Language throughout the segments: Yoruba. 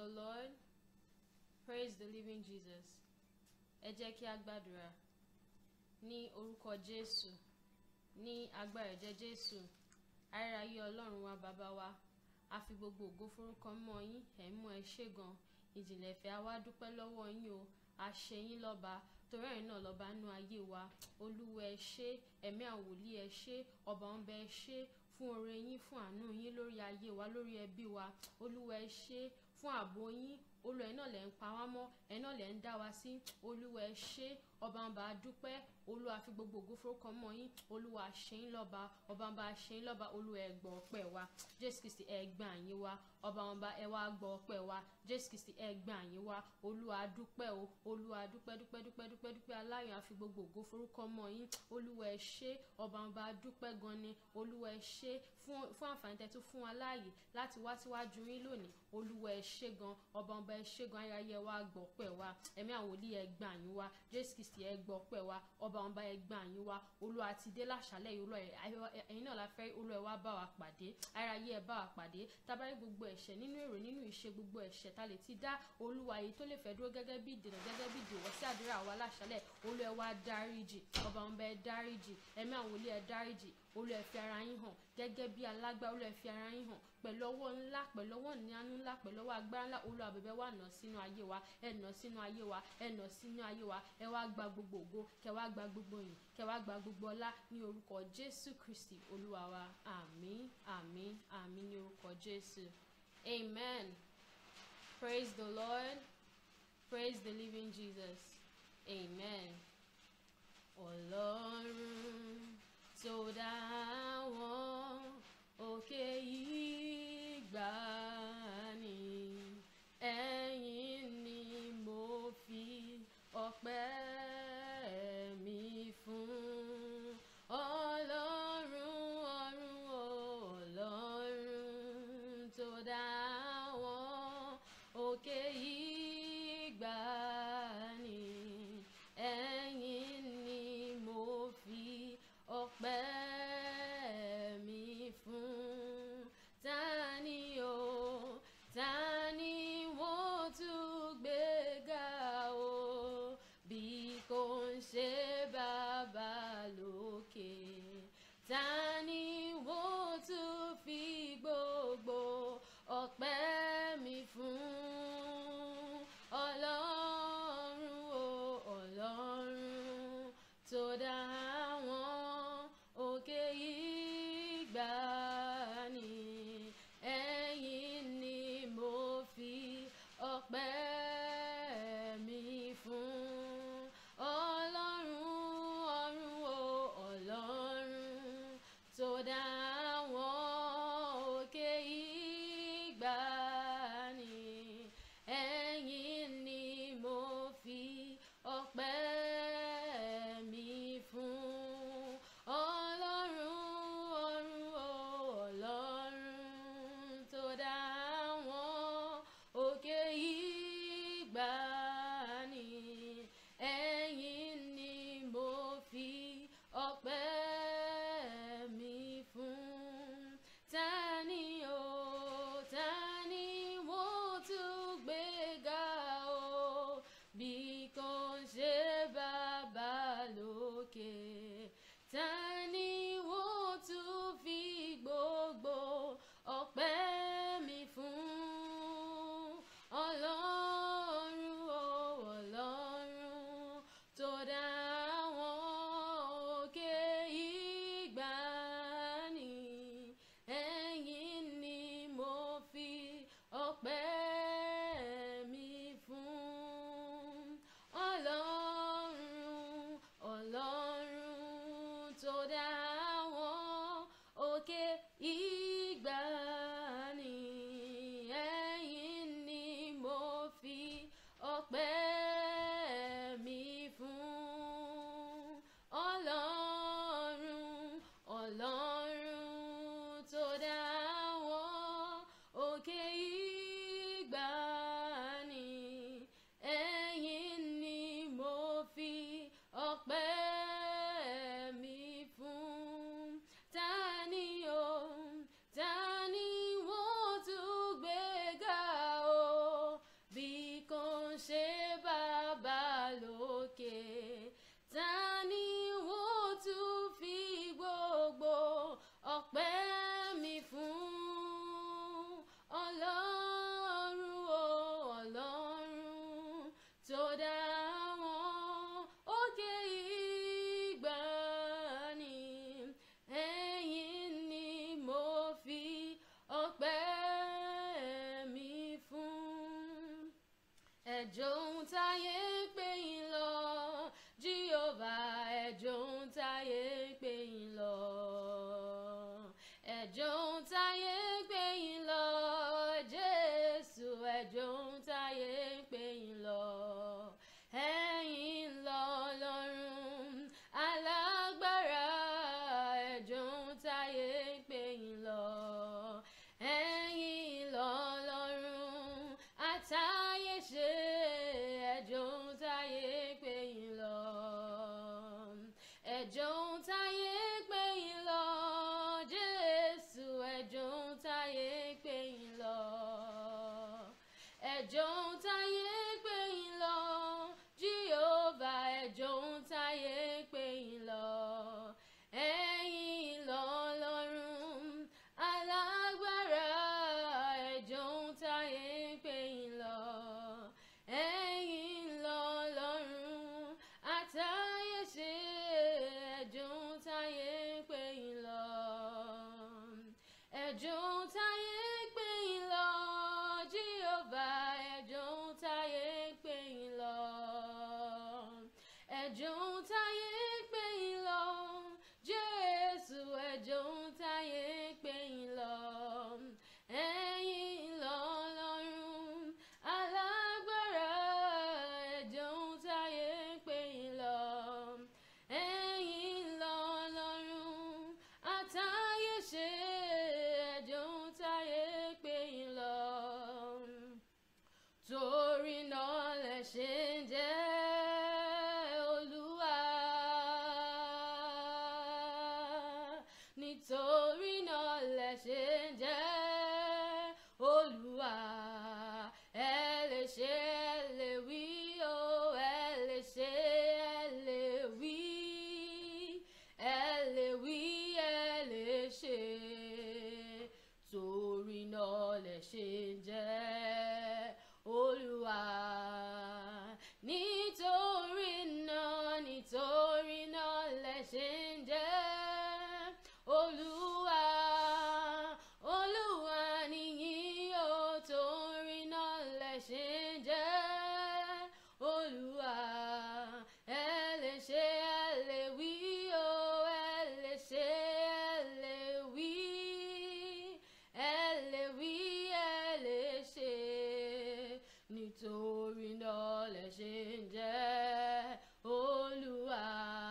the Lord. Praise the living Jesus. Ẹ jẹ́ kí a gbàdúrà. Ní orúkọ Jésù. Ní agbára ẹ̀jẹ̀ Jésù. Ayérayé Ọlọ́run wa bàbá wa. A fi gbogbo ògo forúkọ mọ́ yín. Ẹ̀ ń mú ẹ ṣé gan. Ìjìnlẹ̀ ìfẹ́ a wá dúpẹ́ lọ́wọ́ yín o. A ṣe yín lọ́ba. Torí ẹ̀yin náà lọ́ba nú ayé wa. Olúwa ẹ ṣé. Ẹ̀mí àwòlí ẹ ṣé. Ọba ọ̀nbẹ ẹ ṣé fún oore yín fún àánú yín lórí ayé wa lórí ẹbí wa olúwa ẹ ṣé fún ààbò yín olúwa ẹ náà lẹ ń pa wá mọ́ ẹ náà lẹ ń dá wa sí olúwa ẹ ṣé ọba ń bá a dúpẹ́ olúwa fi gbogbo ògo forúkọ mọ́ yín olúwa ṣe yín lọ́ba ọba ń bá a ṣe yín lọ́ba olúwa ẹ gbọ́ ọpẹ́ wa jésù kristi ẹ gbà yín wá ọba ń bá ẹ wá gbọ́ ọpẹ́ wa jésù kristi ẹ gbà yín wá olúwa dúpẹ́ o olúwa dúpẹ́ dúpẹ́ dúpẹ́ dúpẹ́ dúpẹ́ aláyọ̀ àfi gbogbo ògo forúkọ mọ́ yín olúwa ẹ ṣé ọba ń bá a dúpẹ́ gan ni olúwa ẹ ṣé fún fún àǹfààní tẹ́ tún fún wa láàyè láti wá síwájú yín lónìí olúwa ẹ ṣé gan ọba ọba ẹ ṣé gan ayẹyẹ wa gbọ́ pẹ́ wa ẹ̀mí àwọn olí ẹ gbà yín wá jésù kristi ẹ gbọ́ pẹ́ wa ọba ọba ẹ gbà yín wá olúwa ti dé láṣálẹ́ yìí olúwa ẹ̀yin náà la fẹ́ olúwa ẹ wá bá wa pàdé ayẹyẹ ẹ bá wa pàdé tábàárí gbogbo ẹ̀ṣẹ̀ nínú èrò nínú ìṣe gbogbo ẹ̀ṣẹ̀ ta lè ti dá olúwa yìí tó lè fẹ́ dúró gẹ́gẹ́ bí ìdènà gẹ́gẹ́ bí ìdèwọ́ sí àdúrà wa láṣálẹ́ olúwa ẹ wá dáríjì ọba ọba ẹ dáríjì ẹ̀mí àwọn olí ẹ dáríjì olúwa ẹ fi ara yín hàn gẹ́gẹ́ bí alágbá olúwa ẹ fi ara yín hàn pẹ̀lú ọwọ́ ńlá pẹ̀lú ọwọ́ ìyanu ńlá pẹ̀lú ọwọ́ agbára ńlá olúwa bẹ̀bẹ̀ wà nà sínú ayé wa ẹ nà sínú ayé wa ẹ nà sínú ayé wa ẹ wá gba gbogbo ògo kẹ wá gba gbogbo yìn kẹ wá gba gbogbo ọlá ní orúkọ jésù kristi olúwa wa àmín àmín àmín ní orúkọ jésù amen praise the lord praise the living jesus amen ọlọ́run tó dá wọn òkè ìgbàanì ẹ̀yin ni mo fi ọpẹ́ mi fún ọlọ́run ọ̀run ọlọ́run tó dá wọn òkè ìgbàanì ẹ̀yin ni mo fi ọpẹ́ mi fún ta ẹjọ́ ń táyé pé yín lọ Jehovah ẹjọ́ ń táyé pé yín lọ ẹjọ́ ń táyé pé yín lọ Jésù ẹjọ́ ń táyé pé yín lọ ẹ̀yin lọ lọ́run alágbára ẹjọ́ ń táyé pé yín lọ ẹ̀yin lọ lọ́run àtayé ṣe ẹjọ́ ń táyé pé yín lọ ẹjọ́ ń táyé pé yín lọ Jésù ẹjọ́ ń táyé pé yín lọ ẹjọ́ ń táyé pé yín lọ Jehovah ẹjọ́ ń táyé pé yín lọ ẹ̀yin lọ lọ́run alágbára ẹjọ́ ń táyé pé yín lọ ẹ̀yin lọ lọ́run àtayé ṣe ẹjọ́ ń táyé pé yín lọ ẹjọ́ ń táyé pé yín lọ Jehovah ẹjọ́ ń táyé pé yín lọ ẹjọ́ ń táyé pé yín lọ Jésù ẹjọ́ ń táyé pé yín lọ ẹ̀yin lọ lọ́run alágbára ẹjọ́ ń táyé pé yín lọ ẹ̀yin lọ lọ́run àtayé ṣe ẹjọ́ ń táyé pé yín lọ torí náà lẹ ṣe ń jẹ́ Olúwa nítorí náà lẹ ṣe ń jẹ́ Olúwa ẹ lè ṣe ẹ lè wí o ẹ lè ṣe ẹ lè wí ẹ lè wí ẹ lè ṣe torí náà lẹ ṣe ń jẹ́ Olúwa nítorí náà nítorí náà lẹ ṣe ń jẹ́ Olúwa Olúwa nìyí o torí náà lẹ ṣe ń jẹ́ Olúwa ẹ lè ṣe ẹ lè wí o ẹ lè ṣe ẹ lè wí ẹ lè wí ẹ lè ṣe nítorí náà lẹ ṣe ń jẹ́ Olúwa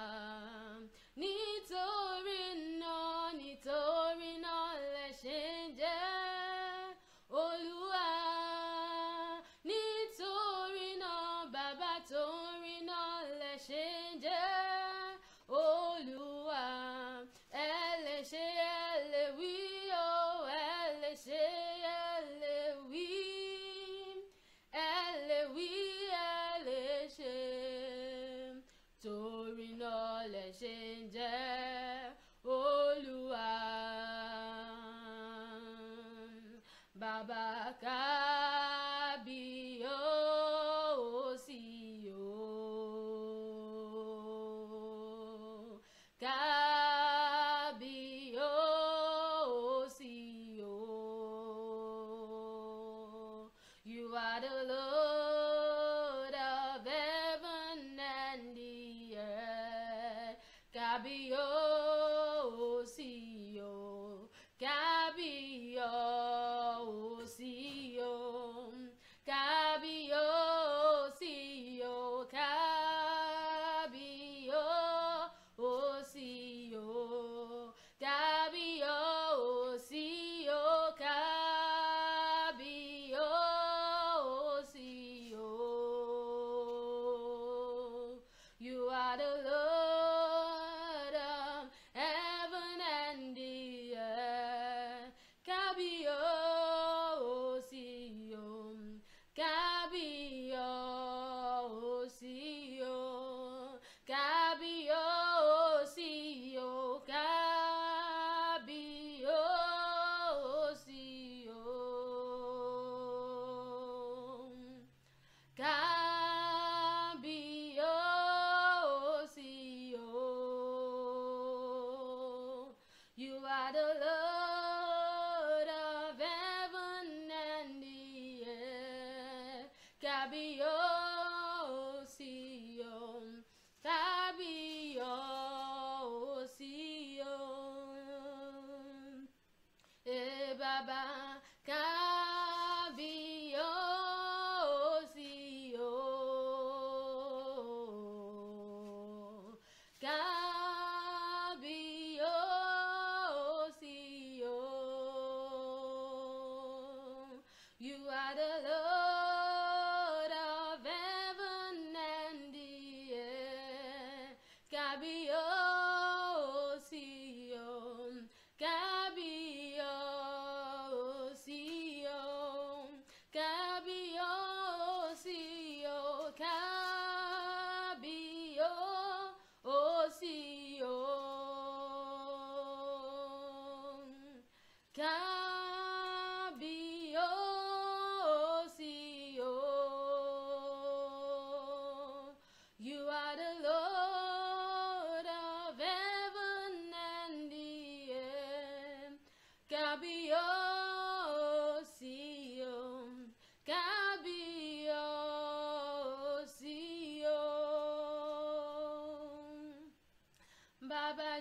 nítorí náà nítorí náà lẹ ṣe ń jẹ́ Olúwa nítorí náà bàbá torí náà lẹ ṣe ń jẹ́ Olúwa ẹ lè ṣe ẹ lè wí o ẹ lè ṣe ẹ lè wí ẹ lè wí ẹ lè ṣe torí náà lẹ ṣe ń jẹ́ Olúwa bàbá kábíyèsí o kábíyèsí o you are the Lord of heaven and the earth kábíyèsí o kábíyèsí o kábíyèsí o kábíyèsí o kábíyèsí o kábíyèsí o you are the Lord of heaven and the earth kábíyèsí o kábíyèsí o kábíyèsí o kábíyèsí o kábíyèsí o you are the Lord of heaven and the earth kábíyèsí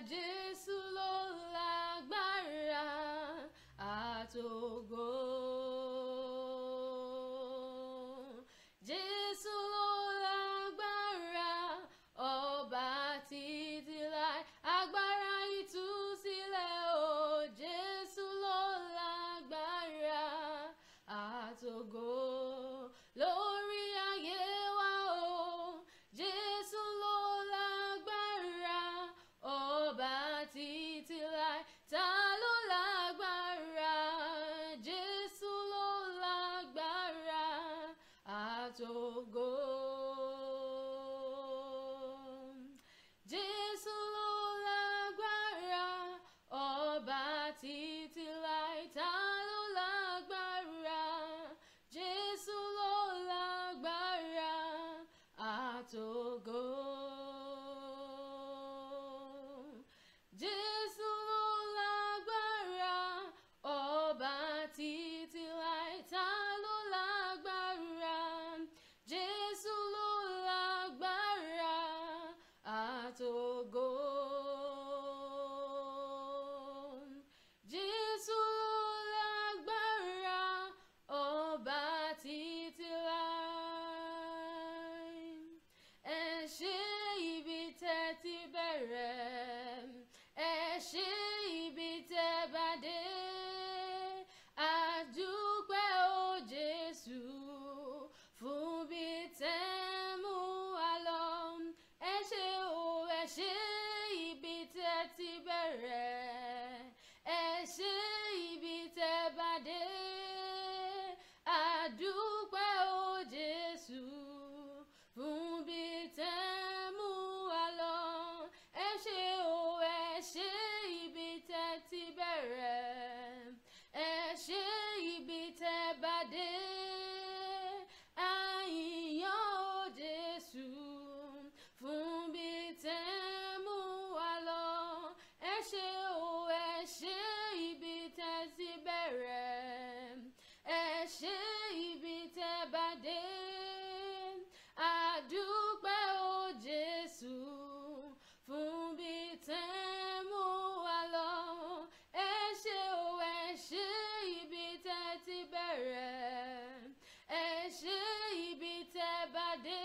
Jésù ló lágbára àtògo. Jésù ló lágbára ọba títí láì agbára ìtúsílẹ̀ o Jésù ló lágbára àtògo lórí ayé wa o Jésù ló lágbára ọba títí láì ta ló lágbára Jésù ló lágbára àtògo. Jésù ló lágbára ọba títí láì ta ló lágbára Jésù ló lágbára àtògo. Jésù ló lágbára ọba títí láì ta ló lágbára Jésù ló lágbára àtògo. Jésù ló lágbára ọba títí láì. Ẹ ṣé ibi tẹ́ ti bẹ̀rẹ̀, ẹ ṣé ibi tẹ́ bá dé. Àdúpẹ́ o Jésù fún bí tẹ́ mú wa lọ. Ẹ ṣé o, ẹ ṣé ibi tẹ́ ti bẹ̀rẹ̀, ẹ ṣé ibi tẹ́ bá dé. Àdúpẹ́ o Jésù fún bí tẹ́ mú wa lọ. Ẹ ṣé o, ẹ ṣé ibi tẹ́ ti bẹ̀rẹ̀, ẹ ṣé ibi tẹ́ bá dé. Àyìnyán o Jésù fún bí tẹ́ mú wa lọ. Ẹ ṣé o, ẹ ṣé ibi tẹ́ ti bẹ̀rẹ̀, ẹ ṣé ibi tẹ́ bá dé. Àdúpẹ́ o Jésù fún bí tẹ́ mú wa lọ. Ẹ ṣé o, ẹ ṣé ibi tẹ́ ti bẹ̀rẹ̀, ẹ ṣé ibi tẹ́ bá dé.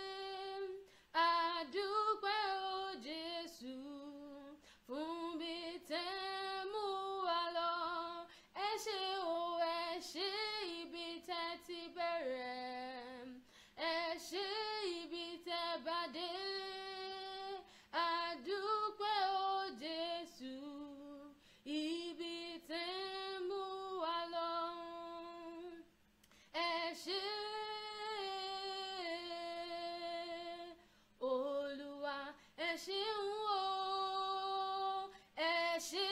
Àdúpẹ́ o Jésù fún bí tẹ́ mú wa lọ. Ẹ ṣé o, ẹ ṣé ibi tẹ́ ti bẹ̀rẹ̀, ẹ ṣé ibi tẹ́ bá dé. Àdúpẹ́ o Jésù ibi tẹ́ mú wa lọ. Ẹ ṣé Olúwa ẹ ṣeun o ẹ ṣé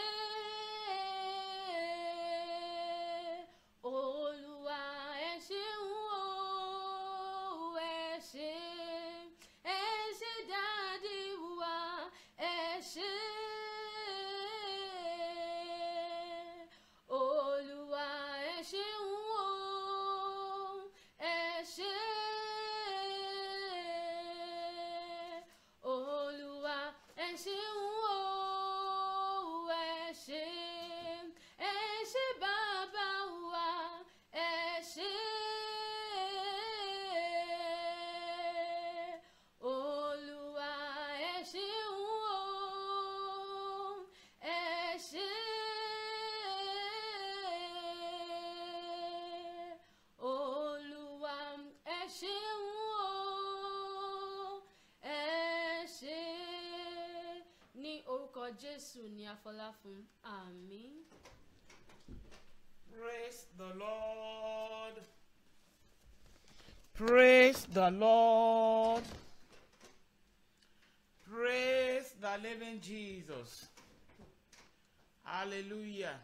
Olúwa ẹ ṣeun o ẹ ṣé ẹ ṣé dádì wa ẹ ṣé Olúwa ẹ ṣeun o ẹ ṣé Olúwa ẹ ṣeun o ẹ ṣé ẹ ṣé bàbá wa ẹ ṣé Olúwa ẹ ṣeun o ẹ ṣé Olúwa ẹ ṣeun o ẹ ṣé ní orúkọ Jésù ní afọlá fún àmín. Praise the Lord. Praise the Lord. Praise the living Jesus. Hallelujah.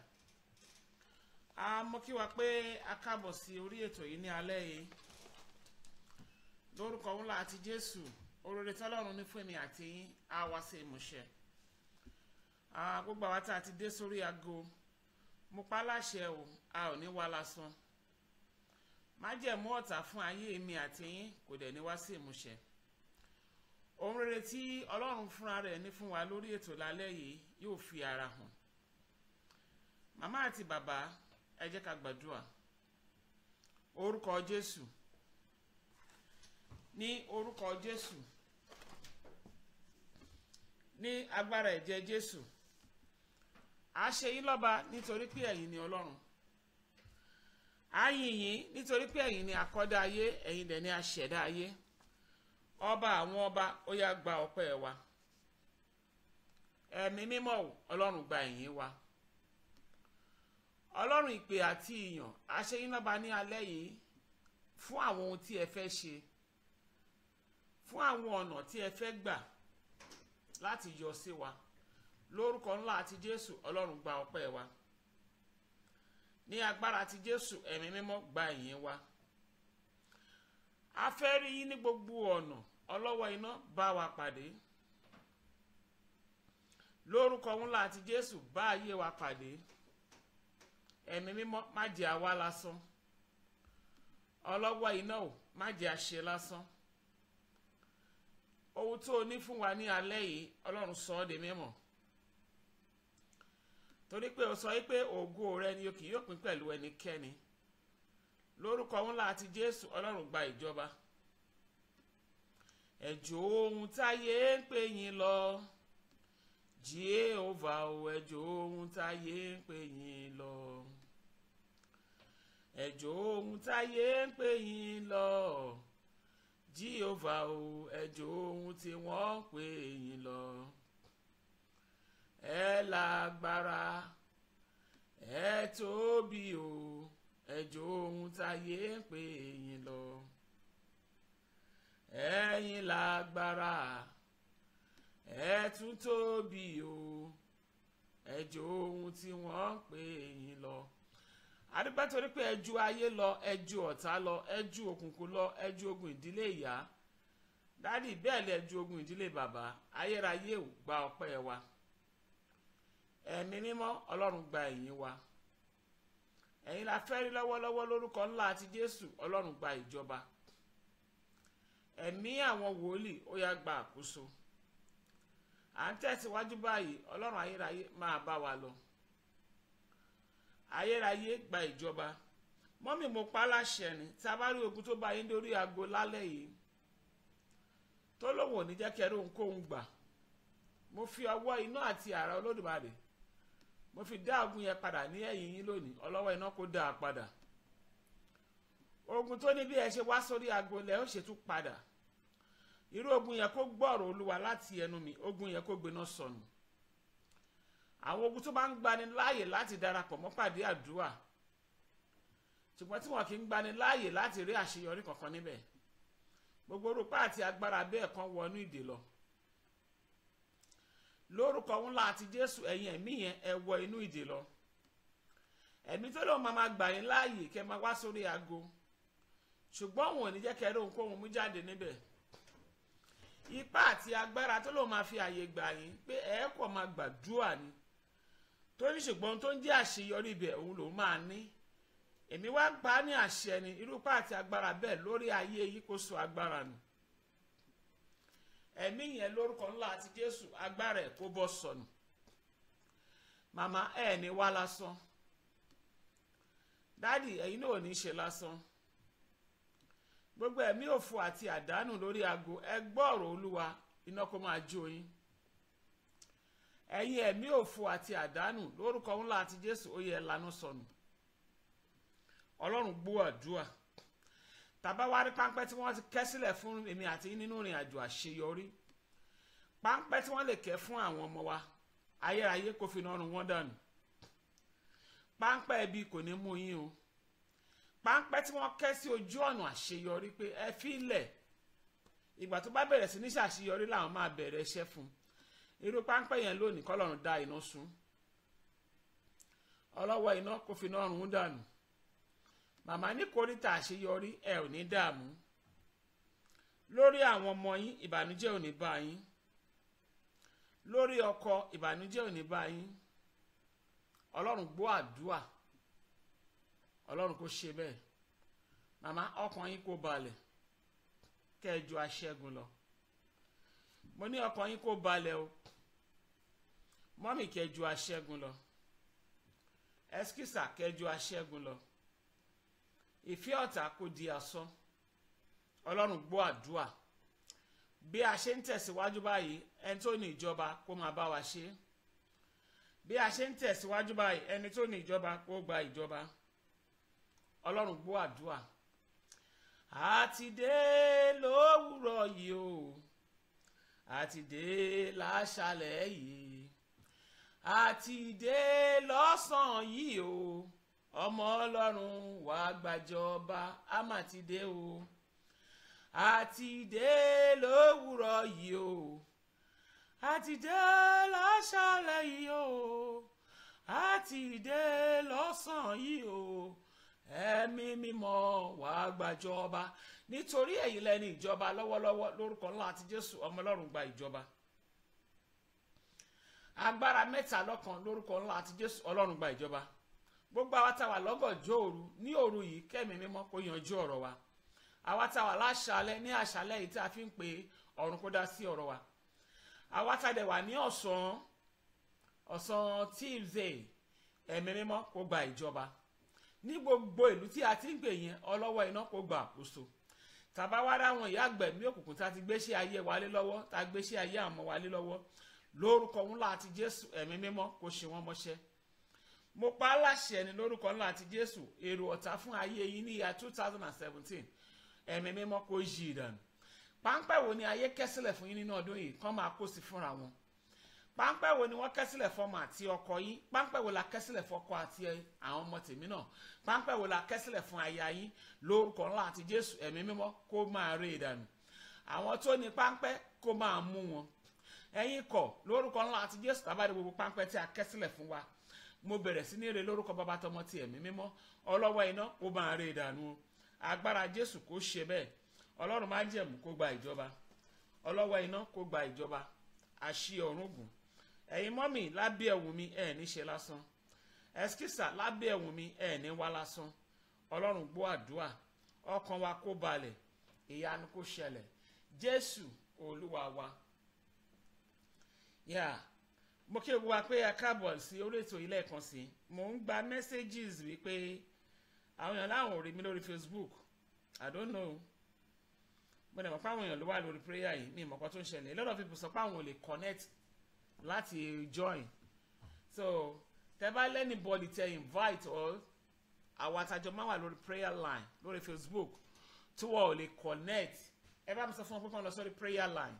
A mọ̀ kí wa pé a kábọ̀ sí orí ètò yìí ní alẹ́ yìí. Lórúkọ ńlá àti Jésù, oore tọ́lọ́run ní fún èmi àti yín á wá sí ìmúṣẹ. Ah, Gbogbo àwa tá a ti dé sórí aago mo pa láṣẹ o a ò ní wá lásán májẹ̀mú ọ̀tá fún ayé mi àti yín kò dẹ̀ ní wá sí ìmúṣẹ ohun rere tí ọlọ́run fúnra rẹ̀ ní fún wa lórí ètò lálẹ́ yìí yóò fi ara hàn màmá àti bàbá ẹ jẹ́ ká gbàdúrà orúkọ jésù ní orúkọ jésù ní agbára ẹ̀jẹ̀ jésù a ṣe yín lọ́ba nítorí pé ẹ̀yin ni ọlọ́run a yìn yín nítorí pé ẹ̀yin ni akọ́dá ayé ẹ̀yin dẹ̀ ni aṣẹ̀dá ayé ọba àwọn ọba ó yá gba ọpẹ́ wa ẹ̀mí mímọ́ o ọlọ́run gba ìyìn wa ọlọ́run ìpè àti ìyàn a ṣe yín lọ́ba ní alẹ́ yìí fún àwọn ohun tí ẹ fẹ́ ṣe fún àwọn ọ̀nà tí ẹ fẹ́ gbà láti yọ sí wa lórúkọ ńlá àti jésù ọlọ́run gba ọpẹ́ wa ní agbára àti jésù ẹ̀mí mímọ́ gba ìyìn wa a fẹ́ rí yín ní gbogbo ọ̀nà ọlọ́wọ́ iná bá wa pàdé lórúkọ ńlá àti jésù bá ayé wa pàdé ẹ̀mí mímọ́ má jẹ́ àwa lásán ọlọ́wọ́ iná ò má jẹ́ àṣe lásán ohun tó o ní fún wa ní alẹ́ yìí ọlọ́run sọ ọ́ di mímọ́ torí pé o sọ yìí pé ògo rẹ ni o kì yóò pín pẹ̀lú ẹnikẹ́ni lórúkọ ńlá àti jésù ọlọ́run gba ìjọba ẹ̀jọ̀ ohun táyé ń pè yín lọ jehova o ẹ̀jọ̀ ohun táyé ń pè yín lọ ẹ̀jọ̀ ohun táyé ń pè yín lọ jehova o ẹ̀jọ̀ ohun tí wọ́n ń pè yín lọ ẹ lágbára ẹ tóbi o ẹ̀jọ̀ ohun táyé ń pè yín lọ ẹ̀yin lágbára ẹ tún tóbi o ẹ̀jọ̀ ohun tí wọ́n ń pè yín lọ adúpẹ́ torí pé ẹ ju ayé lọ ẹ ju ọ̀tá lọ ẹ ju òkùnkùn lọ ẹ ju ogun ìdílé ìyá dádì bẹ́ẹ̀ lẹ ju ogun ìdílé bàbá ayérayé ò gba ọpẹ́ wa ẹ̀mí mímọ́ ọlọ́run gba ìyìn wa ẹ̀yin la fẹ́ rí lọ́wọ́lọ́wọ́ lórúkọ ńlá àti jésù ọlọ́run gba ìjọba ẹ̀mí àwọn wòlíì ó yá gba àkóso à ń tẹ̀síwájú báyìí ọlọ́run ayérayé máa bá wa lọ ayérayé gba ìjọba mọ́mì mo pa láṣẹ ni tí a bá rí ogun tó bá yín lórí aago lálẹ́ yìí tó lóun ò ní jẹ́ kẹrí ohunkóhun gbà mo fi ọwọ́ iná àti àrà olódùmarè mo fi dá ogun yẹn padà ní ẹ̀yìn yín lónìí ọlọ́wọ́ iná kó dá a padà ogun tó ní bí ẹ ṣe wá sórí aago lẹ ó ṣètú padà irú ogun yẹn kó gbọ́rọ̀ olúwa láti ẹnu mi ogun yẹn kó gbiná sọnù àwọn ogun tó bá ń gbani láàyè láti darapọ̀ mọ́ pàdé àdúrà ṣùgbọ́n tí wọn kì í gbani láàyè láti rí àṣeyọrí kankan níbẹ̀ gbogbo orúkọ àti agbára bẹ́ẹ̀ kan wọnú ìdè lọ lórúkọ ńlá àti jésù ẹ̀yin ẹ̀mí yẹn ẹ wọ inú ìdè lọ ẹ̀mí tó lóun máa máa gbà yín láàyè kẹ́ máa wá sórí aago ṣùgbọ́n òun ò ní jẹ́ kẹ́ rí ohunkóhun mú jáde níbẹ̀ ipá àti agbára tó lóun máa fi àyè gbà yín pé ẹ kò máa gbàdúrà ni tó ní ṣùgbọ́n tó ń jẹ́ àṣeyọrí ibẹ̀ òun lòun máa ní èmi wá gbà á ní àṣẹ ni irúpá àti agbára bẹ́ẹ̀ lórí ayé yìí kó so agbára nù ẹ̀mí yẹn lórúkọ ńlá àti jésù agbára ẹ̀ kó bọ́ sọnù màmá ẹ̀ ní wá lásán dádì ẹ̀yin náà ò ní ṣe lásán gbogbo ẹ̀mí òfò àti àdánù lórí aago ẹ gbọ́ ọ̀rọ̀ olúwa iná kó máa jó yín ẹ̀yin ẹ̀mí òfò àti àdánù lórúkọ ńlá àti jésù ó yẹ lanu sọnù ọlọ́run gbọ́ àdúrà tàbá wá rí páńpẹ́ tí wọ́n ti kẹ́ sílẹ̀ fún èmi àti yín nínú ìrìn àjò àṣeyọrí páńpẹ́ tí wọ́n lè kẹ́ fún àwọn ọmọ wa ayérayé kò fi nọrùn wọn dànù páńpẹ́ ẹbí kò ní mú yín o páńpẹ́ tí wọ́n kẹ́ sí ojú ọ̀nà àṣeyọrí pé ẹ fi lẹ̀ ìgbà tó bá bẹ̀rẹ̀ sí ní ṣàṣeyọrí làwọn máa bẹ̀rẹ̀ iṣẹ́ fún irú páńpẹ́ yẹn lónìí kọ́lọ́run dá iná sun ọlọ́wọ́ iná kò fi nọrùn dànù màmá ní kòríta àṣeyọrí ẹ ò ní dààmú lórí àwọn ọmọ yín ìbànújẹ́ ò ní bá yín lórí ọkọ ìbànújẹ́ ò ní bá yín ọlọ́run gbọ́ àdúà ọlọ́run kò ṣe bẹ́ẹ̀ màmá ọkàn yín kò balẹ̀ kẹjọ aṣẹ́gun lọ mo ní ọkàn yín kó balẹ̀ o mọ́mì kẹjú aṣẹ́gun lọ ẹskísà kẹjú aṣẹ́gun lọ ìfẹ́ ọ̀tá kò di asán ọlọ́run gbọ́ àdúà bí a ṣe ń tẹ̀síwájú báyìí ẹni tó ní ìjọba kó máa bá wa ṣe bí a ṣe ń tẹ̀síwájú báyìí ẹni tó ní ìjọba kó gba ìjọba ọlọ́run gbọ́ àdúà àti dé lówùrọ̀ yìí o àti dé láṣálẹ̀ yìí àti dé lọ́sàn-án yìí o ọmọ ọlọ́run wàá gbàjọba á mà ti dé o àti dé lówùrọ̀ yìí o àti dé láṣálẹ̀ yìí o àti dé lọ́sàn-án yìí o ẹ̀mí mímọ́ wàá gbàjọba nítorí èyí lẹ́ni ìjọba lọ́wọ́lọ́wọ́ lórúkọ ńlá àti jésù ọmọ ọlọ́run gba ìjọba agbára mẹ́ta lọ́kan lórúkọ ńlá àti jésù ọlọ́run gba ìjọba gbogbo àwa tá a wà lọ́gànjọ́ òru ní òru yìí kẹ́mi mímọ́ kó yanjú ọ̀rọ̀ wa àwa tá a wà láṣálẹ́ ní àṣálẹ́ yìí tí a fi ń pe ọ̀run kó dá sí ọ̀rọ̀ wa àwa tá a dẹ̀ wà ní ọ̀sán ọ̀sán tuesday ẹ̀mí mímọ́ kó gba ìjọba ní gbogbo ìlú tí a ti ń gbè yẹn ọlọ́wọ́ iná kó gba àkóso tàbá wá dáwọn ìyá àgbẹ̀mí òkùnkùn tá a ti gbéṣẹ́ ayé wa lé lọ́wọ́ tá a gbéṣẹ́ ayé àmọ́ wa lé lọ́wọ́ lórúkọ ńlá àti jésù ẹ̀mí mímọ́ kó ṣe wọ́n mọ́ṣẹ́ mo pa á láṣẹ ní lórúkọ ńlá àti jésù èrò ọ̀tá fún ayé yín ní ìyá two thousand and seventeen ẹ̀mí mímọ́ kó yí ìdànù páńpẹ́ wo ni ayé kẹ́sílẹ̀ fún yín nínú ọdún yìí kán máa kó sí fúnra wọn páńpẹ́ wo ni wọ́n kẹ́sílẹ̀ fọmọ àti ọkọ yín páńpẹ́ wo la kẹ́sílẹ̀ fọkọ àti àwọn ọmọ tèmi náà páńpẹ́ wo la kẹ́sílẹ̀ fún aya yín lórúkọ ńlá àti jésù ẹ̀mí mímọ́ kó máa ré ìdànù àwọn tó ní páńpẹ́ kó máa mú wọn ẹ̀yin kọ̀ lórúkọ ńlá àti jésù tábàdé gbogbo páńpẹ́ tí a kẹ́sílẹ̀ fún wa mo bẹ̀rẹ̀ sí ní re lórúkọ bàbá tọmọ ti ẹ̀mí mímọ́ ọlọ́wọ́ iná kó máa ré ìdànù agbára jésù kó ṣe bẹ́ẹ̀ ọlọ́run má jẹ̀mú kó gba ìjọba ọlọ́wọ́ iná kó gba ìjọba àṣì ọ̀run gùn ẹ̀yin mọ́mì lábẹ́ ẹ̀wù mi ẹ̀ ní ṣe lásán ẹ̀skísà lábẹ́ ẹ̀wù mi ẹ̀ ní wá lásán ọlọ́run gbọ́ àdúrà ọkàn wa kó balẹ̀ ìyanu kó ṣẹlẹ̀ jésù olúwa wa yà mo kí gbogbo wa pé a káàbọ̀ sí orí ètò ilé ẹ̀kan sí mo ń gba messages wípé àwọn èèyàn láwọn ò rí mi lórí facebook i don't know mo dẹ̀ mọ̀ pé àwọn èèyàn ló wà lórí prayer yìí mi ìmọ̀ kan tó ń ṣẹlẹ̀ a lot of people sọ pé àwọn ò lè connect láti join so tẹ bá lẹ́nìbọ̀dì tẹ invite or àwọn àtàjọ máa wà lórí prayer line lórí facebook tí wọ́n ò lè connect ẹ bá mi sọ fún wọn pé kí wọ́n lọ sórí prayer line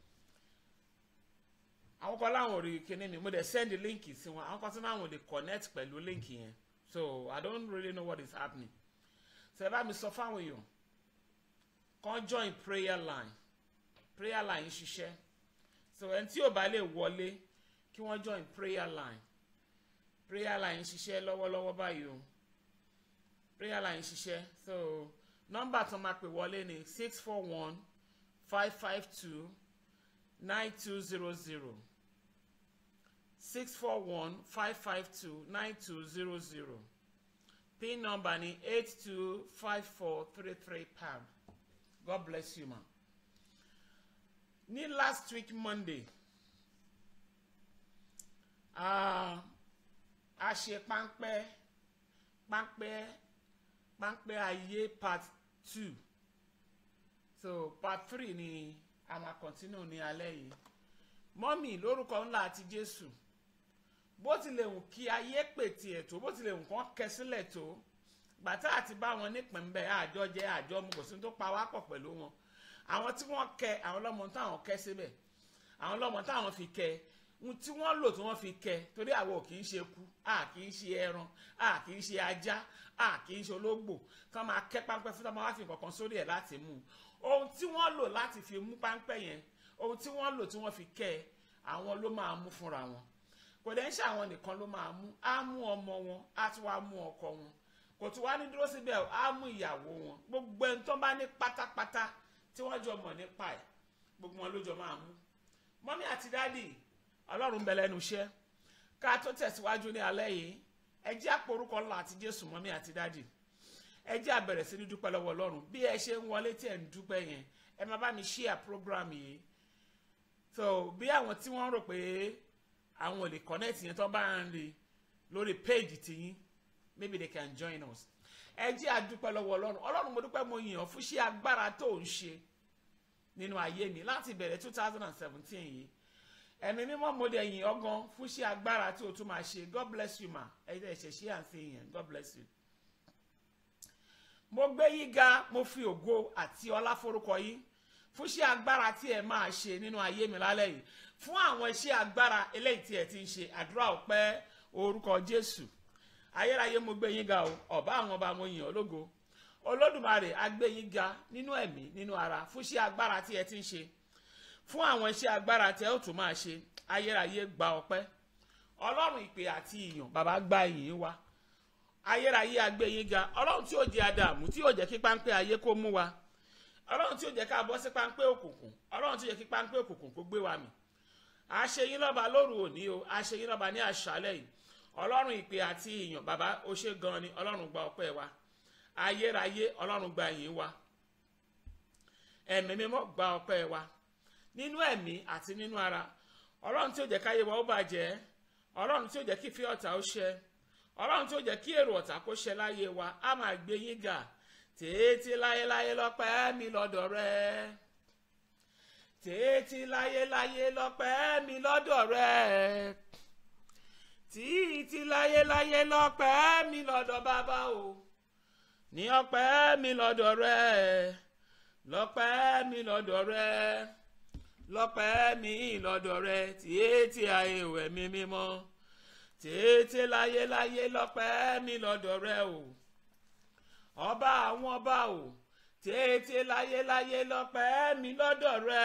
àwọn kan láwọn ò rí kíní mi mo dẹ̀ send link sí wọn àwọn kan tí láwọn ò lè connect pẹ̀lú link yẹn so i don't really know what is happening so ẹ bá mi sọ fáwọn èèyàn kan join prayer line prayer line ń ṣiṣẹ́ so ẹni tí ò bá lè wọlé kí wọ́n join prayer line prayer line ń ṣiṣẹ́ lọ́wọ́lọ́wọ́ báyìí o prayer line ń ṣiṣẹ́ so nọ́mbà tó máa pè wọlé ni six four one five five two nine two zero zero six four one five five two nine two zero zero pin number ni eight two five four three three pound god bless you ma ní last week monday uh, a ṣe páńpẹ́ páńpẹ́ páńpẹ́ ayé part two so part three ni a máa continue ní alẹ́ yìí mọ́mì lórúkọ ńlá àti jésù bó tilẹ̀ wù kí ayé pètì ẹ̀ tó bó tilẹ̀ wù kán kẹ sílẹ̀ tó gbàtà àti bá wọn nípìn bẹ́ẹ̀ àjọ jẹ́ àjọ mu kò sí tó pa wá pọ̀ pẹ̀lú wọn àwọn tí wọ́n kẹ àwọn ọlọ́mọ táwọn kẹ síbẹ̀ àwọn ọlọ́mọ táwọn fi kẹ ohun tí wọ́n lò tí wọ́n fi kẹ torí àwọn ò kì í ṣe ku a kì í ṣe ẹran a kì í ṣe ajá a kì í ṣe ológbò kán máa kẹ́ páńpẹ́ fún táwọn wá fi nǹkan kan sórí ẹ̀ láti mú ohun tí wọ́n lò láti fi mú páńpẹ́ yẹn ohun tí wọ́n lò tí wọ́n fi kẹ́ ẹ àwọn ló máa mú fúnra wọn kò dẹ́ ń ṣe àwọn nìkan ló máa mú á mú ọmọ wọn á tún wá mú ọkọ wọn kò tún wá ní dúró síbẹ̀ á mú ìyàwó wọn gbogbo ẹni tó bá ní pátápátá tí wọ́n jọ mọ̀ nípa ẹ̀ gbogbo wọn ló jọ máa mú mọ́mí àti dádì ọlọ́run bẹ lẹ́nu iṣẹ́ ká tó tẹ̀síwájú ní alẹ́ yìí ẹ jẹ́ àporúkọ ńlá àti jésù mọ́mí àti dádì ẹ jẹ́ àbẹ̀rẹ̀ sí ní dúpẹ́ lọ́wọ́ ọlọ́run bí ẹ ṣe ń wọlé tí ẹ̀ ń dúpẹ́ yẹn ẹ máa bá mi share program yìí so bí àwọn tí wọ́n rò pé àwọn ò lè connect yẹn tó bá ń rí lórí page tiyín maybe they can join us ẹ jẹ́ àdúpẹ́ lọ́wọ́ ọlọ́run ọlọ́run mo dúpẹ́ mo yìn ọ́ fún iṣẹ́ agbára tó ń ṣe nínú ayé mi láti bẹ̀rẹ̀ two thousand and seventeen yìí ẹ̀mí mímọ́ mo dẹ̀ yìn ọ́ gan fún iṣẹ́ agbára tí o tún máa ṣe god bless you ma ẹ jẹ́ ẹ̀ṣẹ̀ ṣe à ń ṣe yẹn god bless you. mo gbé yín ga mo fi ògo àti ọlá forúkọ yín fún iṣẹ́ agbára tí ẹ máa ṣe nínú ayé mi lálẹ́ yìí fún àwọn iṣẹ́ agbára eléyìí tí ẹ ti ń ṣe àdúrà ọpẹ́ orúkọ jésù ayérayé mo gbé yín ga o ọba àwọn ọba mo yìn ọ́ lógo olódùmarè a gbé yín ga nínú ẹ̀mí nínú ara fún iṣẹ́ agbára tí ẹ ti ń ṣe fún àwọn iṣẹ́ agbára tí ẹ ó tún máa ṣe ayérayé gba ọpẹ́ ọlọ́run ìpè àti ìyàn bàbá gba ìyìn wa ayérayé a gbé yín ga ọlọ́run tí ò jẹ́ àdàmú tí ò jẹ́ kí páńpẹ́ ayé kó mú wa ọlọ́run tí ò jẹ́ ká bọ́ sí páńpẹ́ òkùnkùn ọlọ́run tí ò jẹ́ kí páńpẹ́ òkùnkùn kó gbé wa mì àṣeyín lọ́ba lóru òní o àṣeyín lọ́ba ní àṣálẹ́ yìí ọlọ́run ìpè àti ìyàn bàbá ó ṣe gan ni ọlọ́run gba ọpẹ́ wa ayérayé ọlọ́run gba ìyìn wa ẹ̀mí mímọ́ gba ọpẹ́ wa nínú ẹ̀mí àti nínú ara ọlọ́run tí ó jẹ́ káyé wa ó bàjẹ́ ọlọ́run tí ó jẹ́ kí fi ọ̀tá ó ṣẹ ọlọ́run tí ó jẹ́ kí èrò ọ̀tá kó ṣẹ láyé wa á máa gbé yín ga tètè láyéláyé lọ́pẹ́ mi lọ́dọ̀ rẹ tètè láyéláyé lọ́pẹ́ mi lọ́dọ̀ rẹ títí láyéláyé lọ́pẹ́ mi lọ́dọ̀ bàbá o ní ọpẹ́ mi lọ́dọ̀ rẹ lọ́pẹ́ mi lọ́dọ̀ rẹ lọ́pẹ́ mi lọ́dọ̀ rẹ títí ayé òwe mi mímọ́ títí láyéláyé lọ́pẹ́ mi lọ́dọ̀ rẹ o ọba àwọn ọba o títí láyéláyé lọ́pẹ́ mi lọ́dọ̀ rẹ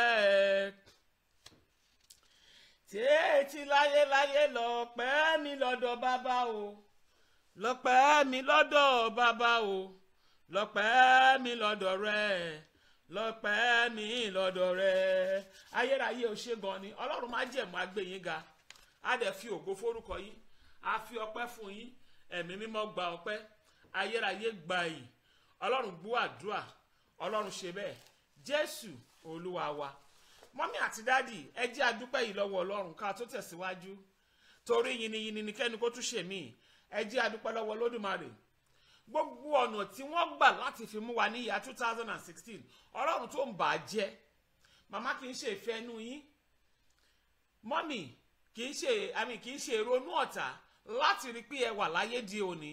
títí láyéláyé lọ́pẹ́ mi lọ́dọ̀ bàbá o lọ́pẹ́ mi lọ́dọ̀ bàbá o lọ́pẹ́ mi lọ́dọ̀ rẹ lọ́pẹ́ mi lọ́dọ̀ rẹ ayérayé ò ṣe gan ni ọlọ́run má jẹ̀mú agbẹ̀yìn ga á dẹ̀ fi ògo forúkọ yín á fi ọpẹ́ fún yín ẹ̀mí mímọ́ gba ọpẹ́ ayérayé gba yìí ọlọ́run gbọ́ àdúrà ọlọ́run ṣe bẹ́ẹ̀ jésù olúwa wa mọ́mí àti dádì ẹ jẹ́ àdúpẹ́ yìí lọ́wọ́ ọlọ́run ká tó tẹ̀síwájú torí yìnyín ni kẹ́ni kó tún ṣe míì ẹ jẹ́ àdúpẹ́ lọ́wọ́ lódùmarè gbogbo ọ̀nà tí wọ́n gbà láti fi mú wa ní ìyá two thousand and sixteen ọlọ́run tó ń bà á jẹ́ màmá kì í ṣe ìfẹ́ inú yín mọ́mì kì í ṣe àmì kì í ṣe ìrònú ọ̀tá láti rí pé ẹ wà láyé di òní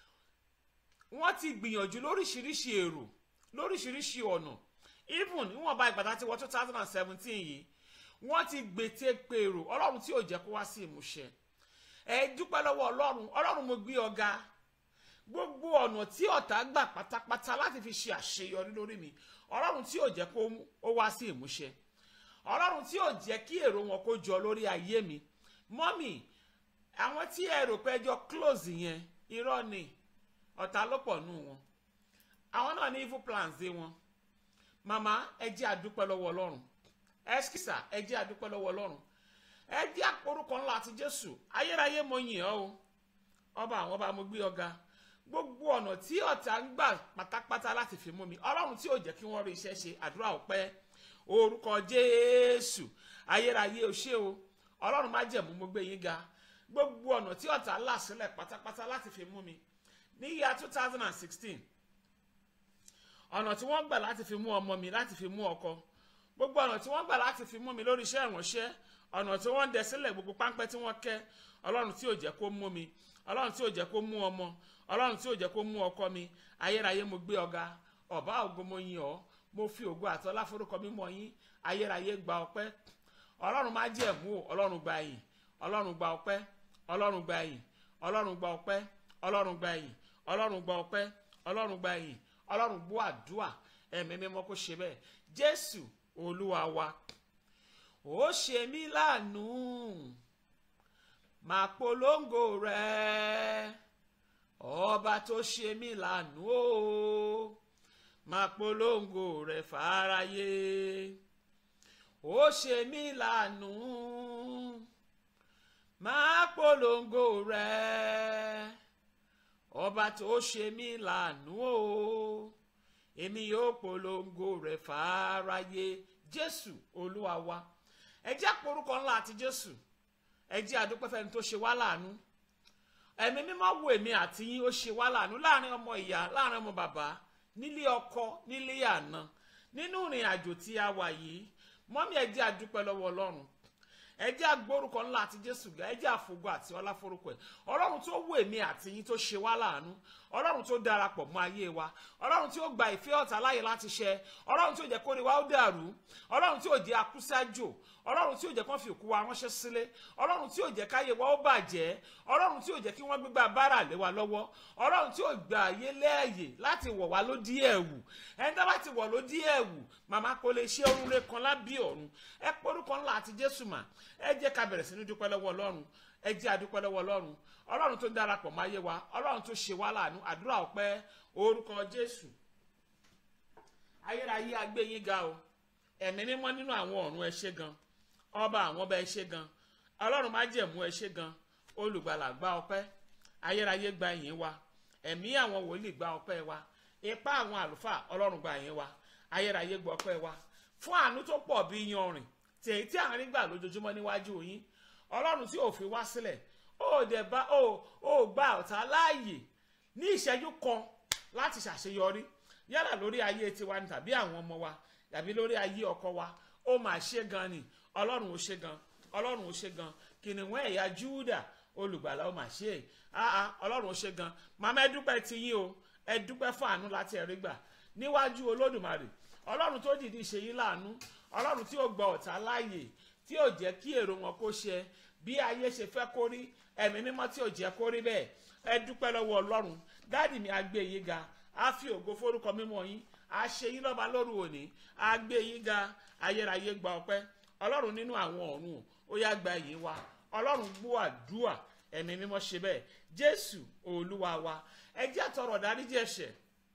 wọ́n ti gbìyànjú lóríṣiríṣi èrò lóríṣiríṣi ọ̀nà even níwọ̀nba ìgbàdá tí wọ́n two thousand and seventeen yìí wọ́n ti gbètè pèrò ọlọ́run tí ò jẹ́ kó wá sí ìmúṣẹ ẹ dúpẹ́ lọ́wọ́ ọlọ́run ọlọ́run mo gbé ọ̀gá gbogbo ọ̀nà tí ọ̀tá gbà pátápátá láti fi ṣe àṣeyọrí lórí mi ọlọ́run tí ò jẹ́ kó ó wá sí ìmúṣẹ ọlọ́run tí ò jẹ́ kí èrò wọn kó jọ lórí ayé mi mọ́mì àwọn tí ẹ rò pé ẹjọ́ close yẹn irọ́ ni ọ̀tá ló pọ̀ nù wọn àwọn náà ní evil plans dé wọn màmá ẹ jẹ́ àdúpẹ́ lọ́wọ́ ọlọ́run ẹskísà ẹ jẹ́ àdúpẹ́ lọ́wọ́ ọlọ́run ẹ jẹ́ àporúkọ ńlá àti jésù ayérayé mo yìn ọ́ o ọba àwọn ọba mo gbé ọ̀gá gbogbo ọ̀nà tí ọ̀tá ń gbà pátápátá láti fi mú mi ọlọ́run tí ò jẹ́ kí wọ́n rí iṣẹ́ ṣe àdúrà ọpẹ́ orúkọ jésù ayérayé o ṣé o ọlọ́run má jẹ̀mú mo gbé yín ga gbogbo ọ̀nà tí ọ̀tá là sílẹ̀ pátápátá láti fi mú mi ní yíya two thousand and sixteen ọ̀nà tí wọ́n gbà láti fi mú ọmọ mi láti fi mú ọkọ gbogbo ọ̀nà tí wọ́n gbà láti fi mú mi lórí iṣẹ́ ìránṣẹ́ ọ̀nà tí wọ́n ń dẹ sílẹ̀ gbogbo páńpẹ́ tí wọ́n kẹ́ ọlọ́run tí ò jẹ́ kó mú mi ọlọ́run tí ò jẹ́ kó mú ọmọ ọlọ́run tí ò jẹ́ kó mú ọkọ mi ayérayé mo gbé ọ̀gá ọ̀bá ògo mo yìn ọ́ mo fi ògo àtọ́lá forúkọ mi mọ̀ yín ayérayé gba ọpẹ́ ọlọ́run má jẹ́ mú o ọlọ́run gba yìn ọlọ́run gba ọpẹ́ ọlọ́run gba yìn ọlọ́run gba ọpẹ́ ọlọ́run gba yìn ọlọ́run gba ọpẹ́ ọlọ́run gba yìn ọlọ́run gbọ́ àdúà ẹ̀mí mímọ́ kó ṣe bẹ́ẹ̀ jésù olúwa wa ó ṣe mí láàánú máa polongo rẹ ọba tó ṣe mí láàánú o máa polongo rẹ fáráyé ó ṣe mí láàánú máa polongo rẹ ọba tó ṣe mí láàánú o èmi yóò polongo rẹ fáráyé jésù olúwa wa ẹ jẹ́ àporúkọ ńlá àti jésù ẹ jẹ́ àdúpẹ́ fẹ́ni tó ṣe wá láàánú ẹ̀mí mímọ́ wo èmi àti yín ó ṣe wá láàánú láàrin ọmọ ìyá láàrin ọmọ bàbá nílé ọkọ nílé àná nínú ìrìn àjò tí a wà yìí mọ́mí ẹ jẹ́ àdúpẹ́ lọ́wọ́ ọlọ́run ẹ jẹ́ àgbórúkọ ńlá àti jésù ẹ jẹ́ àfògo àti ọlá forúkọ ẹ̀ ọlọ́run tó wù èmi àti yín tó ṣe wá láàánú ọlọ́run tó darapọ̀ mọ́ ayé wa ọlọ́run tí ó gba ìfẹ́ ọ̀tá láyè láti ṣẹ ọlọ́run tí ó jẹ́ kó rí wa ó dàrú ọlọ́run tí ó jẹ́ akúṣájò ọlọ́run tí ó jẹ́ kó fi òkú wa ránṣẹ́ sílé ọlọ́run tí ó jẹ́ káyé wa ó bàjẹ́ ọlọ́run tí ó jẹ́ kí wọ́n gbégbá bára lé wa lọ́wọ́ ọlọ́run tí ó gba ayé lẹ́ẹ̀yè láti wọ̀ wá lódì ẹ̀wù ẹni tó bá ti wọ̀ lódì ẹ̀wù màmá kò lè ṣe orun rẹ̀ kan lábí ọ̀run ẹ porúkọ ńlá àti jésù mà ẹ jẹ́ ká bẹ̀rẹ̀ sí ní dúpẹ́ lọ́wọ́ ọlọ́run ẹ jẹ́ àdúpẹ́ lọ́wọ́ ọlọ́run ọlọ́run tó darapọ̀ máa yé wa ọlọ́run tó ṣe wá láàánú àdúrà ọpẹ́ orúkọ jésù ayérayé agbé yín ga o ẹ̀mí mímọ́ nínú àwọn ọ̀run ẹ ṣé gan ọba àwọn ọba ẹ ṣé gan ọlọ́run má jẹ̀mú ẹ ṣé gan olùgbàlà gba ọpẹ́ ayérayé gba ìyìn wa ẹ̀mí àwọn wòlíì gba ọpẹ́ wa ipá àwọn àlùfáà ọlọ́run gba ìyìn wa ayérayé gba ọpẹ́ wa fún àánú tó pọ̀ bí yanrìn tèyí tí à ń rí gbà lójoojúmọ́ níwájú yín ọlọ́run tí ò fi wá sílẹ̀ ó dẹ̀ bá ó ó gba ọ̀tá láàyè ní ìṣẹ́jú kan láti ṣàṣeyọrí yálà lórí ayé tiwa ni tàbí àwọn ọmọ wa tàbí lórí ayé ọkọ wa ó mà ṣe gan ni ọlọ́run ó ṣe gan ọlọ́run ó ṣe gan kìnìún ẹ̀yà júdà olùgbàlà ó mà ṣe é áá ọlọ́run ó ṣe gan màmá ẹ dúpẹ́ ti yín o ẹ dúpẹ́ fún àánú láti ẹ̀rí gbà níwájú olódùmarè ọlọ́run tó dìdí ṣe yín láàánú ọlọ́run tí ó gba ọ̀tá láàyè tí ó jẹ́ kí èrò wọn kó ṣe bí ayé ṣe fẹ́ kó rí ẹ̀mí mímọ́ tí ò jẹ́ kó rí bẹ́ẹ̀ ẹ dúpẹ́ lọ́wọ́ ọlọ́run dáàdì mi á gbé yín ga á fi ògo forúkọ mímọ́ yín á ṣe yín lọ́ba lóru òní á gbé yín ga ayérayé gba ọpẹ́ ọlọ́run nínú àwọn ọ̀run ó yá gba yín wa ọlọ́run gbọ́ àdúà ẹ̀mí mímọ́ ṣe bẹ́ẹ̀ jésù olúwa wa ẹ jẹ́ àtọrọ dáríjì ẹ̀ṣẹ̀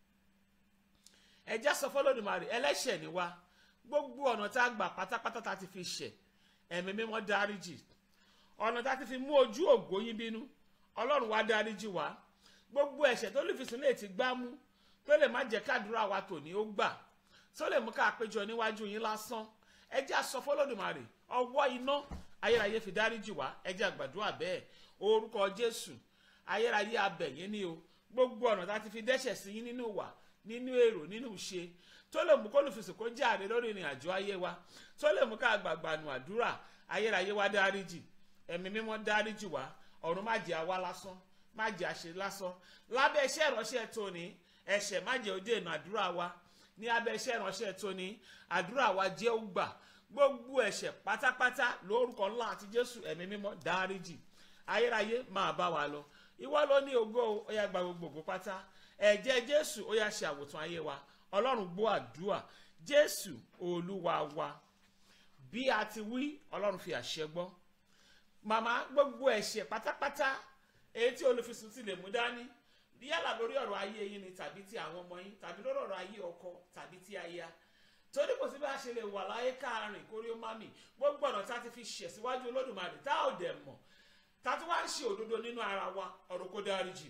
ẹ jẹ́ sọ fọlọ́dúnmarè ẹlẹ́ṣẹ̀ ni wa gbogbo ọ̀nà tá a gbà pátápátá tá a ti fi ṣẹ̀ ẹ̀mí mímọ́ dáríjì ọ̀nà tá a ti fi mú ojú ògo yín bínú ọlọ́run wá dáríjì wá gbogbo ẹ̀ṣẹ̀ tó lè fi sùn lè ti gbá mú tó lè má jẹ́ kádùúrà wa tòní ó gbà tó lè mú ká péjọ níwájú yín lásán ẹ jẹ́ sọ fọlọ́dúnmarè ọwọ́ iná ayérayé fi dáríjì wá ẹ jẹ́ àgbàdúrà bẹ́ẹ̀ orúkọ jésù ayérayé abẹ̀yìn ni o gbogbo ọ̀nà tá a ti fi dẹ́ṣẹ̀ sí yín nínú wà nínú èrò nínú ìṣe tó lè mú kólùfisùn kó jáde lórí ìrìn àjò ayé wa tó lè mú ká gbàgbà nù àdúrà ayérayé wa dáríjì ẹ̀mí mímọ́ dáríjì wá ọ̀run má jẹ́ àwa lásán má jẹ́ àṣe lásán lábẹ́ iṣẹ́ ìránṣẹ́ tóní ẹ̀ṣẹ̀ má jẹ́ òde ìnà àdúrà wa ní abẹ́ iṣẹ́ ìránṣẹ́ tóní àdúrà wa jẹ́ ó gbà gbogbo ẹ̀ṣẹ̀ pátápátá lórúkọ ńlá àti jésù ẹ̀mí mímọ́ dáríjì ayérayé máa bá wa lọ ìwọ ló ní ògo ó yá gba gbogbo ògo pátá ẹ̀jẹ̀ jésù ó yá ṣe àwòtán ayé wa ọlọ́run gbọ́ àdúrà jésù olúwa wa bí a ti wí ọlọ́run fi àṣẹ gbọ́ màmá gbogbo ẹ̀ṣẹ̀ pátápátá èyí tí olùfisùn ti lè mú dání yálà lórí ọ̀rọ̀ ayé yín ni tàbí ti àwọn ọmọ yín tàbí lórí ọ̀rọ̀ ayé ọkọ tàbí ti aya torí kò sí bí a ṣe lè wà láyé káàrin kórí ó má mì gbogbo ọ̀nà tá a ti fi ṣẹ̀ síwájú olódùmarè tá ò dẹ̀ mọ̀ tá a tún wá ń ṣe òdodo nínú ara wa ọ̀rọ̀ kó dáríjì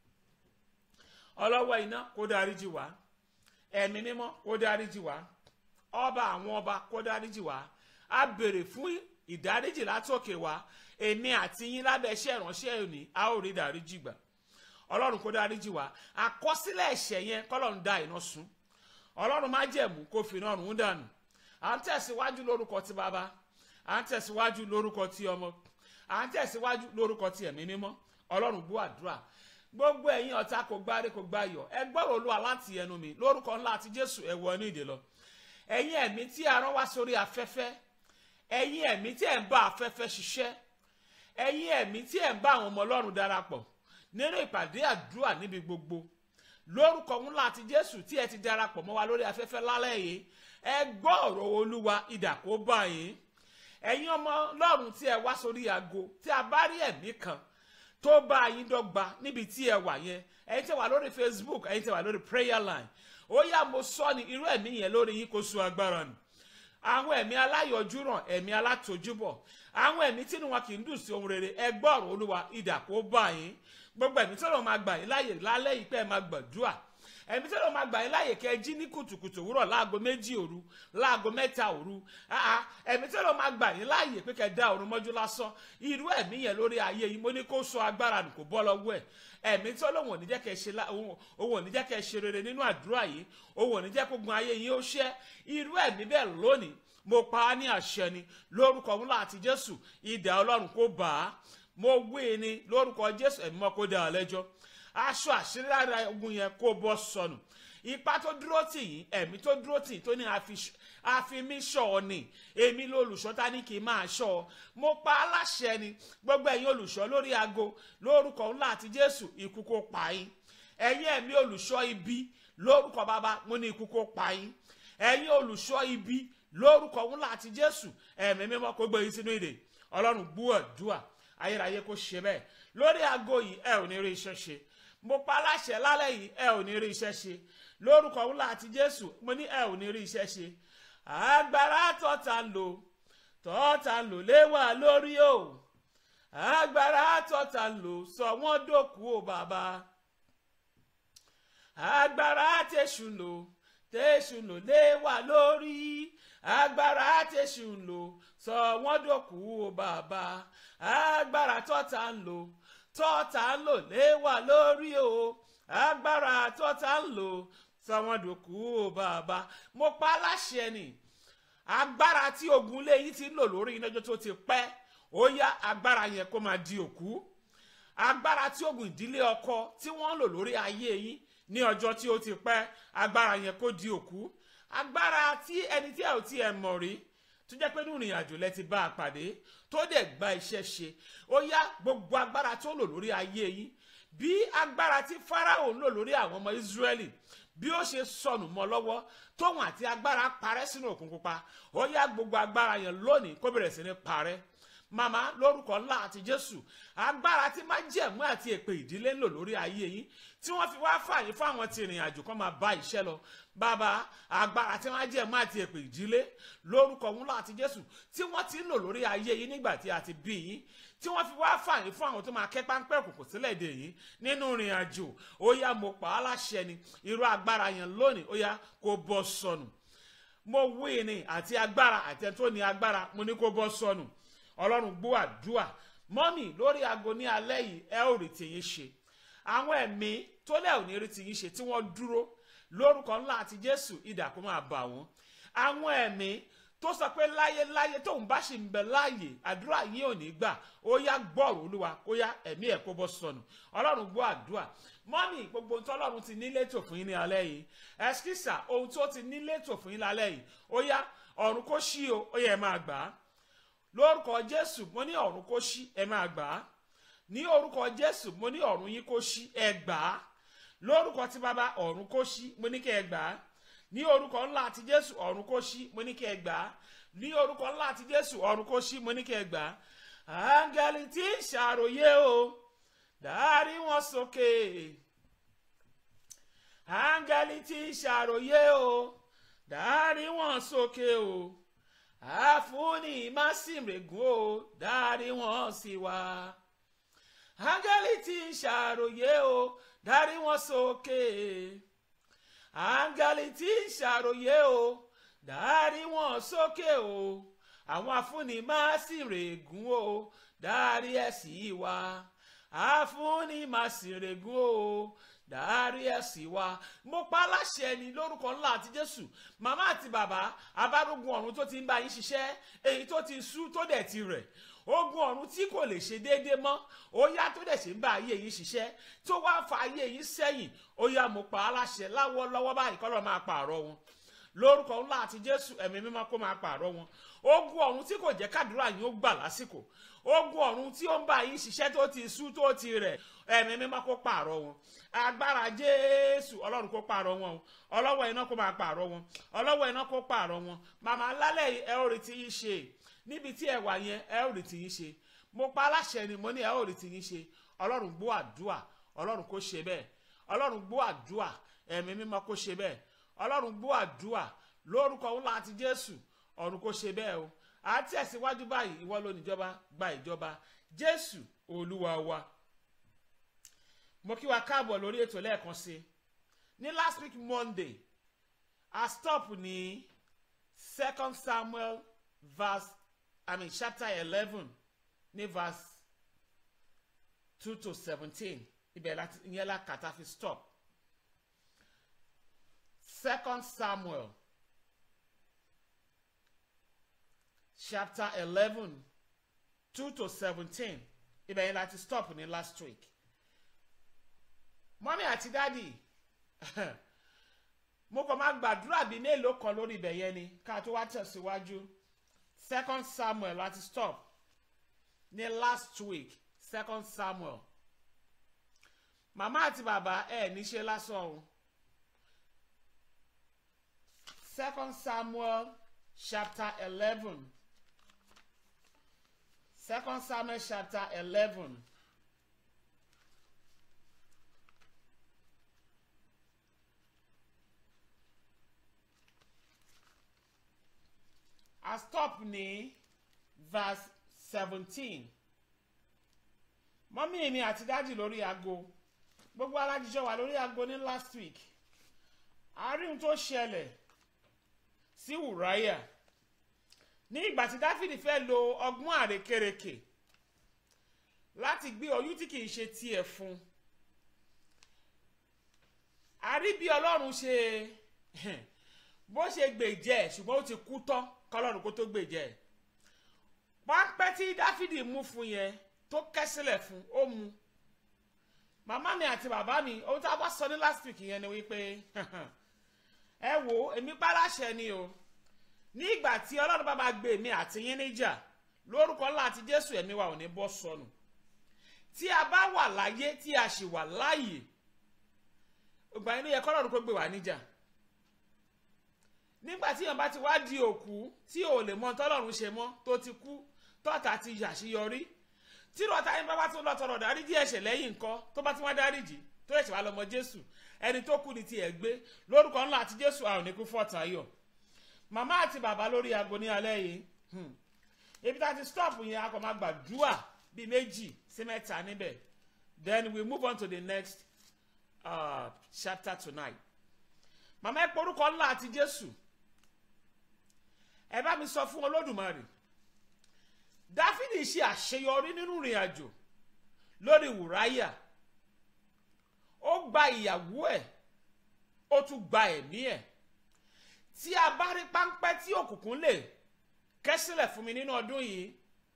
ọlọ́wọ́ iná kó dáríjì wá ẹ̀mí mímọ́ kó dáríjì wá ọba àwọn ọba kó dáríjì wá a béèrè fún ìdáríjì látòkè wá èmi àti yín lábẹ́ iṣẹ́ ìránṣẹ́ òní a ó rí ìdáríjì gbà ọlọ́run kó dáríjì wá àkọsílẹ̀ ẹ̀ṣẹ̀ yẹn kọ́lọ́run dá iná sun ọlọ́run má jẹ̀mú kó fi iná rùn dànù à ń tẹ̀síwájú lórúkọ ti bàbá à ń tẹ̀síwájú lórúkọ ti ọmọ à ń tẹ̀síwájú lórúkọ ti ẹ̀mí mímọ́ ọlọ́run gbọ́ àdúrà gbogbo ẹ̀yin ọ̀tá kò gbáre kò gbáyọ̀ ẹ gbọ́rọ̀ olúwa láti ẹnu mi lórúkọ ńlá àti jésù ẹ wọ ní ìdè lọ ẹ̀yin ẹ̀mí tí a rán wá sórí afẹ́fẹ́ ẹ̀yin ẹ̀mí tí ẹ̀ ń bá afẹ́fẹ́ ṣiṣẹ́ ẹ̀yin ẹ̀mí tí ẹ̀ ń bá àwọn ọmọ ọlọ́run darapọ̀ nínú ìpàdé àdúrà níbi gbogbo lórúkọ ńlá àti jésù tí ẹ ti darapọ̀ mọ́ wa lórí afẹ́fẹ́ lálẹ́ yìí ẹ gbọ́ ọ̀rọ̀ olúwa idà kó bá yín ẹ̀yin ọmọ ọlọ́run tí ẹ wá sórí aago tí a bá rí ẹ̀mí kan tó bá yín dọ́gba níbi tí ẹ wà yẹn ẹ̀yin tẹ́ wà lórí facebook ẹ̀yin tẹ́ wà lórí prayer line ó yá mo sọ ni irú ẹ̀mí yẹn lórí yín kó so agbára nù àwọn ẹ̀mí aláyọjúràn ẹ̀mí alátojúbọ̀ àwọn ẹ̀mí tí wọn kì í dùn sí ohun rere ẹ gbọ́ ọ̀rọ̀ olúwa idà kó bá yín gbogbo ẹ̀mí tí wọn máa gbà yín láàyè lálẹ́ yìí pé ẹ máa gbàdúrà ẹ̀mí tó lọ́ máa gbà yín láàyè kẹ́ ẹ jí ní kùtùkùtù òwúrọ̀ láago méjì òru láago mẹ́ta òru Ah, ah, ẹ̀mí tó lọ́ máa gbà yín láàyè pé kẹ́ ẹ dá òrùn mọ́jú lásán irú ẹ̀mí yẹn lórí ayé yìí mo ní kó sọ agbára nù kó bọ́ lọ́wọ́ ẹ̀ ẹ̀mí tó lóun ò ní jẹ́ kẹ́ ẹ ṣe lá- òun òun ò ní jẹ́ kẹ́ ẹ ṣe rere nínú àdúrà yìí òun ò ní jẹ́ kó gun ayé yín ó ṣẹ́ irú ẹ̀mí bẹ́ẹ̀ lónìí mo pa á ní àṣẹ ni lórúkọ ńlá àti jésù ìdá ọlọ́run kó bà á mo wí ni lórúkọ jésù ẹ̀mí mọ́ kó dá ọ lẹ́jọ́ aṣọ àṣírí lára ogun yẹn kó bọ́ sọnù ipa tó dúró tì yín ẹ̀mí tó dúró tì yín tó ní àfi- àfimí ṣọ́ ọ ni èmi lolùṣọ́ ta ní kí n máa ṣọ́ ọ mo pa á láṣẹ ni gbogbo ẹ̀yin olùṣọ́ lórí aago lórúkọ ńlá àti jésù ikú kó pa yín ẹ̀yin ẹ̀mí olùṣọ́ ibi lórúkọ bàbá mo ní ikú kó pa yín ẹ̀yin olùṣọ́ ibi lórúkọ ńlá àti jésù ẹ̀mí mímọ́ kó gbé yín sínú ìdè ọlọ́run gbúwọ̀ dùà ayérayé kó ṣe bẹ́ẹ̀ lórí aago yìí ẹ ò ní rí iṣẹ́ ṣe mo pa aláṣẹ lálẹ́ yìí ẹ ò ní rí iṣẹ́ ṣe lórúkọ ńlá àti jésù mo ní ẹ ò ní rí iṣẹ́ ṣe agbára tọ́ta ń lò tọ́ta ń lò léwà lórí o agbára tọ́ta ń lò sọ wọ́n dòkú o bàbá agbára tẹ̀sù ń lò tẹ̀sù ń lò léwà lórí agbára tẹ̀sù ń lò sọ wọ́n dòkú o bàbá agbára tọ́ta ń lò tọ́ta ń lò léwà lórí o agbára tọ́ta ń lò sọ wọ́n dòkú o bàbá mo pa á láṣẹ ni agbára tí ogun lé yín ti ń lò lórí iná ọjọ́ tó ti pẹ́ ó yá agbára yẹn kó máa di òkú agbára tí ogun ìdílé ọkọ tí wọ́n ń lò lórí ayé yín ní ọjọ́ tí ó ti pẹ́ agbára yẹn kó di òkú agbára tí ẹni tí ẹ ò tí ẹ mọ̀ rí tó jẹ́ pé nínú ìrìn àjò lẹ ti bá a pàdé tó dẹ̀ gba iṣẹ́ ṣe ó yá gbogbo agbára tó lò lórí ayé yín bí agbára tí Fáráò ń lò lórí àwọn ọmọ Ísírẹ́lì bí ó ṣe sọnù mọ́ lọ́wọ́ tóun àti agbára parẹ́ sínú òkun pupa ó yá gbogbo agbára yẹn lónìí kó bẹ̀rẹ̀ sí ní parẹ́ màmá lórúkọ ńlá àti jésù agbára tí máa jẹ̀mú àti èpè ìdílé ń lò lórí ayé yín tí wọ́n fi wá fààyè fún àwọn tí ìrìn àjò kan máa bá iṣẹ́ lọ bàbá agbára tí máa jẹ̀mú àti èpè ìdílé lórúkọ ńlá àti jésù tí wọ́n ti ń lò lórí ayé yín nígbà tí a ti bí yín tí wọ́n fi wá fààyè fún àwọn tó máa kẹ́ páńpẹ́ òkùnkùn sílẹ̀ dè yín nínú ìrìn àjò ó yá mo pa á láṣẹ ni irú agbára yẹn lónìí ó yá kó bọ́ sọnù mo wí ni àti agbára àti ẹni tó ní agbára mo ní kó bọ́ sọnù ọlọ́run gbọ́ àdúà mọ́mì lórí aago ní alẹ́ yìí ẹ ò rí tìyín ṣe àwọn ẹ̀mí tó lẹ́ ò ní rí tìyín ṣe tí wọ́n dúró lórúkọ ńlá àti jésù idà kó máa bà wọ́n àwọn ẹ̀mí tó sọ pé láyéláyé tóun bá ṣì ń bẹ láàyè àdúrà yín ò ní gbà ó yá gbọ́rọ̀ olúwa kó yá ẹ̀mí ẹ̀ kó bọ́ sọnù ọlọ́run gbọ́ àdúà mọ́mì gbogbo ohun tó ọlọ́run ti nílé tò fún yín ní alẹ́ yìí ẹ̀skísà ohun tó ti nílé tò fún yín lálẹ́ yìí ó yá ọ̀run kó ṣí o ó yẹ ẹ máa gbà á lórúkọ jésù mo ní ọ̀run kó ṣí ẹ máa gbà á ní orúkọ jésù mo ní ọ̀run yín kó ṣí ẹ gbà á lórúkọ tí bàbá ọ̀run kó ṣí mo ní kí ẹ gbà á ní orúkọ ńlá àti jésù ọ̀run kó ṣí mo ní kí ẹ gbà á ní orúkọ ńlá àti jésù ọ̀run kó ṣí mo ní kí ẹ gbà á áńgẹ́lì tí ń ṣàròyé o dárí wọn sókè áńgẹ́lì tí ń ṣàròyé o dárí wọn sókè o àfúnni másìmrègùn o dárí wọn sí wa áńgẹ́lì tí ń ṣàròyé o dárí wọn sókè áńgẹ́lì tí ń ṣàròyé o dárí wọn sókè o àwọn àfúnni másìmrègùn o dárí ẹ̀ sí wa àfúnni másìmrègùn o dárí ẹ̀sìn wa mo pa láṣẹ ni lórúkọ ńlá àti jésù màmá àti bàbá abárógun ọ̀run tó ti ń bá yín ṣiṣẹ́ èyí tó ti sú tó dẹ̀ ti rẹ̀ ogun ọ̀run tí kò lè ṣe déédéé mọ́ ó yá tó dẹ̀ ṣe ń bá ayé yín ṣiṣẹ́ tó wá fa ayé yín sẹ́yìn ó yá mo pa á láṣẹ láwọ́ lọ́wọ́ báyìí kọ́ lọ́ọ́ máa pààrọ̀ wọn lórúkọ ńlá àti jésù ẹ̀mí mímọ́ kó máa pààrọ̀ wọn ogun ọ̀run tí kò jẹ́ kádùúrà yín ó gbà lásìkò ogun ọ̀run tí ó ń bá yín ṣiṣẹ́ tó ti sú tó ti rẹ̀ ẹ̀mí mímọ́ kó pààrọ̀ wọn agbára jésù ọlọ́run kó pààrọ̀ wọn o ọlọ́wọ́ iná kó máa pààrọ̀ wọn ọlọ́wọ́ iná kó pààrọ̀ wọn màmá lálẹ́ yìí ẹ ó rí ti yín ṣe níbi tí ẹ wà yẹn ẹ ó rí ti yín ṣe mo pa aláṣẹ ni mo ní ẹ ó rí ti yín ṣe ọlọ́run gbọ́ àdúà ọlọ́run kó ṣe bẹ́ẹ̀ ọlọ́run gbọ́ àdúà ẹ̀mí mímọ́ kó ṣe bẹ́ẹ̀ ọlọ́run gbọ́ àdúà lórúkọ ńlá àti jésù ọ̀run kó ṣe bẹ́ẹ̀ o àti ẹ̀sìnwájú báyìí ìwọ ló níjọba gba ìjọba jésù olúwa wa mo kí wa káàbọ̀ lórí ètò lẹ́ẹ̀kan sí ní last week monday a stop ní second samuel verse i mean chapter eleven ní verse two to seventeen ibẹ̀ láti ìyẹn la kàtà fi stop second samuel chapter eleven two to seventeen ibẹ̀ yẹn láti stop ní last week mọ́mí àti dádì mo kàn máa gbàdúrà bíi mélòó kan lórí ibẹ̀ yẹn ni ká tó wá tẹ̀síwájú second samuel láti stop ní last week second samuel màmá àti bàbá ẹ níṣe lásán o second samuel chapter eleven second samuel chapter eleven. a stop ní verse seventeen mọ́mí mi àti dájì lórí aago gbogbo alájíjọ wà lórí aago ní last week àárín tó ṣẹlẹ̀ sí wùráyà ní ìgbà tí dáfídì fẹ́ lo ọgbọ́n àrékérekè láti gbé oyún tí kìí ṣe tiẹ̀ fún a rí bí ọlọ́run ṣe bó ṣe gbèjẹ́ ṣùgbọ́n ó ti kú tán kọlọ́run kó tó gbèjẹ́ pápẹ́ tí dáfídì mú fún yẹn tó kẹ́ sílẹ̀ fún ó mu màmá mi àti bàbá mi ohun tá a bá sọ ní last week yẹn ni wípé ẹ wo èmi pàláṣẹ ni o ní ìgbà tí ọlọ́run bá máa gbé mi àti yín níjà lórúkọ ńlá àti jésù ẹ̀mí wa ò ní bọ́ sọnù tí a bá wà láyé tí a sì wà láàyè ìgbà yẹn ló yẹ kọ́lọ́run kó gbé wa níjà nígbà tí èèyàn bá ti wá di òkú tí ò lè mọ tọ́lọ́run ṣe mọ́ tó ti kú tọ́ta ti yàṣeyọrí tí rọta yín bá bá tún lọ tọrọ dáríjì ẹ̀ṣẹ̀ lẹ́yìn nǹkan tó bá tún wá dáríjì tó ẹ̀ṣẹ̀ wá lọ́mọ jésù ẹni tó kú ni tiẹ̀ gbé lórúkọ ńlá àti jésù àwọn oníkú fọ́tayọ̀ màmá àti bàbá lórí aago ní alẹ́ yìí ibi tá a ti stop yẹn a kò máa gbàdúrà bíi méjì sí mẹ́ta níbẹ̀ then we move on to the next uh, chapter tonight màmá ẹ porúkọ ńlá àti jésù ẹ bá mi sọ fún olódùmarè dáfídì ṣe àṣeyọrí nínú ìrìn àjò lórí wùráyà ó gba ìyàwó ẹ̀ ó tún gba ẹ̀mí ẹ̀ tí a bá rí páńpẹ́ tí òkùnkùn lè kẹ́ sílẹ̀ fún mi nínú ọdún yìí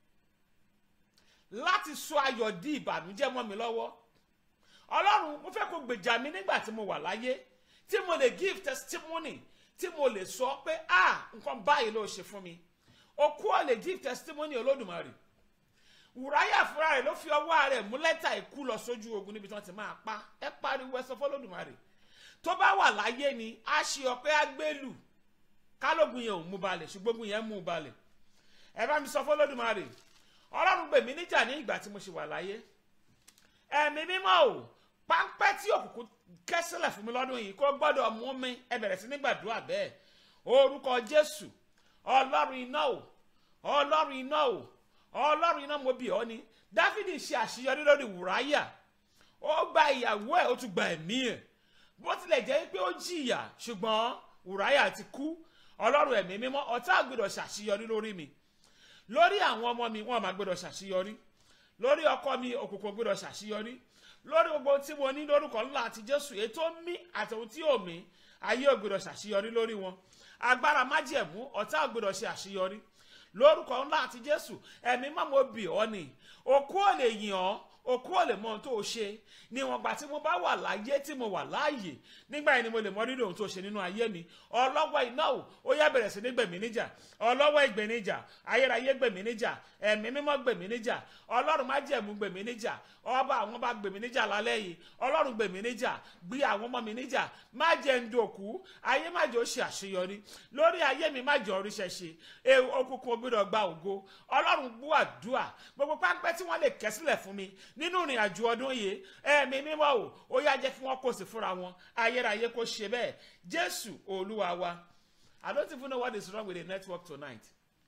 láti sọ ayọ̀ di ìbànújẹ́ mọ́ mi lọ́wọ́ ọlọ́run mo fẹ́ kó gbèjà mi nígbà tí mo wà láyé tí mo lè give testimony tí mo lè sọ pé ah nǹkan báyìí ló ṣe fún mi okú ọ̀ lè give testimony olódùmarè wùráyà fúnra rẹ̀ ló fi ọwọ́ rẹ̀ mú lẹ́tà ikú lọ sójú ogun níbi tí wọ́n ti máa pa ẹ pariwo ẹ sọ fọlódùmarè tó bá wà láyé ni a ṣe ọpẹ́ agbélù kálógun yẹn ò mú balẹ̀ ṣùgbọ́n ogun yẹn mú balẹ̀ ẹ bá mi sọ fọlódùmarè ọlọ́run gbèmí níjà ní ìgbà tí mo ṣe wà láyé ẹ̀mí mímọ́ o páńpẹ́ tí òkùnkùn kẹ́ sílẹ̀ fún mi lọ́dún yìí kó gbọ́dọ̀ mú mi ẹ bẹ̀rẹ̀ sí ní gbàdúrà bẹ́ẹ̀ orúkọ jésù ọlọ́run iná o ọlọ́run iná o ọlọ́run iná mo bì ọ́ ni dáfídì ṣe àṣeyọrí lórí wùráyà ó gba ìyàwó ẹ̀ ó tún gba ẹ̀mí ẹ̀ bó tilẹ̀ jẹ́ pé ó jìyà ṣùgbọ́n wùráyà ti kú ọlọ́run ẹ̀mí mímọ́ ọ̀tá àgbèrò ṣàṣeyọrí lórí mi lórí àwọn ọmọ mi wọn máa gbèrò ṣàṣeyọrí lórí ọkọ mi òkùnkùn gbèrò ṣàṣeyọrí lórí gbogbo tí mo ní lórúkọ ńlá àti jésù ètò mí àtòun tí ò mí ayé ògbèrò ṣàṣeyọrí lórí wọn agbára májẹ̀mú ọ̀tá ògbèrò ṣe àṣeyọrí lórúkọ ńlá àti jésù ẹ̀mí má mo bì ọ́ ni òkú ò lè yìn ọ́ òkú ò lè mọ ohun tó o ṣe níwọ̀n gbà tí mo bá wà láyé tí mo wà láàyè nígbà yẹn ni mo lè mọ rírì ohun tó o ṣe nínú ayé mi ọlọ́wọ́ iná o ó yá bẹ̀rẹ̀ sí ní gbèmí níjà ọlọ́wọ́ ìgbèmí níjà ayérayé gbèmí níjà ẹ̀mí mímọ́ gbèmí níjà ọlọ́run má jẹ̀mú gbèmí níjà ọba àwọn bá gbèmí níjà lálẹ́ yìí ọlọ́run gbèmí níjà gbé àwọn ọmọ mi níjà má jẹ́ ń dòkú ayé má jẹ́ ó ṣe àṣeyọrí lórí ayé mi má jẹ́ oríṣẹ́ ṣe òkùnkùn ògbìdọ̀ gba ògo ọlọ́run gbọ́ àdúà gbogbo pápẹ́ tí wọ́n lè kẹ́ sílẹ̀ fún mi nínú ìrìn àjò ọdún yìí ẹ̀mí mímọ́ o ó yá jẹ́ kí wọ́n kó sí fúnra wọn ayérayé kó ṣe bẹ́ẹ̀ jésù olúwa wa i don't even know what is wrong with the network tonight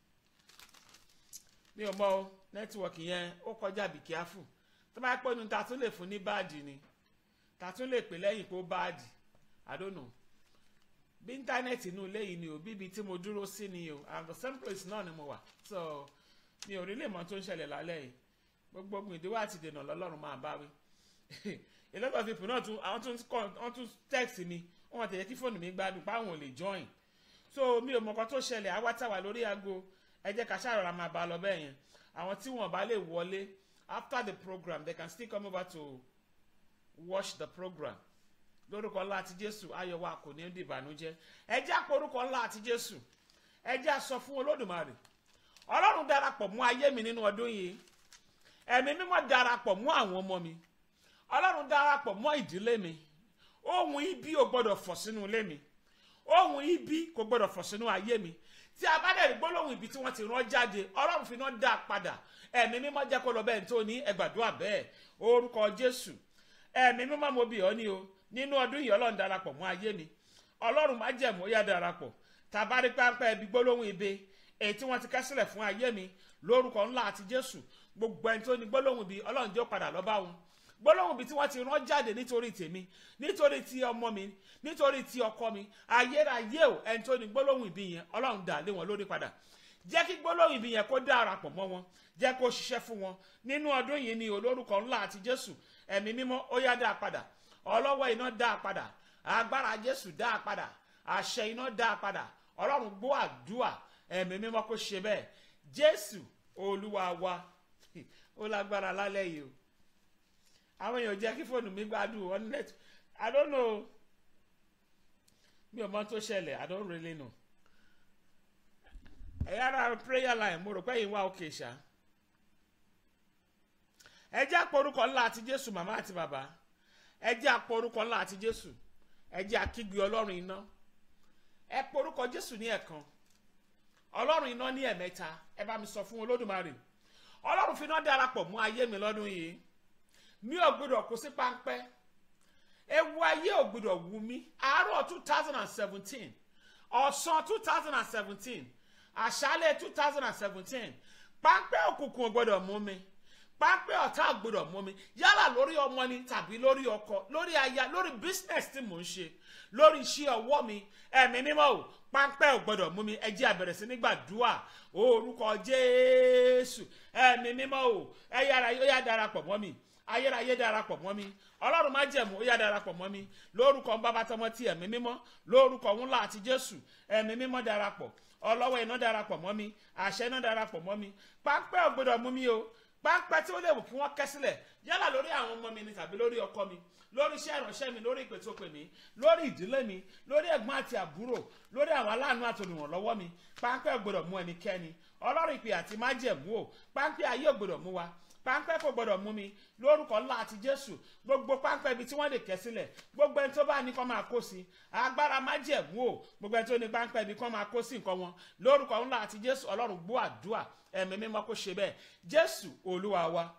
mi ò mọ o network yẹn ó kọjá be careful tó bá pẹ́ nu ta tún lè fún ní báàdì ni ta tún lè pè lẹ́yìn pé ó báàdì i don't know bí íńtánẹ́ẹ̀tì inú ilé yìí ni o bíbi tí mo dúró sí ni o and the same place náà ni mo wà so mi ò rí lè mọ tó ń ṣẹlẹ̀ lálẹ́ yìí gbogbo ogun ìdíwọ́ àti ìdènà lọ́lọ́run máa bá wí a lot of people náà tún àwọn tún kọ́ wọ́n tún text mi wọ́n tẹ̀yẹ kí fóònù mi gbádùn páwọn ò lè join so mi ò mọ nǹkan tó ṣẹlẹ̀ àwa táwa lórí aago ẹ jẹ́ ká ṣàrọ̀ra máa bá a lọ bẹ́ẹ̀ yẹn àwọn tí wọ́n bá lè wọlé after the program they can still come over to watch the program lórúkọ ńlá àti jésù ayọ̀ wa kò ní di ìbànújẹ́ ẹ jẹ́ àpò orúkọ ńlá àti jésù ẹ jẹ́ àsọ fún olódùmarè ọlọ́run darapọ̀ mú ayé mi nínú ọdún yìí ẹ̀mí mímọ́ darapọ̀ mú àwọn ọmọ mi ọlọ́run darapọ̀ mọ́ ìdílé mi ohun ibi ò gbọ́dọ̀ fọ̀ sínú ilé mi ohun ibi kò gbọ́dọ̀ fọ̀ sínú ayé mi tí a bá dẹ̀ rí gbólóhùn ibi tí wọ́n ti rán jáde ọlọ́run fi náà dá a padà ẹ̀mí mímọ́ jẹ́ kó lọ bẹ́ẹ̀ tó ní ẹgbàdúrà bẹ́ẹ̀ orúkọ jésù ẹ̀mí mímọ́ mo bì ọ́ ní o nínú ọdún yìí ọlọ́run darapọ̀ mọ́ ayé mi ọlọ́run má jẹ̀mú ó yá darapọ̀ tàbárí pápá ẹbí gbólóhùn ibi èyí tí wọ́n ti ká sílẹ̀ fún ayé mi lórúkọ ńlá àti jésù gbogbo ẹni tó ní gbólóhùn ibi ọlọ́run jẹ́ ó padà lọ bá wọn gbólóhùn ibi tí wọ́n ti rán jáde nítorí tèmi nítorí ti ọmọ mi nítorí ti ọkọ mi ayérayé o ẹni tó ní gbólóhùn ibi yẹn ọlọ́run dà lé wọn lórí padà jẹ́ kí gbólóhùn ibi yẹn kó darapọ̀ mọ́ wọn jẹ́ kó ṣiṣẹ́ fún wọn nínú ọdún yìí ni olórúkọ ńlá àti jésù ẹ̀mí mímọ́ ó yá dá a padà ọlọ́wọ́ iná dá a padà agbára jésù dá a padà àṣẹ iná dá a padà ọlọ́run gbọ́ àdúà ẹ̀mí mímọ́ kó ṣe bẹ́ẹ̀ jésù olúwa wa ó lágbára lálẹ́ yìí o àwọn èèyàn jẹ́ kí fóònù mi gbádùn on net i don't know mi ò mọ tó ṣẹlẹ̀ i don't really know ẹ̀yà ara prayer line mo rò pé yìí wá òkè ṣá ẹ jẹ́ àpòrúkọ ńlá àti jésù màmá àti bàbá ẹ jẹ́ àpòrúkọ ńlá àti jésù ẹ jẹ́ àkígbe ọlọ́run iná ẹ porúkọ jésù ní ẹ̀kan ọlọ́run iná ní ẹ̀mẹ́ta ẹ bá mi sọ fún olódùmarè ọlọ́run fi iná darapọ̀ mú ayé mi lọ́dún yìí mi ò gbọdọ̀ kó sí páńpẹ́ ewu ayé ò gbọdọ̀ wù mí àárọ̀ two thousand and seventeen ọ̀sán two thousand and seventeen àṣálẹ̀ two thousand and seventeen páńpẹ́ òkùnkùn ò gbọdọ̀ mú mi pápẹ́ ọ̀tá ò gbọdọ̀ mú mi yálà lórí ọmọ ni tàbí lórí ọkọ lórí aya lórí business tí mò ń ṣe lórí iṣẹ́ ọwọ́ mi ẹ̀mí mímọ́ o pápẹ́ ò gbọdọ̀ mú mi ẹ jẹ́ a bẹ̀rẹ̀ sí ní gbàdúrà orúkọ jésù ẹ̀mí mímọ́ o ẹ yára ó yá darapọ̀ mọ́ mi ayérayé darapọ̀ mọ́ mi ọlọ́run má jẹ̀mú ó yá darapọ̀ mọ́ mi lórúkọ bàbá tọmọ ti ẹ̀mí mímọ́ lórúkọ ńlá àti jésù ẹ̀mí mímọ́ darapọ̀ ọlọ́wọ́ iná darapọ̀ mọ́ mi àṣẹ iná darapọ̀ mọ́ mi pápẹ́ ò gbọdọ̀ mú mi o pápẹ́ tí ó lè wù kí wọ́n kẹ́ sílẹ̀ yálà lórí àwọn ọmọ mi ni tàbí lórí ọkọ mi lórí iṣẹ́ ìránṣẹ́ mi lórí ìpè tó pè mí lórí ìdílé mi lórí ẹ̀gbọ́n àti àbúrò lórí àwọn aláàánú àti olùrànlọ́wọ́ mi pápẹ́ ò gbọdọ̀ mú ẹnikẹ́ni ọlọ́run ìpè àti májẹ̀mú o pápẹ́ ayé ò gbọdọ̀ mú wa páńpẹ́ kò gbọdọ̀ mú mi lórúkọ ńlá àti jésù gbogbo páńpẹ́ ibi tí wọ́n lè kẹ́ sílẹ̀ gbogbo ẹni tó bá ní kó máa kó sí agbára má jẹ̀mú o gbogbo ẹni tó ní páńpẹ́ ibi kó máa kó sí nǹkan wọn lórúkọ ńlá àti jésù ọlọ́run gbọ́ àdúà ẹ̀mí mímọ́ kó ṣe bẹ́ẹ̀ jésù olúwa wa.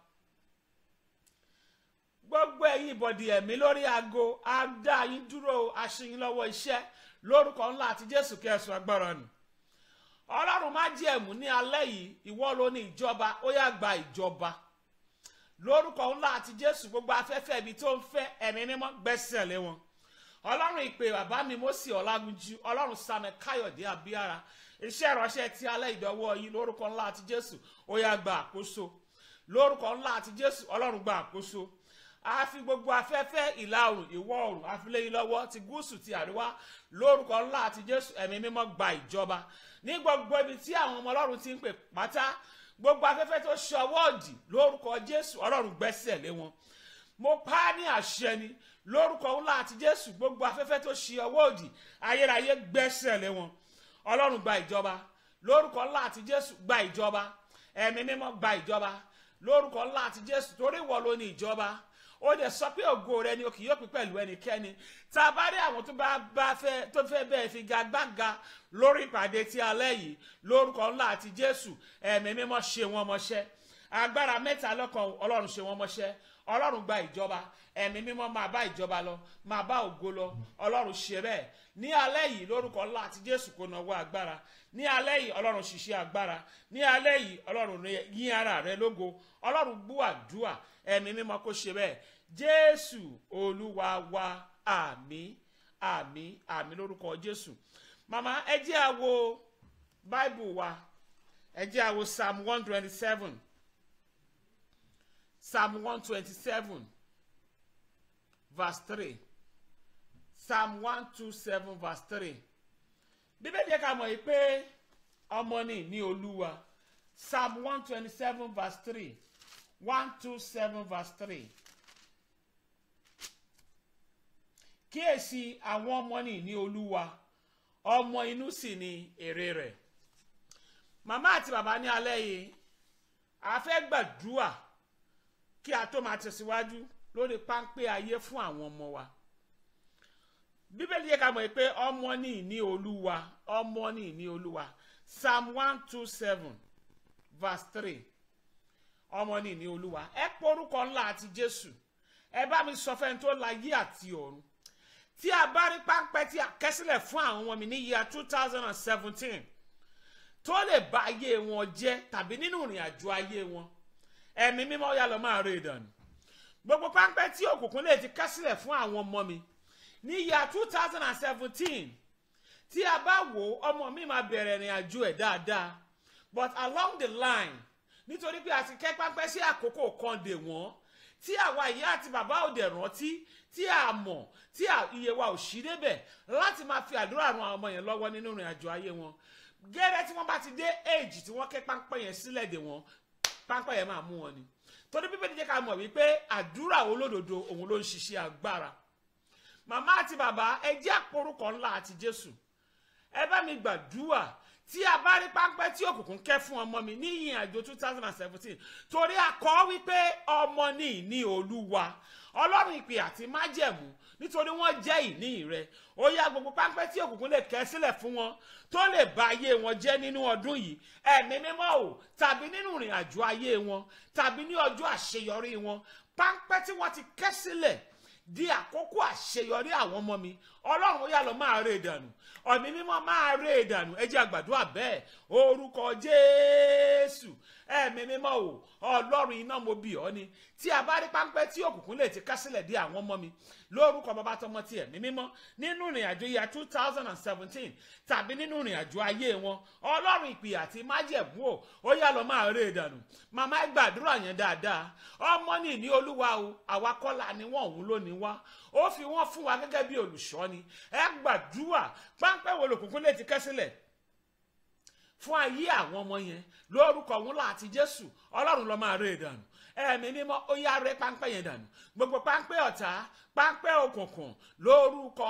gbogbo ẹ̀yin ìbọ̀dì ẹ̀mí lórí aago á dá yín dúró aṣíyín lọ́wọ́ iṣẹ́ lórúkọ ńlá àti jésù kẹsùn agbára nù ọlọ́run má jẹ̀mú ní alẹ́ yìí ìwọ ló ní ìjọba ó yá gba ìjọba lórúkọ ńlá àti jésù gbogbo afẹ́fẹ́ ibi tó ń fẹ́ ẹ̀mí mímọ́ gbẹ́sẹ̀ lé wọn ọlọ́run ìpè bàbá mi Mósè ọlágúnjú ọlọ́run samuel káyọ̀dé abíára iṣẹ́ ìránṣẹ́ ti alẹ́ ìdánwò yìí lórúkọ ńlá àti jésù ó yá gba àkóso lórúkọ ńlá àti jésù ọlọ́run gba àkóso a fi gbogbo afẹ́fẹ́ ìlà oòrùn ìwọ̀ oòrùn àfiléyìn lọ́wọ́ ti gúúsù ti àríwá lórúkọ ńlá àti jésù ẹ̀mí mímọ́ gba ìjọba ní gbogbo ibi tí àwọn ọmọ ọlọ́run ti ń pè pátá gbogbo afẹ́fẹ́ tó ṣọwọ́ òdì lórúkọ jésù ọlọ́run gbẹ́sẹ̀ lé wọn mo pa á ní àṣẹ ni lórúkọ ńlá àti jésù gbogbo afẹ́fẹ́ tó ṣe ọwọ́ òdì ayérayé gbẹ́sẹ̀ lé wọn ọlọ́run gba ìjọba lórúkọ ńlá àti jésù gba ìjọba ẹ̀mí mímọ́ gba ìjọba lórúkọ ńlá àti jésù torí ìwọ ló ní ìjọba ó dẹ̀ sọ pé ògo rẹ ni o kì yóò pín pẹ̀lú ẹnikẹ́ni tá a bá rí àwọn tó bá bá fẹ́ tó fẹ́ bẹ́ẹ̀ fi gagbága lórí ìpàdé tí alẹ́ yìí lórúkọ ńlá àti jésù ẹ̀mí mímọ́ ṣe wọ́n mọ́ṣẹ́ agbára mẹ́ta lọ́kan ọlọ́run ṣe wọ́n mọ́ṣẹ́ ọlọ́run gba ìjọba ẹ̀mí mímọ́ máa bá ìjọba lọ máa bá ògo lọ ọlọ́run ṣe bẹ́ẹ̀ ní alẹ́ yìí lórúkọ ńlá àti jésù kò náwó agbára ní alẹ́ yìí ọlọ́run ṣiṣẹ́ agbára ní alẹ́ yìí ọlọ́run yín ara rẹ lógo ọlọ́run gbọ́ àdúà ẹ̀mí mímọ́ kó ṣe bẹ́ẹ̀ jésù olúwa wa àmín àmì àmì lórúkọ jésù màmá ẹ jẹ́ a wo bible wa ẹ jẹ́ a wo psalm one twenty seven psalm one twenty seven verse three psalm one two seven verse three bíbélì yẹ ká mọ̀ yìí pé ọmọ ni ní olúwa psalm one twenty seven verse three one two seven verse three kíyèsí àwọn ọmọ ni ní olúwa ọmọ inú sì ni èrè rẹ̀ màmá àti bàbá ní alẹ́ yìí a fẹ́ gbàdúrà kí a tó máa tẹ̀síwájú lórí páńpẹ́ ayé fún àwọn ọmọ wa bíbélì yẹ ká mọ̀ pé ọmọ ní ìní olúwa ọmọ ní ìní olúwa psalm one two seven verse three ọmọ ní ìní olúwa ẹ porúkọ ńlá àti jésù ẹ bá mi sọ fẹ́ni tó la yí àti ọ̀run tí a bá rí páńpẹ́ tí a kẹ́sílẹ̀ fún àwọn ọmọ mi ní yíya two thousand and seventeen tó lè ba ayé wọn jẹ́ tàbí nínú ìrìn àjò ayé wọn ẹ̀mí mímọ́ yà lọ máa rè dànù gbogbo páńpẹ́ tí òkùnkùn lè ti kẹ́sílẹ̀ fún àwọn ọmọ mi ní yíya two thousand and seventeen tí a bá wò ọmọ mi máa bẹ̀rẹ̀ ìrìn àjò ẹ̀ dáadáa but along the line nítorí pé a ti kẹ́ páńpẹ́ sí àkókò kan dè wọ́n tí àwa ìyá àti bàbá òde rántí tí a mọ̀ tí iye wa ò sí débẹ̀ láti máa fi àdúrà ran àwọn ọmọ yẹn lọ́wọ́ nínú ìrìn àjò ayé wọn gẹ́rẹ́ tí wọ́n bá ti dé éèjì tí wọ́n kẹ́ páńpẹ́ yẹn sílẹ̀ dè wọ́n páńpẹ́ yẹn máa mú wọn ni torí bíbélì jẹ́ ká mọ̀ wípé àdúrà olódodo òun ló ń ṣiṣẹ́ agbára màmá àti bàbá ẹ jẹ́ àporúkọ ńlá àti jésù ẹ bá mi gbàdúrà tí a bá rí páńpẹ́ tí òkùnkùn kẹ́ fún ọmọ mi ní ìyìn àjò two thousand and seventeen torí àkọ́ wípé ọmọ ní ìní olúwa ọlọ́run ìpè àti májẹ̀mú nítorí wọ́n jẹ́ ìní rẹ ó yá gbogbo páńpẹ́ tí òkùnkùn lè kẹ́ sílẹ̀ fún wọn tó lè ba ayé wọn jẹ́ nínú ọdún yìí ẹ̀mí mímọ́ o tàbí nínú ìrìn àjò ayé wọn tàbí ní ọjọ́ àṣeyọrí wọn páńpẹ́ tí wọ́n ti kẹ́ sílẹ̀ di àkókò àṣeyọrí àwọn ọmọ mi ọlọ́run ó yá lọ máa rè dànù ọ̀mí mímọ́ máa rè dànù ẹ jẹ́ àgbàdua bẹ́ẹ̀ orúkọ jésù ẹ̀mí mímọ́ o ọlọ́run iná mo bì ọ́ ni tí a bá rí páńpẹ́ tí òkùnkùn lè ti kásílẹ̀ di àwọn ọmọ mi lórúkọ bàbá tọmọ tí ẹ̀mí mímọ́ nínú ìrìn àjò ìyá two thousand and seventeen tàbí nínú ìrìn àjò ayé wọn ọlọ́run ìpè àti májẹ̀mú o ó yá lọ máa rè dànù màmá ẹ gbàdúrà yẹn dáadáa ọmọ ní ìní olúwa o àwa kọ́lá ni wọ́n òun lónìí wá ó fi wọ́n fún wa gẹ́gẹ́ bí olùṣọ́ ni ẹ gbàdúrà páńpẹ́ wo lòkùnkùn lè ti kẹ́sílẹ̀ fún ayé àwọn ọmọ yẹn lórúkọ òun láti jésù ọlọ́run ló máa rè dànù ẹ̀mí mímọ́ ó yá rẹ́ páńpẹ́ yẹn dànù gbogbo páńpẹ́ ọ̀tá páńpẹ́ òkùnkùn lórúkọ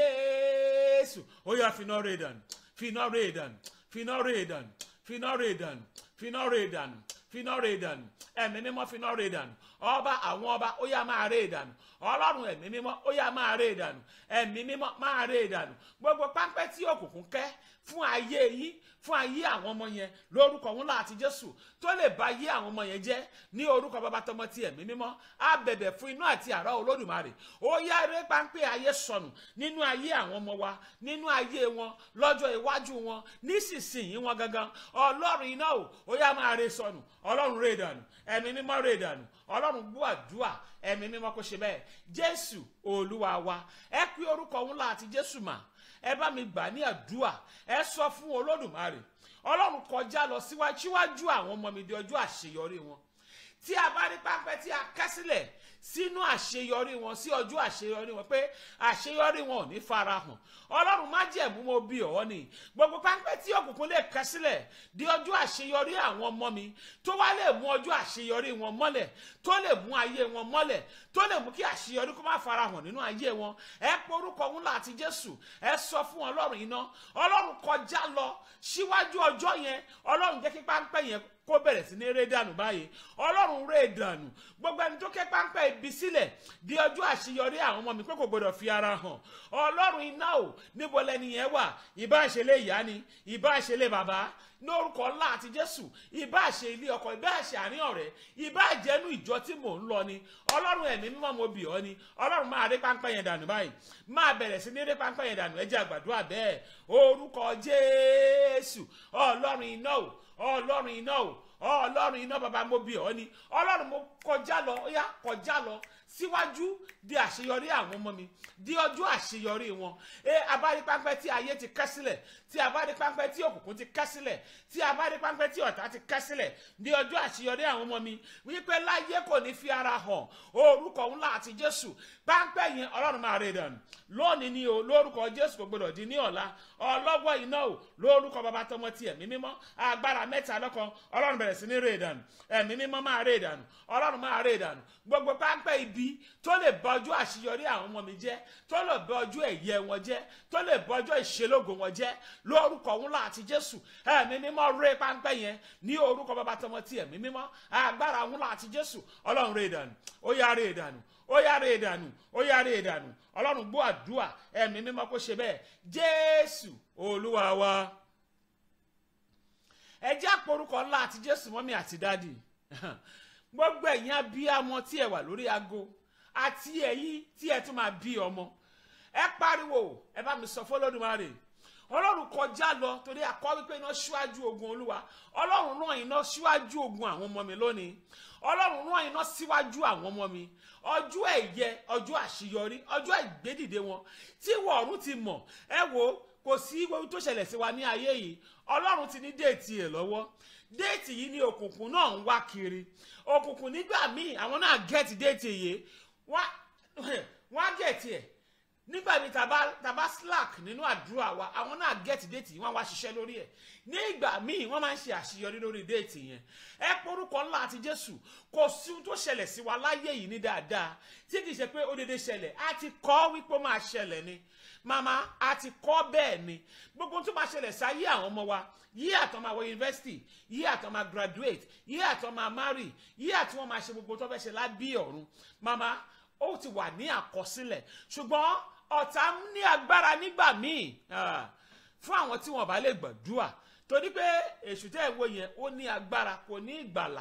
jésù ó yá finá rè dànù finá rè dànù finá rè dànù finá rè dànù finá rè dànù finá rè dànù ẹ̀mí mímọ́ finá rè dànù ọba àwọn ọba ó yá máa rè dànù ọlọ́run ẹ̀mí mímọ́ ó yá máa rè dànù ẹ̀mí mímọ́ máa rè dànù gbogbo páńpẹ́ tí òkùnkùn kẹ́ fún ayé yín fún ayé àwọn ọmọ yẹn lórúkọ wọn láti jésù tó lè ba ayé àwọn ọmọ yẹn jẹ́ ní orúkọ bàbá tọmọ ti ẹ̀mí mímọ́ á bẹ̀bẹ̀ fún inú àti àrá olódùmarè ó yá eré páńpẹ́ ayé sọnù nínú ayé àwọn ọmọ wa nínú ayé wọn lọ́jọ́ iwájú wọn nísinsìnyí wọn gangan ọlọ́run iná o ó yá máa re sọnù ọlọ́run rè dànù ẹ̀mí mímọ́ rè dànù ọlọ́run gbọ́ àdúà ẹ̀mí mímọ́ kó ṣe bẹ́ẹ̀ jésù olúwa wa ẹ pé orúkọ wọn láti jésù mà ẹ bá mi gbà ní àdúà ẹ sọ fún olódùmarè ọlọ́run kọjá lọ síwájú àwọn ọmọ mi di ọjọ́ àṣeyọrí wọn tí a bá rí pápẹ́ tí a kẹ́ sílẹ̀ sínú àṣeyọrí wọn sí ọjọ́ àṣeyọrí wọn pé àṣeyọrí wọn ò ní farahàn ọlọ́run má jẹ̀mú mo bí ọ̀ ni gbogbo pápẹ́ tí òkùnkùn lè kẹ́ sílẹ̀ di ọjọ́ àṣeyọrí àwọn ọmọ mi tó wá lè mú ọjọ́ àṣeyọrí wọn mọ́lẹ̀ tó lè mú ayé wọn mọ́lẹ̀ tó lè mú kí àṣeyọrí kó má farahàn nínú ayé wọn ẹ porúkọ ńlá àti jésù ẹ sọ fún ọlọ́run iná ọlọ́run kọjá lọ síwájú ọjọ́ yẹn ọlọ́run jẹ́ kí pápẹ́ yẹn kó bẹ̀rẹ̀ sí ní ré dànù báyìí ọlọ́run ré dànù gbogbo ẹni tó ké páńpẹ́ ibi sílẹ̀ di ọjọ́ àṣeyọrí àwọn ọmọ mi pé kò gbọdọ̀ fi ara hàn ọlọ́run iná o níbo lẹni yẹn wà ìbá àṣẹlẹ̀ ìyá ni ìbá àṣẹlẹ̀ bàbá lórúkọ ńlá àti jésù ìbá àṣẹ ilé ọkọ ìbá àṣẹ àárín ọ̀rẹ́ ìbá àjẹnú ìjọ tí mò ń lọ ni ọlọ́run ẹ̀mí mímọ́ mo bì ọ́ ni ọlọ́run máa rí páńpẹ́ yẹn dànù báyìí máa bẹ̀rẹ̀ sí ní rí páńpẹ́ yẹn dànù ẹ jẹ́ àgbàdua bẹ́ẹ̀ orúkọ jésù ọlọ́run iná o ọlọ́run iná o ọlọ́run iná bàbá mo bí ọ ni ọlọ́run mo kọjá lọ ó yá kọjá lọ síwájú di àṣeyọrí àwọn ọmọ mi di ọjọ́ àṣeyọrí wọn ẹ abárí pápẹ́ tí ayé ti kẹ́ sílẹ̀ tí abárí pápẹ́ tí òkùnkùn ti kẹ́ sílẹ̀ tí abárí pápẹ́ tí ọ̀tá ti kẹ́ sílẹ̀ di ọjọ́ àṣeyọrí àwọn ọmọ mi wípé láyé kò ní fi ara hàn orúkọ ńlá àti jésù pápẹ́ yẹn ọlọ́run máa rè dànù lónìí ni o lórúkọ jésù kò gbọdọ̀ di ní ọ̀la ọlọ́gbọ́ iná o lórúkọ bàbá tọmọ ti ẹ̀mí mímọ́ agbára mẹ́ta lọ́kan ọlọ́run bẹ̀rẹ̀ sí ní rè dànù ẹ̀mí mímọ́ máa rè dànù ọlọ́run máa rè dànù gbogbo pápẹ́ ibi tó lè bọjú àṣeyọrí àwọn ọmọ mi jẹ́ tó lè bọjú ẹ̀yẹ wọn jẹ́ tó lè bọjú ìṣelógo wọn jẹ́ lórúkọ ńlá àti jésù ẹ̀mí mímọ́ rè pápẹ́ yẹn ní orúkọ bàbá tọmọ ti ẹ̀mí mímọ́ agbára ńlá àti jésù ọlọ́run rè dànù ó yá rè dànù ó yára ìdànù ó yára ìdànù ọlọ́run gbọ́ àdúrà ẹ̀mí mímọ́ kó ṣe bẹ́ẹ̀ jésù olúwa wa ẹ jẹ́ àporúkọ ńlá àti jésù mọ́mí àti dádì gbogbo ẹ̀yin abíyamọ tí ẹ wà lórí aago àti ẹ̀yin tí ẹ tún máa bí ọmọ ẹ pariwo ẹ bá mi sọ fọlọ́dúnmáre ọlọ́run kọjá lọ torí akọ wípé iná ṣíwájú ogun olúwa ọlọ́run rán iná ṣíwájú ogun àwọn ọmọ mi lónìí ọlọ́run rán iná síwájú àwọn ọmọ mi ọjọ́ ẹ̀yẹ ọjọ́ àṣeyọrí ọjọ́ ìgbédìde wọn tí wọ̀ọ̀run ti mọ̀ ẹ wo kò sí ohun tó ṣẹlẹ̀ sí wa ní ayé yìí ọlọ́run ti ní déètì ẹ̀ lọ́wọ́ déètì yìí ni òkùnkùn náà ń wá kiri òkùnkùn nígbà míì àwọn náà gẹ̀ẹ́tì déètì yìí wọ́n á gẹ̀ẹ́tì ẹ̀ nígbà míì tàbá tàbá slack nínú àdúrà wa àwọn náà gẹ̀ẹ́tì déètì wọ́n wá ṣiṣẹ́ lórí ẹ̀ ní ìgbà míì wọ́n máa ń ṣe àṣeyọrí lórí déètì yẹn ẹ porúkọ ńlá àti jésù kò sí ohun tó ṣẹlẹ̀ sí wa láyé yìí ní dáadáa tí kì í ṣe pé ó dédé ṣẹlẹ̀ á ti kọ́ wípé ó máa ṣẹlẹ̀ ni màmá a ti kọ́ bẹ́ẹ̀ ni gbogbo tó máa ṣẹlẹ̀ sáyé àwọn ọmọ wa yí àtọ́ máa wọ yunifásitì yí àtọ́ máa graduate yí àtọ́ máa marry yí àtọ́ wọn máa ṣe gbogbo tó fẹ́ ṣe lábí ọ̀run màmá ó ti wà ní àkọsílẹ̀ ṣùgbọ́n ọ̀tá ní agbára nígbà míì fún àwọn tí wọn bá lè gbàdúrà torí pé èṣù tẹ́ ẹ̀ wo yẹn ó ní agbára kò ní ìgbàlà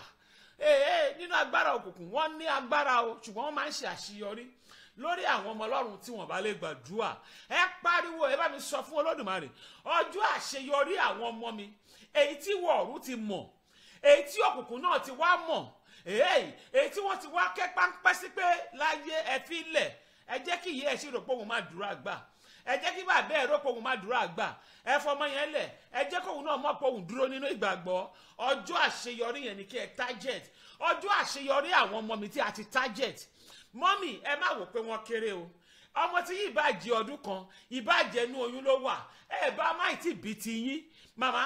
ee nínú agbára òkùnkùn wọ́n ní agbára o ṣùgbọ́n wọ́n máa ń ṣe àṣeyọrí lórí àwọn ọmọ ọlọ́run tí wọ́n bá lè gbàdúrà ẹ pariwo ẹ bá mi sọ fún olódùmarè ọjọ́ àṣeyọrí àwọn ọmọ mi èyí tí wọ̀ọ̀rù ti mọ̀ èyí tí òkùnkùn náà ti wá mọ̀ èyí èyí tí wọ́n ti wá kẹ́ páńpẹ́ sí pé láyé ẹ fi lẹ̀ ẹ jẹ́ kí ìyá ẹ̀ ṣì rò pé òun máa dúró àgbà ẹ jẹ́ kí bàbá ẹ̀ rò pé òun máa dúró àgbà ẹ fọmọ yẹn lẹ̀ ẹ jẹ́ kóun náà mọ̀ pé òun dúró nínú ìgbàgbọ́ ọjọ́ àṣeyọrí yẹn ni kí ẹ target ọjọ́ àṣeyọrí àwọn ọmọ mi tí a ti target mọ́mì ẹ má wò pé wọ́n kéré o ọmọ tí yìí bá jẹ ọdún kan ìbá jẹ inú oyún ló wà ẹ bá má tí bí ti yín màmá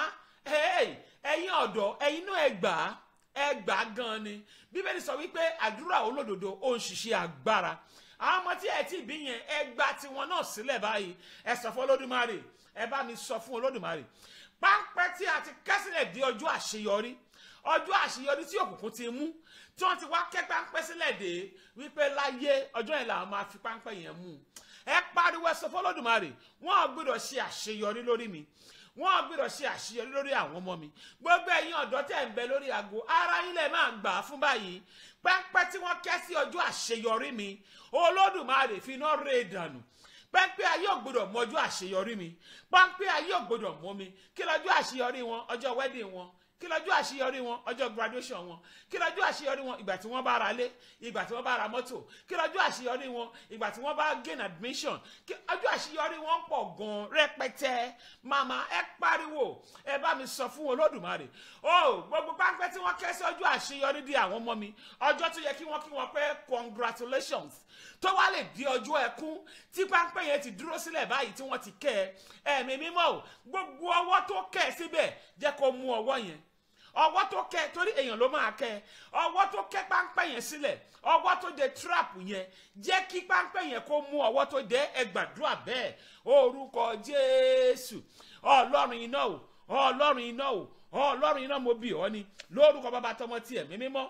ẹ̀yin ọ̀dọ́ ẹ̀yin náà ẹ gbà á ẹ gbà á gan ni bíbélì sọ wípé àdúrà olódodo ó ń ṣiṣẹ́ agbára àwọn ọmọ tí ẹ ti bí yẹn ẹ gba tiwọn náà sílẹ̀ báyìí ẹ sọ fún olódùmarè ẹ bá mi sọ fún olódùmarè páńpẹ́ tí a ti kẹ́sílẹ̀ di ọjọ́ àṣeyọrí ọjọ́ àṣeyọrí tí òkùnkùn ti mú tí wọ́n ti wá kẹ́ páńpẹ́ sílẹ̀ dé wípé láyé ọjọ́ yẹn làwọn máa fi páńpẹ́ yẹn mú ẹ pariwo ẹ sọ fún olódùmarè wọn ò gbọ́dọ̀ ṣe àṣeyọrí lórí mi wọn ò gbọ́dọ̀ ṣe àṣeyọrí lórí àwọn ọmọ mi gbogbo ẹ̀yin ọ̀dọ́ tẹ̀ ń bẹ lórí aago ara yín lẹ máa gbà á fún báyìí páńpẹ́ tí wọ́n kẹ́ sí ọjọ́ àṣeyọrí mi olódùmarè fi iná rè dànù pẹ́ńpẹ́ ayé ògbọ́dọ̀ mọ ọjọ́ àṣeyọrí mi pẹ́ńpẹ́ ayé ògbọ́dọ̀ mọ mi kí lọ́jọ́ àṣeyọrí wọn ọjọ́ wedding wọn kí lọ́jọ́ àṣeyọrí wọn ọjọ́ graduation wọn kí lọ́jọ́ àṣeyọrí wọn ìgbà tí wọ́n bá ra lé ìgbà tí wọ́n bá ra mọ́tò kí lọ́jọ́ àṣeyọrí wọn ìgbà tí wọ́n bá gain admission kí ọjọ́ àṣeyọrí wọn pọ̀ gan rẹpẹtẹ màmá ẹ pariwo ẹ bá mi sọ fún olódùmarè o gbogbo páńpẹ́ tí wọ́n kẹ́ sí ọjọ́ àṣeyọrí di àwọn ọmọ mi ọjọ́ tó yẹ kí wọ́n kí wọ́n pé congratulations tó wá lè di ọjọ́ ẹkún tí páńpẹ́ yẹn ti dúró sílẹ̀ báyìí tí wọ́n ti kẹ́ ẹ ẹ̀mí mímọ́ o gbogbo ọwọ́ tó kẹ́ ẹ síbẹ̀ jẹ́ kó mú ọwọ́ yẹn ọwọ́ tó kẹ́ torí èèyàn ló máa kẹ́ ọwọ́ tó kẹ́ páńpẹ́ yẹn sílẹ̀ ọwọ́ tó de trap yẹn jẹ́ kí páńpẹ́ yẹn kó mú ọwọ́ tó de ẹgbàdúrà bẹ́ẹ̀ orúkọ jésù ọlọ́run iná o ọlọ́run iná o ọlọ́run iná mo bì ọ́ ni lórúkọ bàbá tọmọ tiẹ̀ mímímọ́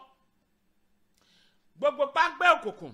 gbogbo páńpẹ́ òkùnkùn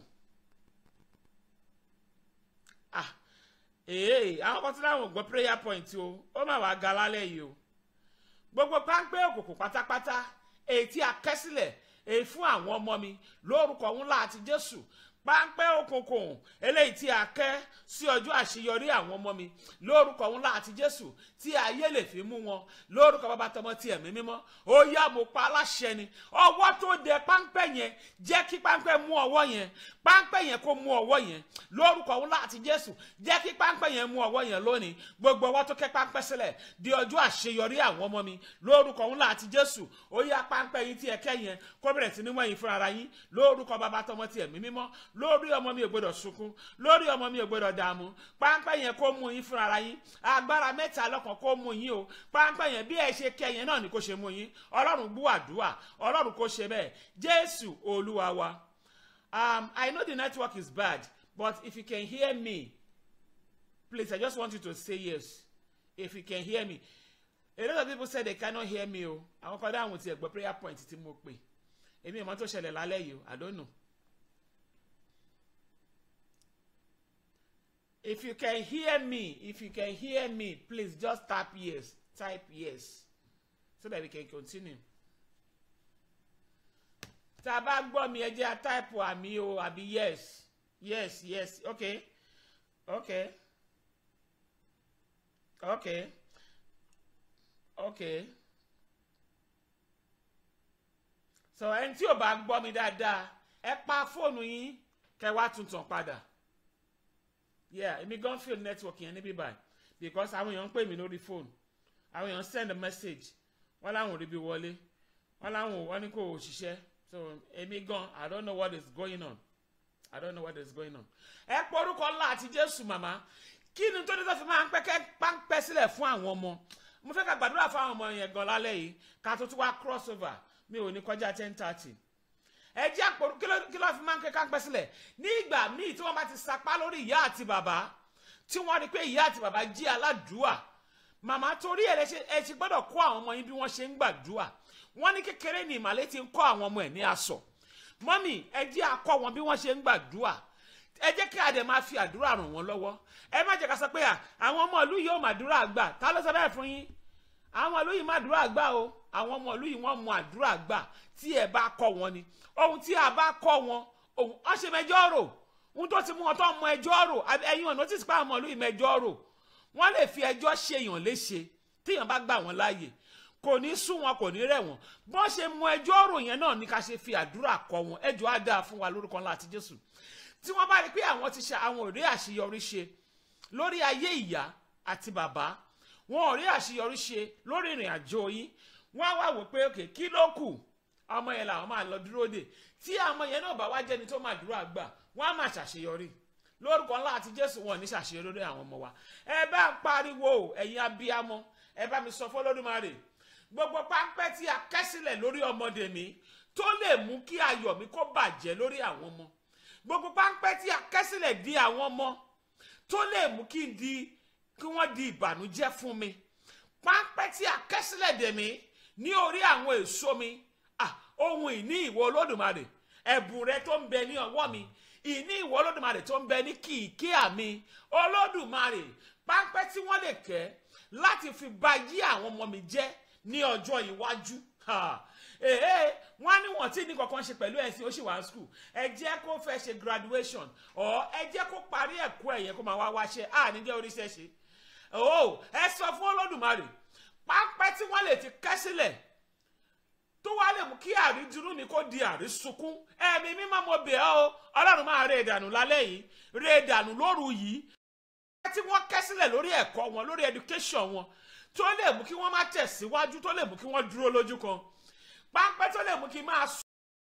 ah ee àwọn kan tí láwọn ò gbọ́ prayer point o ó mà wá ga lálẹ́ yìí o gbogbo páńpẹ́ òkùnkùn pátápátá èyí tí a kẹ́ sílẹ̀ èyí fún àwọn ọmọ mi lórúkọ ńlá àti jésù páńpẹ́ òkùnkùn eléyìí tí a kẹ́ sí ọjọ́ àṣeyọrí àwọn ọmọ mi lórúkọ ńlá àti jésù tí ayé lè fi mú wọn lórúkọ bàbá tọmọ tí ẹ̀mí mímọ́ ó yá mo pa aláṣẹ ni ọwọ́ tó dẹ páńpẹ́ yẹn jẹ́ kí páńpẹ́ mú ọwọ́ yẹn páńpẹ́ yẹn kó mú ọwọ́ yẹn lórúkọ ńlá àti jésù jẹ́ kí páńpẹ́ yẹn mú ọwọ́ yẹn lónìí gbogbo ọwọ́ tó kẹ́ páńpẹ́ sílẹ̀ di ọjọ́ àṣeyọrí àwọn ọmọ mi lórúkọ ńlá àti jésù ó yá páńpẹ́ yín tí ẹ kẹ́ yẹn kó bẹ̀rẹ̀ sí ní wẹ̀yìn fúnra ara yín lórúkọ bàbá tọmọ tí ẹ̀mí mímọ́ lórí ọmọ mi ò gbọdọ̀ sunkún lórí ọmọ mi ò gbọdọ̀ dààmú páńpẹ́ yẹn kó mú yín fúnra ara yín agbára mẹ́ta lọ́kàn kó mú yín o páńpẹ́ yẹn bí ẹ ṣe kẹ́ yẹn náà ni kó ṣe mú yín ọlọ́run gbọ́ àdúrà ọlọ́run kó ṣe bẹ́ẹ̀ jésù olúwa wa um, I know the network is bad but if you can hear me please I just want you to say yes if you can hear me a lot of people say they cannot hear me o àwọn kan dáhùn ti ẹ̀gbọ́n prayer point tí mo pè èmi ìmọ̀ tó ṣẹlẹ̀ lálẹ́ yìí o I don't know. If you can hear me, if you can hear me, please just tap yes, type yes, so that we can continue. Tá a bá gbọ́ mi ẹ jẹ́ a type àmì o àbí yes, yes, yes, okay, okay, okay, okay. So ẹni tí ò bá gbọ́ mi dáadáa, ẹ pa fóònù yín kẹ́ wá tuntun padà yeah èmi gan feel network yẹn níbí báyìí because àwọn èèyàn ń pè mí lórí phone àwọn èèyàn send a message wọ́n láwọn ò rí bí wọlé wọ́n láwọn wọ́n ní kò ṣiṣẹ́ so èmi gan i don't know what is going on i don't know what is going on. ẹ pọ orúkọ ńlá àti jésù màmá kí ni tó ní tó fi máa ń pẹ́kẹ́ páńpẹ́ sílẹ̀ fún àwọn ọmọ mo fẹ́ ká gbàdúrà fún àwọn ọmọ yẹn gan lálẹ́ yìí ká tó tún wá cross over mi ò ní kọjá ten thirty ẹ jẹ́ àpòrú kí ló kí ló fi máa ń kẹ́kẹ́ pẹ́ sílẹ̀ ní ìgbà míì tí wọ́n bá ti sapá lórí ìyá àti bàbá tí wọ́n rí pé ìyá àti bàbá jí aládùúà màmá torí ẹ̀ ẹ ṣe gbọ́dọ̀ kọ́ àwọn ọmọ yín bí wọ́n ṣe ń gbàdúà wọ́n ní kékeré ní ìmàlẹ́ ti ń kọ́ àwọn ọmọ ẹ̀ ní aṣọ mọ́mì ẹ jẹ́ akọ́ wọn bí wọ́n ṣe ń gbàdúà ẹ jẹ́ kí adẹ̀ máa fi àdúrà ràn wọ́n lọ́wọ́ ẹ má jẹ́ ká sọ pé àwọn ọmọ ìlú yìí ò màdúrà gbà ta ló sọ bẹ́ẹ̀ fún yín àwọn ìlú yìí màdúrà gbà o àwọn ọmọ ìlú yìí wọ́n mọ àdúrà gbà tí ẹ bá kọ́ wọn ni ohun tí a bá kọ́ wọn ohun ọ ṣe mẹjọ́ rò ohun tó ti mú wọn tó mọ ẹjọ́ rò ẹ̀yin ọ̀nà tí sípà ọmọ ìlú yìí mẹjọ́ rò wọ́n lè fi ẹjọ́ ṣèyàn léṣe téèyàn bá gbà wọ́n láàyè kò ní sún wọn kò ní rẹ̀ wọ́n bọ́n ṣe mọ ẹjọ́ rò yẹn náà ní ká ṣe fi àdúrà kọ́ wọn ẹjọ́ á dáa fún wa lórúkọ ńlá àti Jésù tí wọ́n bá rí pé àwọn ti ṣe àwọn ò rí àṣeyọrí ṣe lórí ayé ìyá àti bàbá wọn ò rí àṣeyọrí ṣe lórí ìrìn àjò yín wọ́n á wá wò pé òkè kí ló kù ọmọ yẹn làwọn máa lọ dúró dè tí ọmọ yẹn náà bá wá jẹ́ni tó máa dúró àgbà wọ́n á máa ṣàṣeyọrí lórúkọ ńlá àti Jésù wọn ní ṣàṣeyọrí lórí àwọn ọmọ wa ẹ bá ń pariwo ẹ̀yin abiyamọ ẹ bá mi sọ fọlọ́dúnmáre gbogbo páńpẹ́ tí a kẹ́ sílẹ̀ lórí ọmọdé mi tó lè mú kí ayọ̀ mi kó bàjẹ́ lórí àwọn ọmọ gbogbo páńpẹ́ tí a kẹ́ sílẹ̀ di àwọn ọmọ tó lè mú kí n di kí wọ́n di ìbànújẹ́ fún mi páńpẹ́ tí a kẹ́ sílẹ̀ dè mí ní orí àwọn èso mi ah ohun ìní ìwọ olódùmarè ẹ̀bùn rẹ tó ń bẹ ní ọwọ́ mi ìní ìwọ olódùmarè tó ń bẹ ní kìkíà mi olódùmarè páńpẹ́ tí wọ́n lè kẹ́ láti fi ba yí àwọn ọmọ mi jẹ́ ní ọjọ́ iwájú ee wọ́n ní wọ́n tí ní kankan ṣe pẹ̀lú ẹ̀sìn ó sì wá school ẹ jẹ́ kó fẹ́ ṣe graduation or ẹ jẹ́ kó parí ẹ̀kọ́ ẹ̀yẹ kó máa wá wáṣẹ́ à ní jẹ́ oríṣẹ́ ṣe o ẹ sọ fún olódùmarè páńpẹ́ tí wọ́n lè ti kẹ́ sílẹ̀ tó wá lè mú kí àrídúró mi kó di àrísunkún ẹ̀mí mímọ́ mo bẹ̀ ọ́ o ọlọ́run máa rè dànù lálẹ́ yìí rè dànù lóru yìí tí wọ́n kẹ́ sílẹ̀ lórí ẹ̀kọ́ wọn lórí education wọn tó lè mú kí wọ́n má tẹ̀síwájú tó lè mú kí wọ́n dúró lójú kan páńpẹ́ tó lè mú kí máa sùn.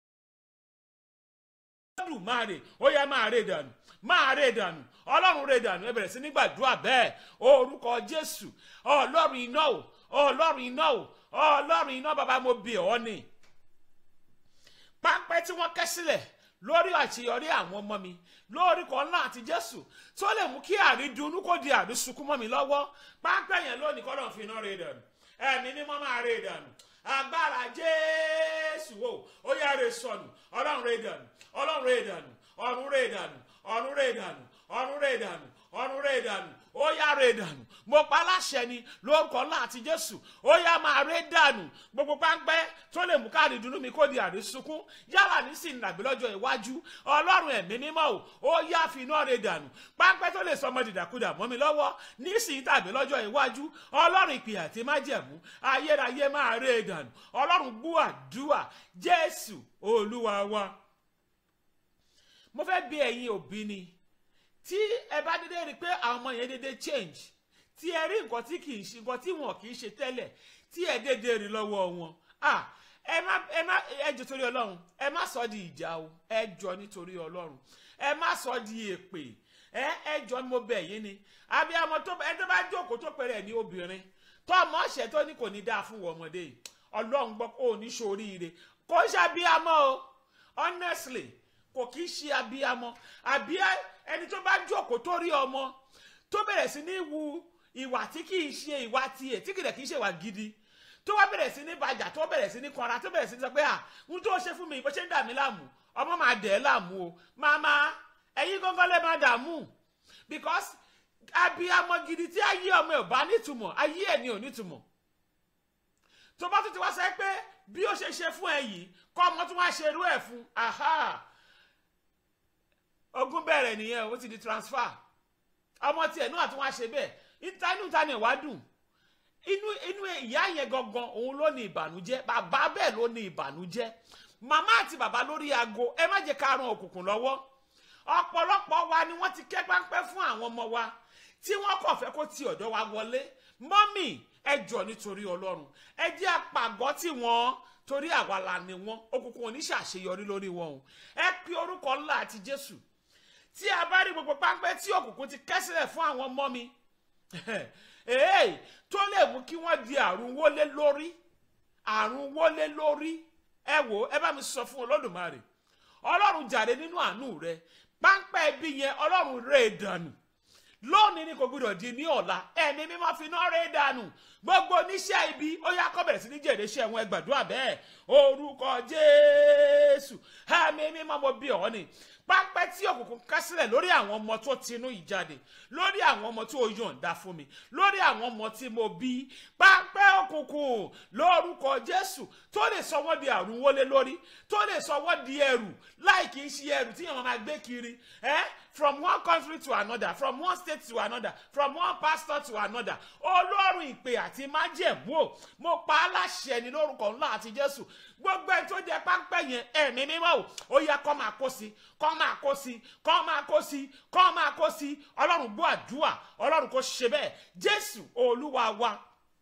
ọlọ́run máa rè ó yẹ máa rè dànù máa rè dànù ọlọ́run rè dànù ẹ bẹ̀rẹ̀ sí ní gbàdúrà bẹ́ẹ̀ orúkọ jésù ọlọ́run iná o ọlọ́run iná o ọlọ́run iná bàbá mo bẹ̀ ọ́ ni páńpẹ́ tí wọ́n kẹ́ sílẹ̀ lórí àṣeyọrí àwọn ọmọ mi lórúkọ ńlá àti jésù tó lè mú kí àrídùnnú kó di àrísunkún mọ́ mi lọ́wọ́ páńpẹ́ yẹn lónìí kọ́lọ́ fi iná rè dànù ẹ̀mí ní mọ́ máa rè dànù agbára jésù o ó yá rè sọnù ọlọ́run rè dànù ọlọ́run rè dànù ọ̀run rè dànù ọ̀run rè dànù ọ̀run rè dànù ọ̀run rè dànù ó yá ré dànù mo pa láṣẹ ni lórúkọ ńlá àti jésù ó yá máa ré dànù gbogbo páńpẹ́ tó lè mú káàdì dùnú mi kó di àrísùnkún yálà nísìnyí nàbí lọ́jọ́ iwájú ọlọ́run ẹ̀mí mímọ́ o ó yá fi iná ré dànù páńpẹ́ tó lè sọmọ dìdàkudà mọ́ mi lọ́wọ́ nísìnyí tàbí lọ́jọ́ iwájú ọlọ́run ìpè àti májẹ̀mú ayérayé máa ré dànù ọlọ́run gbọ́ àdúrà jésù olúwa wa mo fẹ́ bí ẹ̀yin òbí ni tí ẹ bá dédé rí i pé àwọn ọmọ yẹn dédé change tí ẹ rí nǹkan tí kì í ṣe nǹkan tí wọn kì í ṣe tẹ́lẹ̀ tí ẹ dédé rí lọ́wọ́ wọn ah ẹ má ẹ má ẹ jọ torí ọlọ́run ẹ má sọ di ìjà o ẹ jọ nítorí ọlọ́run ẹ má sọ di èpè ẹ ẹ jọ ni mo bẹ̀ yín ni abiyamọ tó ẹ tó bá jókòó tó pẹ̀rẹ̀ ní obìnrin tó ọmọ ọ̀sẹ̀ tó ní kò ní dáa fún wọn ọmọdé yìí ọlọ́run gbọ́ kó o ní ṣoríire kò ń ṣe abiyamọ o honestly kò kì í ṣe abiyamọ àbí ẹni tó bá jókòó tó rí ọmọ tó bẹ̀rẹ̀ sí ní wu ìwà tí kì í ṣe ìwà tiẹ̀ tí kìdẹ̀ kì í ṣe ìwà gidi tó wá bẹ̀rẹ̀ sí ní bàjà tó bẹ̀rẹ̀ sí ní kanra tó bẹ̀rẹ̀ sí ní sọ pé à ń tó ṣe fún mi bó ṣe ń dà mí láàmú ọmọ máa dẹ̀ ẹ́ láàmú o màmá ẹ̀yin gángan lè máa dààmú because abiyamọ gidi tí ayé ọmọ ẹ̀ ò bá nítumọ̀ ayé ẹ̀ ni ò nítumọ̀ tó bá tún ti wá sọ pé bí ó ṣe ṣe fún ẹ yìí kọ́ ọmọ tó wá ṣe irú ẹ̀ fún aha ogun bẹ̀rẹ̀ nìyẹn ó ti di transfer ọmọ tiẹ̀ náà tún wá ṣe bẹ́ẹ̀ ìta inú ta ni ìwà dùn inú inú ìyá yẹn gangan òun ló ní ìbànújẹ́ bàbá bẹ́ẹ̀ ló ní ìbànújẹ́ màmá àti bàbá lórí aago ẹ má jẹ́ ká ran òkùnkùn lọ́wọ́ ọ̀pọ̀lọpọ̀ wa ni wọ́n ti kẹ́ páńpẹ́ fún àwọn ọmọ wa tí wọ́n kàn fẹ́ kó ti ọ̀dọ̀ wa wọlé mọ́mì ẹ jọ nítorí ọlọ́run ẹ jẹ́ àpàgọ́ tí wọ́n torí àwa la ni wọ́n òkùnkùn oníṣàṣeyọrí lórí wọn o ẹ pe orúkọ ńlá àti jésù tí a bá rí gbogbo páńpẹ́ tí òkùnkùn ti kẹ́ sílẹ̀ fún àwọn ọmọ mi èè tó lè mú kí wọ́n di àrùn wọlé lórí àrùn wọlé lórí ẹ wò ẹ bá mi sọ fún olódùmarè ọlọ́run jàre nínú àánú rẹ páńpẹ́ ibi yẹn ọlọ́run rẹ̀ dànù lónìí ni kò gbọdọ̀ di ní ọ̀la ẹ̀mí mímọ́ fi iná rẹ̀ dànù gbogbo oníṣẹ́ ibi ó yá kọ́ bẹ̀rẹ̀ sí ní jèrè iṣẹ́ wọn ẹ gbàdúrà bẹ́ẹ̀ orúkọ jésù ẹ̀mí mímọ́ mo bí ọ ni pápẹ́ tí òkùnkùn ká sílẹ̀ lórí àwọn ọmọ tó tinú ìjáde lórí àwọn ọmọ tó yọ̀ǹda fún mi lórí àwọn ọmọ tí mo bí pápẹ́ òkùnkùn lórúkọ jésù tó lè sọ wọ́n di àrùn wọlé lórí tó lè sọ wọ́n di ẹrù láì kì í ṣe ẹrù tí yẹn máa gbé kiri eh? from one country to another from one state to another from one pastor to another olórun ìpè àti májẹ̀mú o mo pa á láṣẹ ní lórúkọ ńlá àti jésù gbogbo ẹ tó jẹ páńpẹ́ yẹn ẹ̀mí mímọ́ o ó yẹ kó máa kó sí kó máa kó sí kó máa kó sí kó máa kó sí ọlọ́run gbọ́ àdúrà ọlọ́run kò ṣe bẹ́ẹ̀ jésù olúwa wa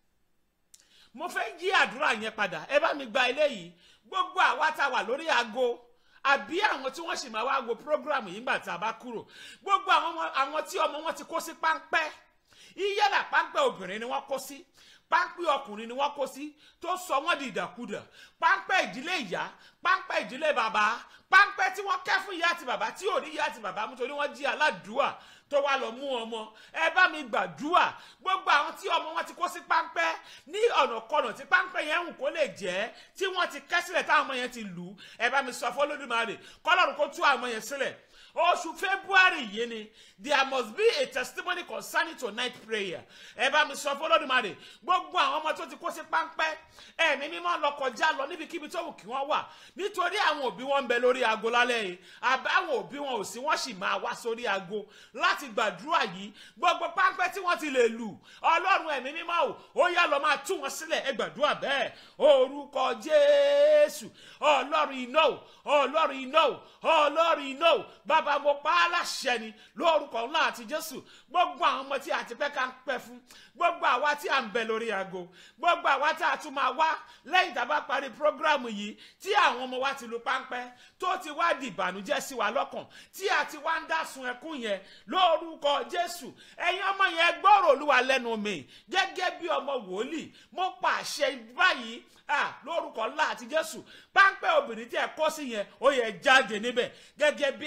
mo fẹ́ yí àdúrà yẹn padà ẹ bá mi gba eléyìí gbogbo àwa tá a wà lórí aago àbí àwọn tí wọ́n sì máa wá wo program yìí gbà tá a bá kúrò gbogbo àwọn tí ọmọ wọn ti kó sí páńpẹ́ yíyálà páńpẹ́ obìnrin ni wọ́n kó sí páńpẹ́ ọkùnrin ni wọ́n kó sí tó sọ wọ́n di ìdàkudà páńpẹ́ ìdílé ìyá páńpẹ́ ìdílé bàbá páńpẹ́ tí wọ́n kẹ́ fún ìyá àti bàbá tí ò rí ìyá àti bàbá mú torí wọ́n jí aládùúà tó wá lọ mú ọmọ ẹ bá mi gbàdúà gbogbo àwọn tí ọmọ wọn ti kó sí páńpẹ́ ní ọ̀nà kọ̀nà tí páńpẹ́ yẹn ń kó lè jẹ́ tí wọ́n ti kẹ́ sílẹ̀ táwọn ọmọ yẹn ti lù ẹ bá mi sọ fún Olódùmarè kọ́lọ́run kó tú àwọn ọmọ yẹn sílẹ̀ oṣù february yìí ni there must be a testimony concerning tonight prayer ẹ bá mi sọ fún Olódùmarè gbogbo àwọn ọmọ tó ti kó sí páńpẹ́ ẹ̀mí mímọ́ lọ kọjá lọ níbikíbi tó wù kí wọ́n wà nítorí àwọn òbí wọn ń bẹ lórí aago lálẹ́ yìí àbáwọn òbí wọn ò sí wọ́n sì máa wá sórí aago láti gbàdúrà yìí gbogbo páńpẹ́ tí wọ́n ti lè lù ọlọ́run ẹ̀mí mímọ́ ò ó yá lọ máa tú wọn sílẹ̀ ẹ gbàdúrà bẹ́ẹ̀ orúkọ jésù ọlọ́run iná ò ọlọ́run iná ò ọlọ́run iná ò bàbá mo pa á láṣẹ ni lórúkọ ńlá àti jésù gbogbo àwọn ọmọ tí a ti pẹ́ ká ń pẹ́ fún gbogbo àwa tí a ń bẹ lórí aago gbogbo àwa tí a tún máa wá lẹ́yìn tá a bá parí prógrámù yìí tí àwọn ọmọ wa ti lu páńpẹ́ tó ti wá di ìbànújẹ́ sí wa lọ́kàn tí a ti wá ń dá sun ẹkún yẹn lórúkọ jésù ẹ̀yin ọmọ yẹn gbọ́rọ̀ olúwa lẹ́nu mi gẹ́gẹ́ bí ọmọ wòlíì mo pàṣẹ báyìí ah lórúkọ ńlá àti jésù páńpẹ́ obìnrin tí ẹ kó sí yẹn ó yẹ jáde níbẹ̀ gẹ́gẹ́ bí abiyamọ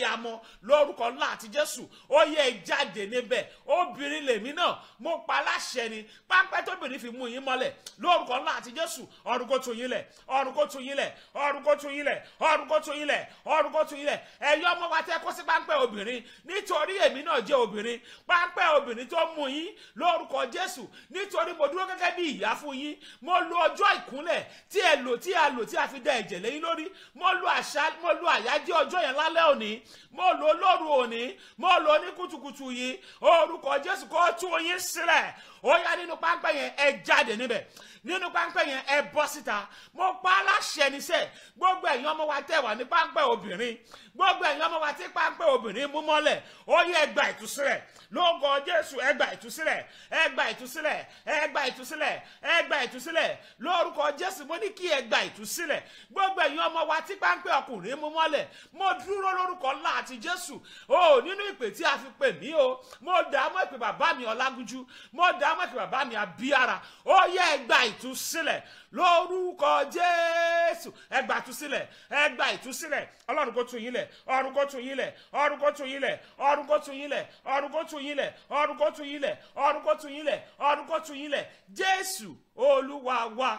abiyamọ lórúkọ ńlá àti jésù ó yẹ jáde níbẹ̀ obìnrin lèmi náà mo pa láṣẹ ni pápẹ́ tóbìnrin fi mú yín mọ́lẹ̀ lórúkọ ńlá àti jésù ọ̀run kó tú yín lẹ̀ ọ̀run kó tú yín lẹ̀ ọ̀run kó tú yín lẹ̀ ọ̀run kó tú yín lẹ̀ ọ̀run kó tú yín lẹ̀ ẹ̀yin ọmọ wa tẹ́ kó sí pápẹ́ obìnrin nítorí èmi náà jẹ́ obìnrin pápẹ́ obìnrin tó mú yín lórúkọ jésù nítorí mo dúró gẹ́gẹ́ bí ìyá fún yín mo lo ọjọ́ ìkúnlẹ̀ tí ẹ lò tí a lò tí a fi da ẹ̀jẹ̀ lẹ́yìn lórí mo lo àṣà mo lo àyájọ́ ọjọ́ yẹn lálẹ́ òní mo lo lóru òní mo lo ní kùtùkùtù yìí orúkọ jésù kó tú yín sílẹ̀ ó yá nínú páńpẹ́ yẹn ẹ jáde níbẹ̀ nínú páńpẹ́ yẹn ẹ bọ́ síta mo pa á láṣẹ níṣẹ́ gbogbo ẹ̀yin ọmọ wa tẹ̀ wá ní páńpẹ́ obìnrin gbogbo ẹ̀yin ọmọ wa tí páńpẹ́ obìnrin mú mọ́lẹ̀ ó yẹ ẹ gba ìtúsílẹ̀ lóògùn jésù ẹ gba ìtúsílẹ̀ ẹ gba ìtúsílẹ̀ ẹ gba ìtúsílẹ̀ ẹ gba ìtúsílẹ̀ lórúkọ jésù mo ní kí ẹ gba ìtúsílẹ̀ gbogbo ẹ̀yin ọmọ wa tí páńpẹ́ ọkùnrin mú mọ́lẹ̀ mo dúró lórúkọ ńlá àti jésù o nínú ìpè tí a fi pè mí o mo dá mọ́ ìpè bàbá mi ọlágúnjú mo dá mọ́ ìpè bàbá mi abíára ó yẹ ẹ gba ìtúsílẹ̀ lórúkọ jésù ẹ gba ìtúsílẹ̀ ẹ gba ìtúsílẹ̀ ọlọ́run kó tú yín lẹ̀ ọ̀run kó tú yín lẹ̀ ọ̀run kó tú yín lẹ̀ ọ̀run kó tú yín lẹ̀ ọ̀run kó tú yín lẹ̀ ọ̀run kó tú yín lẹ̀ ọ̀run kó tú yín lẹ̀ ọ̀run kó tú yín lẹ̀ jésù olúwa wa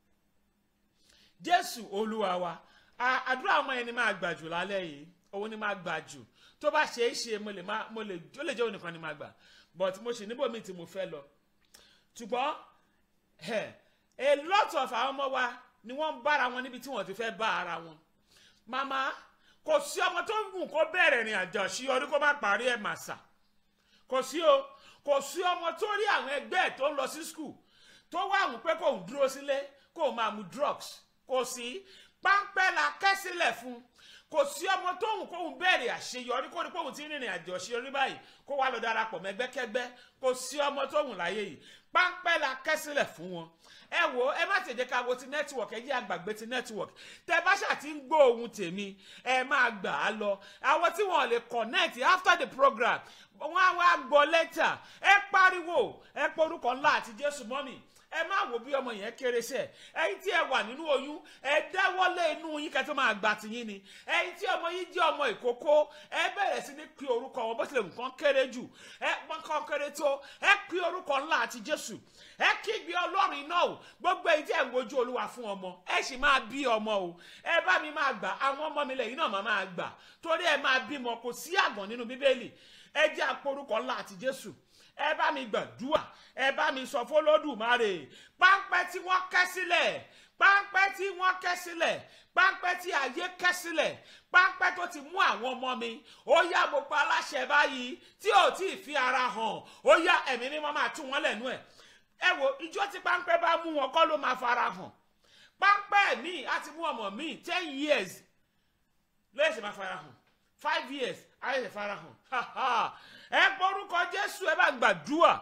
jésù olúwa wa àdúrà ọmọ yẹn ni máa gbà jù lálẹ́ yìí òun ni máa gbà jù tó bá ṣe é ṣe mo lè má mo lè ó lè jẹ́ òun nìkan ni máa gbà but mo ṣì níbòmí tí mo fẹ́ lọ ṣùgbọ́n a lot of àwọn ọmọ wa ni wọ́n ń bára wọn níbi tí wọ́n ti fẹ́ bá ara wọn màmá kò sí ọmọ tó wù kó bẹ̀rẹ̀ ìrìn àjò àṣeyọrí kó má parí ẹ̀ màsà kò sí o kò sí ọmọ tó rí àwọn ẹgbẹ́ ẹ̀ tó ń lọ sí skul tó wá àwọn pé kò ń dúró sílé kò máa mu drugs kò sí páńpẹ́ la kẹ́ sílẹ̀ fún kò sí ọmọ tóun kóun bẹ̀rẹ̀ àṣeyọrí kó ní kóun ti rìnrìn àjò àṣeyọrí báyìí kó wá lọ darapọ̀ mẹ́gbẹ́kẹ́gbẹ́ kò sí ọmọ tóun láyé yìí páńpẹ́ la kẹ́ sílẹ̀ fún wọn ẹ wo ẹ má tẹ̀jẹ̀ ká wo ti network ẹ jẹ́ àgbàgbé ti network tẹ bá ṣáà ti ń gbọ́ ohun tèmi ẹ máa gbà á lọ àwọn tí wọn lè connect after the program wọn á wá gbọ́ lẹ́tà ẹ pariwo ẹ porúkọ ńlá àti jésù mọ́mì ẹ má wo bí ọmọ yẹn kéré sẹ ẹyin tí ẹ wà nínú oyún ẹ dáwọ́lé inú yín kẹ́ tó máa gbà tiyín ni ẹyin tí ọmọ yín jẹ́ ọmọ ìkókó ẹ bẹ̀rẹ̀ sí ní pe orúkọ wọn bó tilẹ̀ nǹkan kéré jù ẹ nǹkan kéré tó ẹ pe orúkọ ńlá àti jésù ẹ kígbe ọlọ́run iná o gbogbo èyí tí ẹ ń wojú olúwa fún ọmọ ẹ sì máa bí ọmọ o ẹ bá mi máa gbà àwọn ọmọ mi lẹ́yìn náà máa máa gbà torí ẹ máa bímọ kò sí àgàn nínú bíbélì ẹ jẹ́ àporúkọ ńlá àti jésù ẹ bá mi gbàdúrà ẹ bá mi sọ fọlọ́dùmarè páńpẹ́ tí wọ́n kẹ́ sílẹ̀ páńpẹ́ tí wọ́n kẹ́ sílẹ̀ páńpẹ́ tí ayé kẹ́ sílẹ̀ páńpẹ́ tó ti mú àwọn ọmọ mi ó yá mo pa aláṣẹ báyìí tí ò tí ì fi ara hàn ó yá ẹ̀mí mímọ́ máa tú wọn lẹ́nu ẹ̀ ẹ wo ìjọ tí páńpẹ́ bá mú wọn kọ́ ló máa fara hàn páńpẹ́ mi á ti mú ọmọ mi ten years lóye ṣe máa fara hàn five years ayé ṣe fara hàn ẹ gbórúkọ jésù ẹ bá gbàdúrà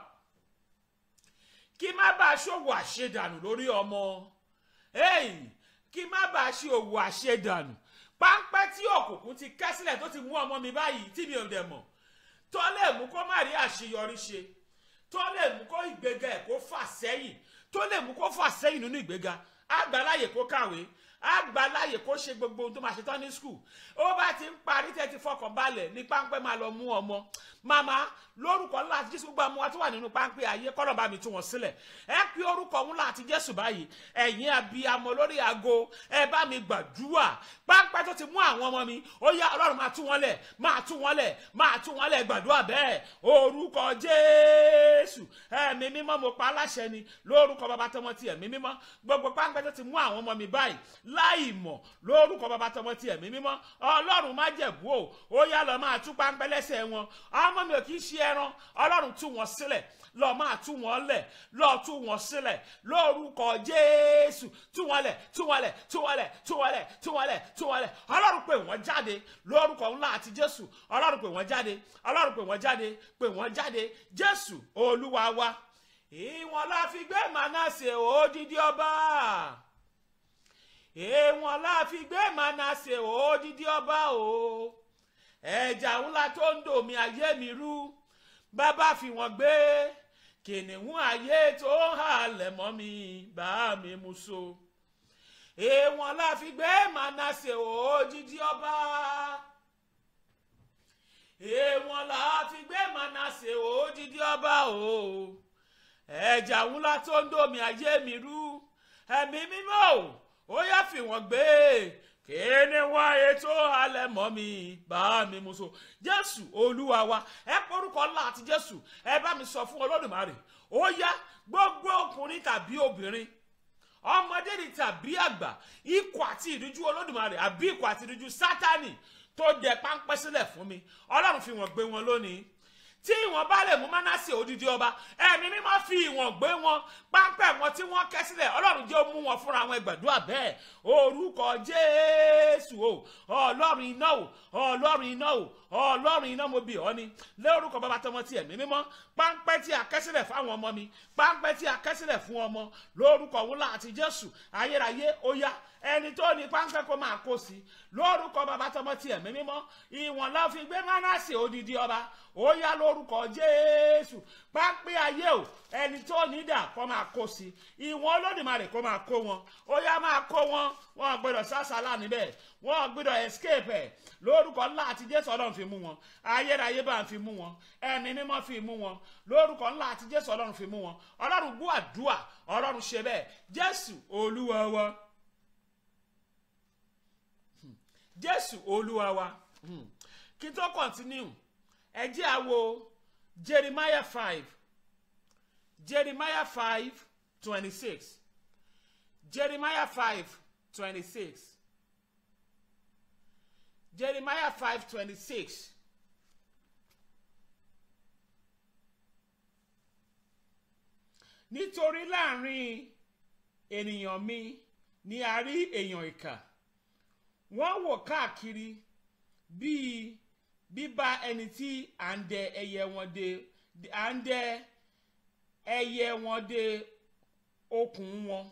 kí má bàa ṣòwò àṣedànù lórí ọmọ kí má bàa ṣe òwò àṣedànù páńpẹ́ tí òkùnkùn ti kẹ́ sílẹ̀ tó ti mú ọmọ mi báyìí tí mi ò dẹ̀ mọ̀ tó lè mú kó má rí àṣeyọrí ṣe tó lè mú kó ìgbéga ẹ̀ kó fà sẹ́yìn tó lè mú kó fà sẹ́yìn nínú ìgbéga àgbàláyè kó kàwé àgbàláyè kó ṣe gbogbo ohun tó máa ṣe tán ní skul ó bá ti ń parí tẹ́ ti fọkàn balẹ̀ ní páńpẹ́ máa lọ mú ọmọ màmá lórúkọ ńlá àti jésù gbogbo àwọn tó wà nínú páńpẹ́ ayé kọ́nà bá mi tú wọn sílẹ̀ ẹ pé orúkọ ńlá àti jésù báyìí ẹ̀yin abiyamọ lórí aago ẹ bá mi gbàdúrà páńpẹ́ tó ti mú àwọn ọmọ mi ó yá ọlọ́run máa tú wọn lẹ̀ máa tú wọn lẹ̀ máa tú wọn lẹ̀ gbàdúrà bẹ́ẹ̀ orúkọ jésù ẹ̀mí mímọ́ mo pa aláṣẹ ni lórúkọ bàbá tọmọ ti ẹ̀mí mímọ́ gbogbo páńpẹ́ tó ti mú àwọn ọmọ mi báyìí láì mọ̀ lórúkọ bàbá tọmọ ti ẹ̀mí mímọ́ ọlọ́run má jẹ̀bú o ó yá lọ máa tú páńpẹ́ lẹ́sẹ̀ wọn ọmọ mi ò kì í ṣe ẹran ọlọ́run tú wọn sílẹ̀ lọ máa tú wọn lẹ̀ lọ tú wọn sílẹ̀ lórúkọ jésù tú wọn lẹ̀ tú wọn lẹ̀ tú wọn lẹ̀ tú wọn lẹ̀ tú wọn lẹ̀ tú wọn lẹ̀ ọlọ́run pè wọ́n jáde lórúkọ ńlá àti jésù ọlọ́run pè wọ́n jáde ọlọ́run pè wọ́n jáde pè wọ́n jáde jésù olúwa wa ìwọ̀n la fi gbé mànásè òdìdí ọba èèwọ̀n la fi gbé mànásè òdìdí ọba o ẹ̀jà ńlá tó ń dòmí ayé mi rú bàbá fi wọ́n gbé kìnìún ayé tó ń halẹ̀ mọ́ mi bá mi mú so èèwọ̀n la fi gbé mànásè òdìdí ọba èèwọ̀n là á fi gbé Mánásè òdìdí ọba o ẹ̀jà ńlá tó ń dòmí ayé mi rú ẹ̀mí mímọ́ o ó yá fi wọ́n gbé kíni wá ètò alẹ́ mọ́ mi bá mi mú so jésù olúwa wa ẹ porúkọ ńlá àti jésù ẹ bá mi sọ fún olódùmarè ó yá gbogbo ọkùnrin tàbí obìnrin ọmọdé ni tàbí àgbà ikọ̀ àti ìdújú olódùmarè àbí ikọ̀ àti ìdújú sátánì tó dẹ páńpẹ́ sílẹ̀ fún mi ọlọ́run fi wọ́n gbé wọn lónìí tí ìwọ̀n bá lè mú Mánásè odidi ọba ẹ̀mí mímọ́ fi ìwọ̀n gbé wọn páńpẹ́ wọn tí wọ́n kẹ́ sílẹ̀ ọlọ́run jẹ́ ó mú wọn fúnra wọn gbàdúrà bẹ́ẹ̀ orúkọ jésù o ọlọ́run iná o ọlọ́run iná o ọlọ́run iná mo bì ọ́ ni lórúkọ bàbá tọmọ tí ẹ̀mí mímọ́ páńpẹ́ tí a kẹ́ sílẹ̀ fáwọn ọmọ mi páńpẹ́ tí a kẹ́ sílẹ̀ fún ọmọ lórúkọ wúlà àti jésù ayérayé ó yá ẹni tó ní páńpẹ́ kó máa kó sí lórúkọ bàbá tọmọ tí ẹ̀mí mímọ́ ìwọ̀n lọ́ fi gbé Mánásè odidi ọba ó yá lórúkọ jésù pápẹ́ ayé o ẹni tó ní dà kó máa kó sí ìwọ̀n olódùmarè kó máa kó wọn ó yá máa kó wọn wọn gbọ́dọ̀ sásàlà níbẹ̀ wọn gbọ́dọ̀ escape ẹ̀ lórúkọ ńlá àti jésù ọlọ́run fi mú wọn ayérayé bá ń fi mú wọn ẹ̀mí mímọ́ fi mú wọn lórúkọ ńlá àti jésù ọlọ́run fi mú wọn ọlọ́run gbọ́ àdúà ọlọ́run ṣe bẹ́ẹ̀ jésù olúwa wa jésù olúwa wa kí n tó continue ẹ jẹ́ á wo jeremiah five jeremiah five twenty six jeremiah five twenty six jeremiah five twenty six nítorí láàrin ènìyàn mi ni a rí èèyàn ìkà wọ́n wò káàkiri bíi bíbá ẹni tí à ń dẹ ẹyẹ wọn dé à ń dẹ ẹyẹ wọn dé okùn wọn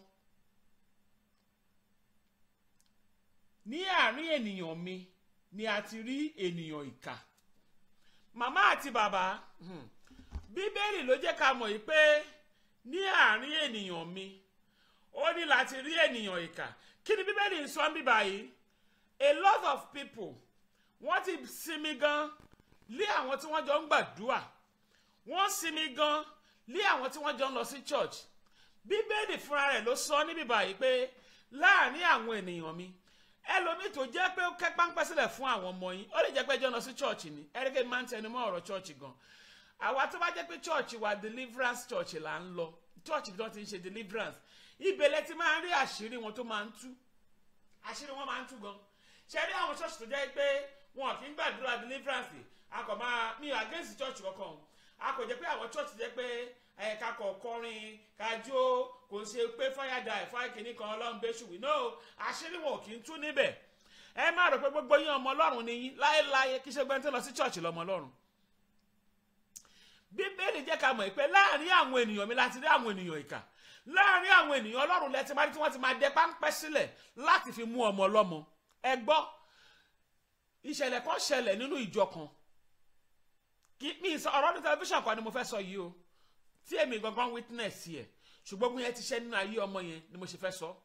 ní àárín ènìyàn mi ni a ti rí ènìyàn ìkà màmá àti bàbá bíbélì ló jẹ́ ká mọ̀ yìí pé ní àárín ènìyàn mi ó ní láti rí ènìyàn ìkà kí ni bíbélì ń sọ ń bíbá yìí a lot of people wọ́n ti sinmi gan lé àwọn tí wọ́n jọ ń gbàdúrà wọ́n sinmi gan lé àwọn tí wọ́n jọ ń lọ sí church bíbélì fúnra rẹ̀ ló sọ níbí báyìí pé láàrin àwọn ènìyàn mi ẹlòmíì tó jẹ́ pé ó kẹ́ páńpẹ́ sílẹ̀ fún àwọn ọmọ yín ó lè jẹ́ pé ẹjọ́ lọ sí church ni ẹ̀ríkẹ́ máa ń tẹnu mọ́ ọ̀rọ̀ church gan àwa tó bá jẹ́ pé church wa deliverance church là ń lọ church bí wọ́n ti ń ṣe deliverance ibẹ̀lẹ̀ ti máa ń rí àṣírí wọn tó máa ń tú àṣírí wọn máa ń tú gan ṣe rí àwọn church tó jẹ́ pé wọn kì í gbàdúrà deliverance a kò máa mi against church kankan a kò jẹ́ pé àwọn church jẹ́ pé ẹ̀ka kọ̀ọ̀kọrin kájó kò ṣe pé fáyàdà ẹ̀fá kìíní kan ọlọ́run bẹ́ẹ̀ ṣùgbọ́n no àṣírí wọn kì í tú níbẹ̀ ẹ má rò pé gbogbo yín ọmọ ọlọ́run ni yín láéláé kí ṣe gbẹ́ntẹ́ lọ sí church lọ́mọ ọlọ́run bíbélì jẹ́ ká mọ̀ pé láàrin àwọn ènìyàn mi láti rí àwọn ènìyàn ìkà láàrin àwọn ènìyàn ọlọ́run lẹ́tí máa rí tí wọ́n ti máa dẹ páńpẹ́ sílẹ̀ láti fi mú ọmọ ọlọ́mọ ẹ gbọ́ ìṣẹ̀lẹ̀ kan ṣẹlẹ̀ nínú ìjọ kan kí mi sọ ọ̀rọ̀ ní tẹlifíṣàn kan ni mo fẹ́ sọ yìí o tí èmi gangan witness yẹ ṣùgbọ́n bí yẹn ti ṣe nínú ayé ọmọ yẹn ni mo ṣe fẹ́ sọ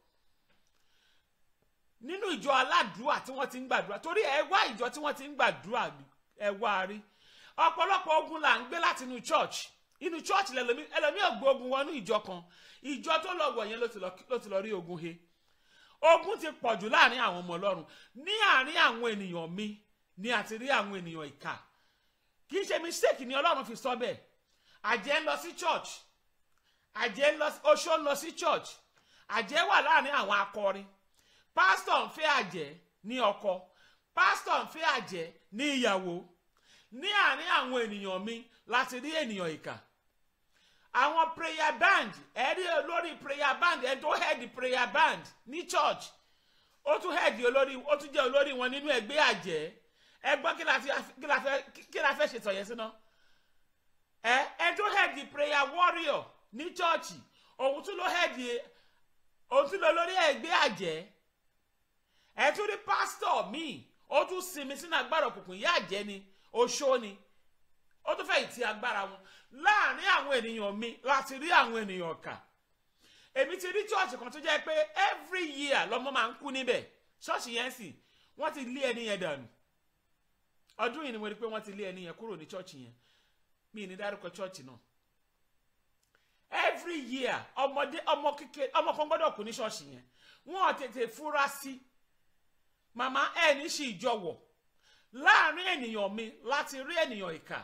nínú ìjọ aládùúà tí wọ́n ti ń gbàdúrà torí ẹ wá ìjọ tí wọ́n ti ń gbàdúrà ẹ wá rí ọ̀pọ̀lọpọ̀ ogun là ń gbé láti inú church inú church lẹ́lọ́mí ẹlòmí ògbó ogun wọnú ìjọ kan ìjọ tó lọ wọ̀ yẹn ló ti lọ rí ogun he ogun ti pọ̀ jù láàrin àwọn ọmọ ọlọ́run ní àárín àwọn ènìyàn mi ni àti rí àwọn ènìyàn ìkà kì í ṣe mistake ni ọlọ́run fi sọ bẹ́ẹ̀ àjẹ́ ń lọ sí church àjẹ́ ń lọ oṣó ń lọ sí church àjẹ́ wà láàrin àwọn akọrin pásítọ̀ ń fẹ́ àjẹ́ ní ọkọ pásítọ̀ ń fẹ́ àjẹ́ ní ìyàwó ní àárín àwọn ènìyàn mi láti rí ènìyàn ìkà àwọn prayer band ẹ rí olórí prayer band ẹ tó head prayer band ní church ó tún head olórí ó tún jẹ́ olórí wọn nínú ẹgbẹ́ àjẹ́ ẹ gbọ́ kí la fẹ́ kí la fẹ́ ṣètò yẹn síná ẹ ẹ tó head prayer warrior ní church òun tún ló head òun tún lọ lórí ẹgbẹ́ àjẹ́ ẹ tún rí pastor míì ó tún sinmi sínú agbára òkùnkùn ìyá àjẹ́ ni oṣó ni ó tún fẹ́ ìtì agbára wọn láàrin àwọn ènìyàn mi láti rí àwọn ènìyàn kà èmi ti rí chọ́ọ̀chì kan tó jẹ́ pé every year lọ́mọ máa ń kú níbẹ̀ ṣọ́ọ̀ṣì yẹn sì wọ́n ti lé ẹni yẹn dànù ọdún yìí ni mo rí pé wọ́n ti lé ẹni yẹn kúrò ní chọ́ọ̀chì yẹn mi ní dárúkọ chọ́ọ̀chì náà every year ọmọdé ọmọ kékeré ọmọ kan gbọ́dọ̀ kú ní ṣọ́ọ̀ṣì yẹn wọ́n tètè fura sí màmá ẹ̀ ní sí ìjọwọ̀ láàrin ènìyàn mi láti rí ènìyàn ìkà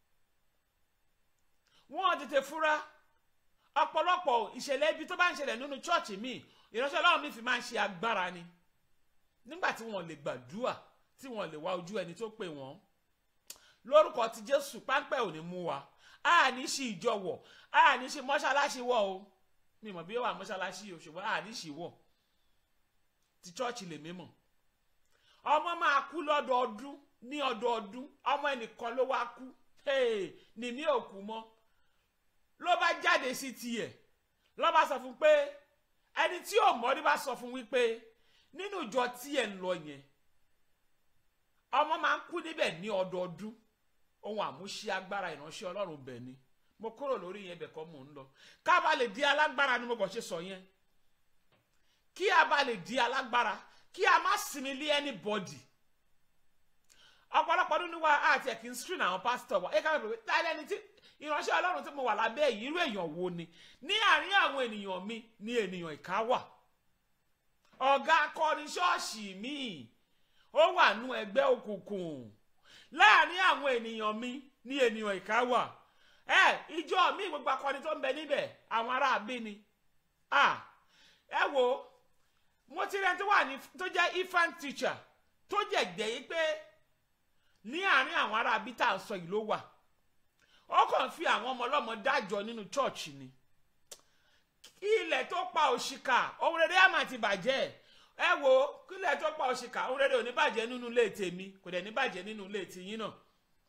wọ́n tètè fura ọ̀pọ̀lọpọ̀ ìṣẹ̀lẹ̀ ibi tó bá ń ṣẹlẹ̀ nínú chọ́ọ̀chì mi ìránṣẹ́ ọlọ́run mi fi máa ń ṣe agbára ni nígbà tí wọ́n lè gbàdúrà tí wọ́n lè wá ojú ẹni tó pè wọ́n lórúkọ ti jésù páńpẹ́ ò ní mú wa a ní ṣe ìjọwọ̀ a ní ṣe mọ́ṣáláṣí wọ̀ o mi mọ̀ bí ó wà mọ́ṣáláṣí o ṣùgbọ́n a ní ṣì wọ̀ ti chọ́ọ̀chì lè mímọ̀ ọmọ máa kú lọ́dọọdún ní ọdọọdún ọmọ ẹnìkan ló wá kú ní mi ò kú mọ́ ló bá jáde sí tiẹ̀ ló bá sọ fún pé ẹni tí ò mọ̀ ní bá sọ fún wípé nínú ìjọ tí ẹ̀ ń lọ yẹn ọmọ máa ń kú níbẹ̀ ní ọdọọdún ohun àmúṣe agbára ìránṣẹ́ ọlọ́run bẹ̀ ni mo kúrò lórí yẹn bẹ̀ kọ́ mò ń lọ ká bá lè di alágbára ni mo kàn ṣe sọ yẹn kí a bá lè di alágbára kí a má sinmi lé anybody ọ̀pọ̀lọpọ̀ nínú wa àti ẹ̀kí ń screen àwọn pásítọ̀ wa ẹ̀ka bẹ̀rẹ̀ tá lẹ́ni tí ìránṣẹ́ ọlọ́run tí mo wà lábẹ́ yìí irú èèyàn wo ni ní àárín àwọn ènìyàn mi ní ènìyàn ìka wà ọ̀gá akọni ṣọ́ọ̀ṣì mi ó wà nú ẹgbẹ́ òkùnkùn láàárín àwọn ènìyàn mi ní ènìyàn ìka wà ẹ ìjọ mi gbogbo akọni tó ń bẹ níbẹ̀ àwọn ará àbí ni ẹ wo mo ti rẹ tó wà ní tó jẹ́ infant teacher tó jẹ́ gbẹ̀ yí pé ní àárín àwọn ará àbí tá à ń sọ yìí ló wà ó kàn fi àwọn ọmọ ọlọ́mọ dájọ́ nínú chọ́ọ̀chì ni ilẹ̀ tó pa òṣìkà ohun rere àmà ti bàjẹ́ ẹ wo kílẹ̀ tó pa òṣìkà ohun rere ò ní bàjẹ́ nínú ilé tèmi kò dẹ̀ ní bàjẹ́ nínú ilé tìyín náà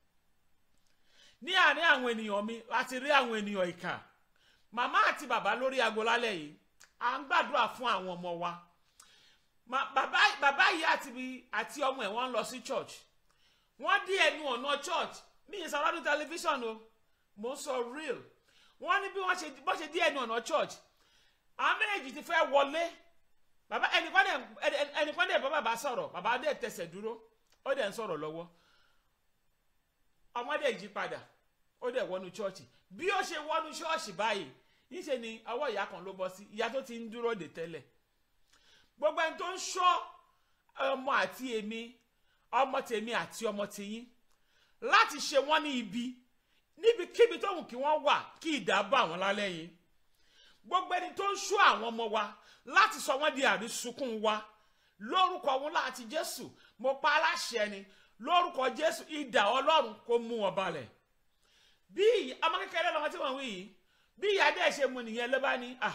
ní àárín àwọn ènìyàn mi láti rí àwọn ènìyàn ìkà màmá àti bàbá lórí aago lálẹ́ yìí à ń gbàdúrà fún àwọn ọmọ wa bàbá bàbá yìí àti àti ọmọ ẹ̀ wọ́n ń lọ sí church wọ́n dí ẹnu ọ̀nà church mi ì sọ̀rọ̀ ní tẹlifíṣàn o mo ń sọ real wọ́n ní bí wọ́n ṣe bọ́ ṣe dí ẹnu ọ̀nà church àwọn méjèèjì ti fẹ́ wọlé bàbá ẹnìkan dẹ̀ ẹnìkan dẹ̀ bá bàbá sọ̀rọ̀ bàbá dẹ̀ tẹsẹ̀ dúró ó dẹ̀ ń sọ̀rọ̀ lọ́wọ́ ọmọ dẹ̀ yí padà ó dẹ̀ wọnú church bí ó ṣe wọnú church báyìí níṣe ni ọwọ́ ìyá kan ló bọ́ sí ìyá tó ti ń dúró dè tẹ́lẹ̀ gbogbo ẹni tó ń ṣọ́ ọmọ àti èmi ọmọ tèmi àti ọmọ tèyín láti ṣe wọ́n ní ibi níbikíbi tó wù kí wọ́n wà kí ìdá bá wọn lálẹ́ yìí gbogbo ẹni tó ń ṣọ́ àwọn ọmọ wa láti sọ wọ́n di àrísùnkún wa lórúkọ wọn láti jésù mo pa aláṣẹ ni lórúkọ jésù ìdá ọlọ́run kó mú wọn balẹ̀ bí ọmọ kékeré lọmọ tí wọ́n wí yìí bí ìyá dẹ́ ṣe mu nìyẹn ló bá ní à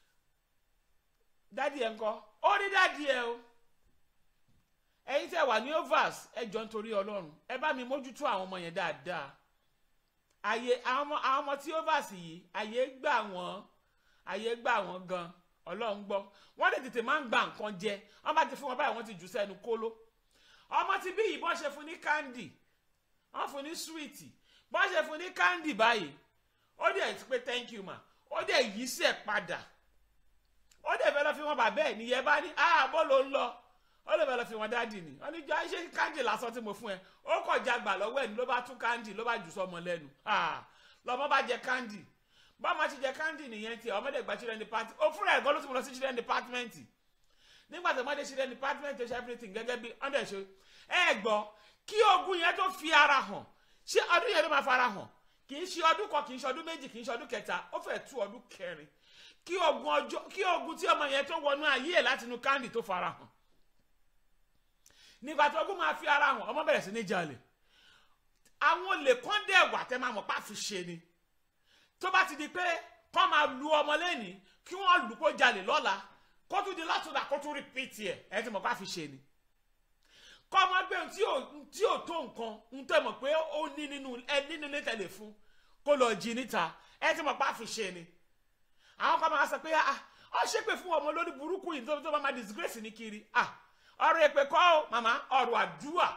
dádì ẹ̀ ńkọ́ ó rí dádì ẹ̀ o ẹ̀yin tẹ́ wà ní overs ẹ jọ nítorí ọlọ́run ẹ bá mi mójútó àwọn ọmọ yẹn dáadáa àyè àwọn ọmọ tí overs yìí àyè gbà wọ́n àyè gbà wọ́n gan ọlọ́run gbọ́ wọ́n lè tètè máa ń gba nǹkan jẹ wọ́n bá ti fún wọn báyìí wọ́n ti jù sẹ́nu kóló ọmọ tí bí yìí bọ́n ṣe fún ní candy wọ́n fún ní sweet bọ́n ṣe fún ní candy báyìí ó dẹ̀ ti pé thank you ma ó dẹ̀ yí sẹ̀ padà ó dẹ̀ fẹ́ lọ fi wọn bàbá ẹ̀ nìyẹn bá ní ààbọ̀ ló ń lọ ó lè fẹ́ lọ fi wọn dáàdì ni wọ́n ní jọ ṣé candy lásán tí mo fún ẹ ó kọ̀ jagbà lọ́wọ́ ẹ̀ ní ló bá tún candy ló bá jù sọmọ lẹ́nu lọ́mọ bá jẹ candy bọ́mọ ti jẹ candy nìyẹn tiẹ̀ ọmọdé gba children department ó fúnra ẹ̀ gan ló ti mú lọ sí children department nígbà tó ọmọdé children department ṣe everything gẹ́gẹ́ bí ọ̀dẹ̀ ṣe ẹ gbọ́ kí ogun yẹn tó fi ara hàn ṣé ọdún yẹn ló máa fara hàn kì í ṣe ọdún kan kì í ṣe ọdún méjì kì í ṣe ọdún kẹta ó fẹ́ tú ọdún kẹrin kí ogun ọjọ́ kí ogun tí ọmọ yẹn tó wọnú ayé ẹ̀ láti inú candy tó fara hàn nígbà tó ogun máa fi ara hàn ọmọ bẹ̀rẹ̀ sí ní jalè àwọn olè kan dẹ̀ wà tẹ́ máa mọ̀ pá fi ṣe ni tó bá ti di pé kọ́ máa lu ọmọ lẹ́ni kí wọ́n lù kó jalè lọ́la kó tún di látúndà kó tún rìpíìtì ẹ̀ ẹ ti mọ̀ pá fi ṣe ni kọ́ ọmọ gbé ohun tí ò tó nǹkan ń tẹ́ mọ̀ pé ó ní nínú ẹ nínú ilé tẹ̀lé fún kó lọ jí níta ẹ ti mọ̀ pá fi ṣe ni àwọn kan máa sọ pé ah ọ ṣépè fún ọmọ lórí burúkú yìí tó bá máa disgrace ní kiri ah ọ̀rọ̀ èpè kọ́ ọ́ màmá ọ̀rọ̀ àdúrà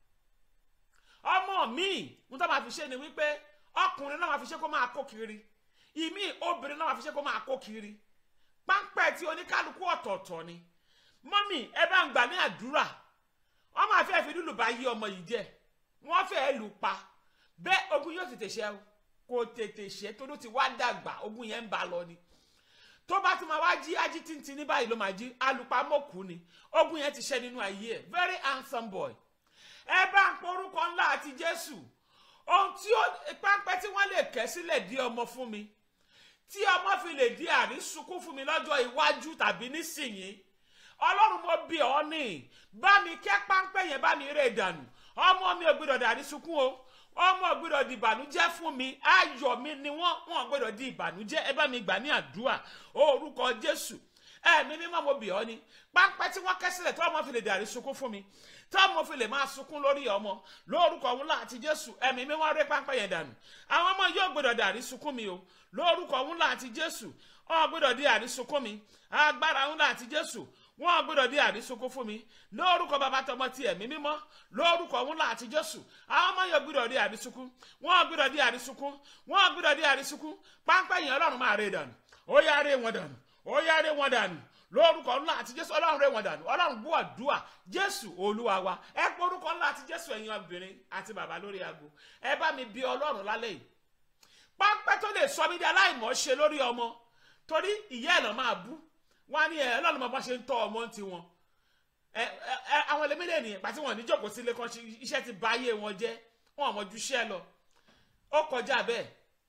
ọmọ míì ń tó máa fi ṣe ni wípé ọkùnrin náà máa fi ṣe kó máa kó kiri ìmí obìnrin náà máa fi ṣe kó máa kó kiri páńpẹ́ tí oníkálukú ọ̀tọ̀ọ̀tọ̀ ni mọ́mì ẹ bá ń gbà ní àdúrà wọ́n máa fẹ́ fi lùlù bá yí ọmọ yìí jẹ́ wọ́n fẹ́ẹ́ lù pa bẹ́ẹ̀ ogun yóò tètè ṣe o kò tètè ṣe tó ló ti wá dàgbà ogun yẹn ń ba lọ ni tó bá tún máa wá jí ají tíntín ní báyìí ló máa jí alùpàmọ́kù ni ogun yẹn ti ṣe nínú ayé ẹ̀ very handsome boy ẹ bá ń porúkọ ńlá àti jésù ohun tí ó pápẹ́ tí wọ́n lè kẹ́ sílẹ̀ di ọmọ fún mi tí ọmọ fi lè di àrísùnkún fún mi lọ́jọ́ iwájú tàbí nísìnyí ọlọ́run mo bí ọ ní bá mi kẹ́ páńpẹ́ yẹn bá mi rè dànù ọmọ mi ò gbọdọ̀ dàrí sunkún o ọmọ ò gbọdọ̀ di ìbànújẹ́ fún mi ayọ̀ mi ni wọ́n wọ́n gbọdọ̀ di ìbànújẹ́ ẹ bá mi gbà ní àdúrà orúkọ jésù ẹ̀mí mímọ́ mo bì ọ́ ni páńpẹ́ tí wọ́n kẹ́ sílẹ̀ tí ọmọ fi lè dàrí sunkún fún mi tí ọmọ fi lè máa sunkún lórí ọmọ lórúkọ òun láti jésù ẹ̀mí mímọ́ rẹ́ páńpẹ́ yẹn dànù àwọn ọmọ yóò gbọdọ̀ dàrí sunkún mi o lórúkọ òun láti jésù ọ̀ gbọdọ̀ di àrí sunkún mi agbára òun láti jésù wọn gbọ́dọ̀ di àrísokó fún mi lórúkọ bàbá tọmọ ti ẹ̀mí mímọ́ lórúkọ òun láti jésù àwọn ọmọ yóò gbọ́dọ̀ di àrísokó wọn gbọ́dọ̀ di àrísokó wọn gbọ́dọ̀ di àrísokó pápá yẹn ọlọ́run máa rè dànù ó yá rè wọn dànù ó yá rè wọn dànù lórúkọ ńlá àti jésù ọlọ́run rè wọn dànù ọlọ́run gbọ́ àdúà jésù olúwa wa ẹ pé orúkọ ńlá àti jésù ẹ̀yin obìnrin àti bàbá lórí aago ẹ bá mi bí ọlọ́run lálẹ́ yìí pápẹ́ tó lè sọ mí di aláìmọ̀ ṣe lórí ọmọ torí ìyá ẹ̀ lọ́ máa bú wọn á ní ẹ ọlọ́run máa bá ṣe ń tọ́ ọmọ ti wọn ẹ ẹ àwọn ẹlẹ́mílẹ̀ nìyẹn pàtí wọn níjókòó sílé kan iṣẹ́ ti bà ayé wọn jẹ́ wọn ò mọ ju iṣẹ́ lọ ó kọjá bẹ́ẹ̀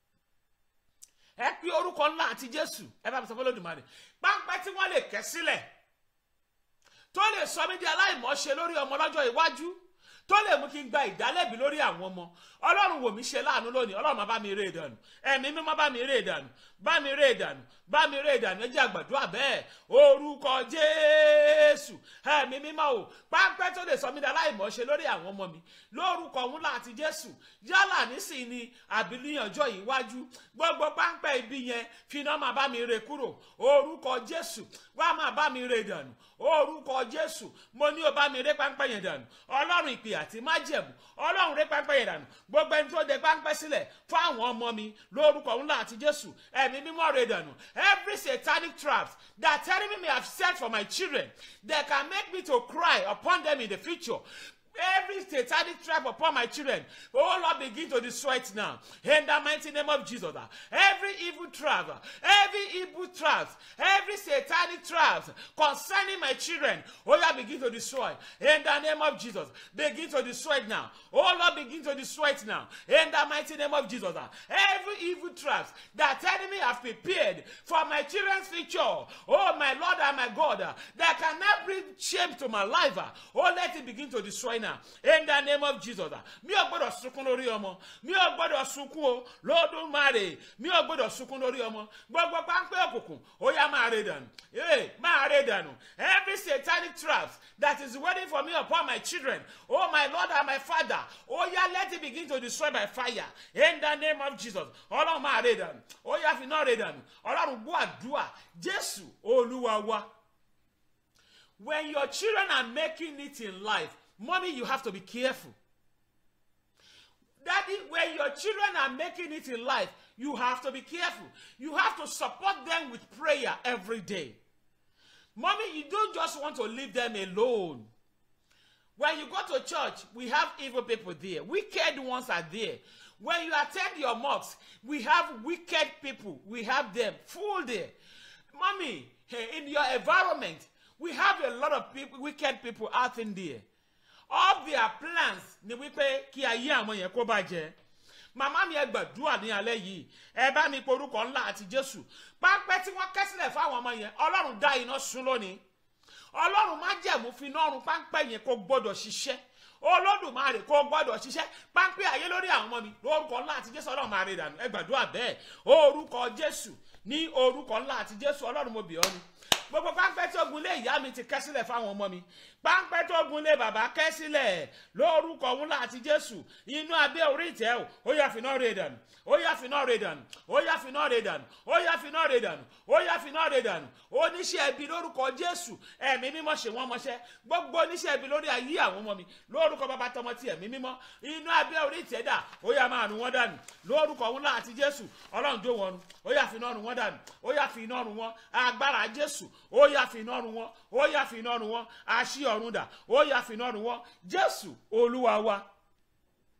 ẹ pé orúkọ ńlá àti jésù ẹ bá mi sọ fún Olódùmarè pápẹ́ tí wọ́n lè kẹ́ sílẹ̀ tó lè sọ mí di aláìmọ̀ọ́ṣe lórí ọmọ lọ́jọ́ iwájú tó lè mú kí n gba ìdálẹ́bi lórí àwọn ọmọ ọlọ́run wò mí ṣe láàánú lónìí ọlọ́run máa bá mi ré ìdànù ẹ̀mí mímọ́ bá mi ré ìdànù bá mi ré ìdànù bá mi ré ìdànù ẹ jẹ́ àgbàdua bẹ́ẹ̀ orúkọ jésù ẹ̀mí mímọ́ o pápẹ́ tó lè sọ mí di aláìmọ̀ọ́ṣe lórí àwọn ọmọ mi lórúkọ òun láti jésù yálà nísìnyí ni àbí ní ọjọ́ yìí wájú gbogbo pápẹ́ ibi yẹn finá máa bá mi ré kúrò orúkọ jésù wá máa bá mi ré ìdànù orúkọ jésù mo ní o bá mi ré pápẹ́ yẹn dànù ọlọ́run ìpè àti májẹ̀mú ọlọ́run ré pápẹ́ yẹn dànù gbogbo ẹni tó de pápẹ́ sílẹ̀ fún àwọn ọmọ mi lórúkọ ńlá àti jésù ẹ̀mí mímọ́ ré dànù every satanic trap that enemy may have set for my children that can make me to cry upon them in the future Every satanic trap upon my children, oh Lord, begin to destroy it now. In the mighty name of Jesus. Every evil trap, every evil trap, every satanic trap concerning my children, oh Lord, begin to destroy. In the name of Jesus. Begin to destroy it now. Oh Lord, begin to destroy it now. In the mighty name of Jesus. Every evil trap that enemy have prepared for my children's future, oh my Lord and my God, that cannot bring shame to my life, oh let it begin to destroy now in the name of jesus mi ò gbọ́dọ̀ sunkún lórí ọmọ mi ò gbọ́dọ̀ sunkún o lódùmarè mi ò gbọ́dọ̀ sunkún lórí ọmọ gbogbo páńpẹ́ òkùnkùn ó yá máa ré dànù ee máa ré dànù every satanic trap that is waiting for me upon my children oh my lord and my father ó yá let it begin to destroy by fire in the name of jesus ọlọ́run máa ré dànù ó yá fi náà ré dànù ọlọ́run gbọ́ àdúrà jésù olúwa wa when your children are making it in life Mommy, you have to be careful. Daddy, when your children are making it in life, you have to be careful. You have to support them with prayer every day. Mommy, you don't just want to leave them alone. When you go to church, we have evil people there. Wicked ones are there. When you attend your mosques, we have wicked people. We have them full there. Mommy, in your environment, we have a lot of people, wicked people out in there all their plans ni wípé kí ayé àwọn yẹn kó bàjẹ́ màmá mi ẹ gbàdúrà ní alẹ́ yìí ẹ bá mi porúkọ ńlá àti jésù pápẹ́ tí wọ́n kẹ́ sílẹ̀ fáwọn ọmọ yẹn ọlọ́run dá iná sun lónìí ọlọ́run má jẹ̀mú fi iná ọrùn pápẹ́ yẹn kó gbọ́dọ̀ ṣiṣẹ́ olódùmarè kó gbọ́dọ̀ ṣiṣẹ́ pápẹ́ ayé lórí àwọn ọmọ mi lórúkọ ńlá àti jésù ọlọ́run máa rí dànù ẹ gbàdúrà bẹ́ẹ̀ orúkọ jésù ní orúkọ ńlá àti jésù ọlọ́run mo bì ọ́ ni gbogbo pápẹ́ tí ogun lé ìyá mi ti kẹ́ sílẹ̀ fáwọn ọmọ mi pápẹ́ tó ogun lé bàbá kẹ́ sílẹ̀ lórúkọ òun láti jésù inú abẹ́ orí ìtẹ́ o ó yá finá rè dànù ó yá finá rè dànù ó yá finá rè dànù ó yá finá rè dànù ó yá finá rè dànù oníṣẹ́ ẹbí lórúkọ jésù ẹ̀mí mímọ́ ṣe wọ́n mọṣẹ́ gbogbo oníṣẹ́ ẹbí lórí ayé àwọn ọmọ mi lórúkọ bàbá tọmọ ti ẹ̀mí mímọ́ inú abẹ́ orí ìtẹ́ dà ó yá máa rún wọn dànù lórúkọ òun láti jésù ọlọ́run jó wọn run ó yá finá rún wọn dànù ó yá finá rún wọn agbára jésù ó yá fi iná run wọn ó yá fi iná run wọn àṣì ọ̀run dà ó yá fi iná run wọn jésù olúwa wa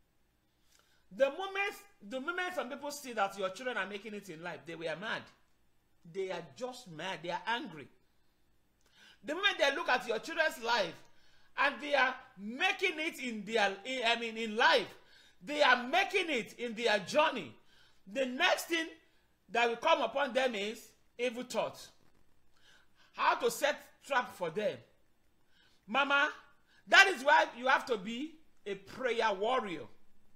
The moment, the moment some people see that your children are making it in life, they were mad. They are just mad. They are angry. The moment they look at your children's life and they are making it in their, in, I mean, in life, they are making it in their journey. The next thing that will come upon them is evil thoughts. How to set trap for them. Mama, that is why you have to be a prayer warrior.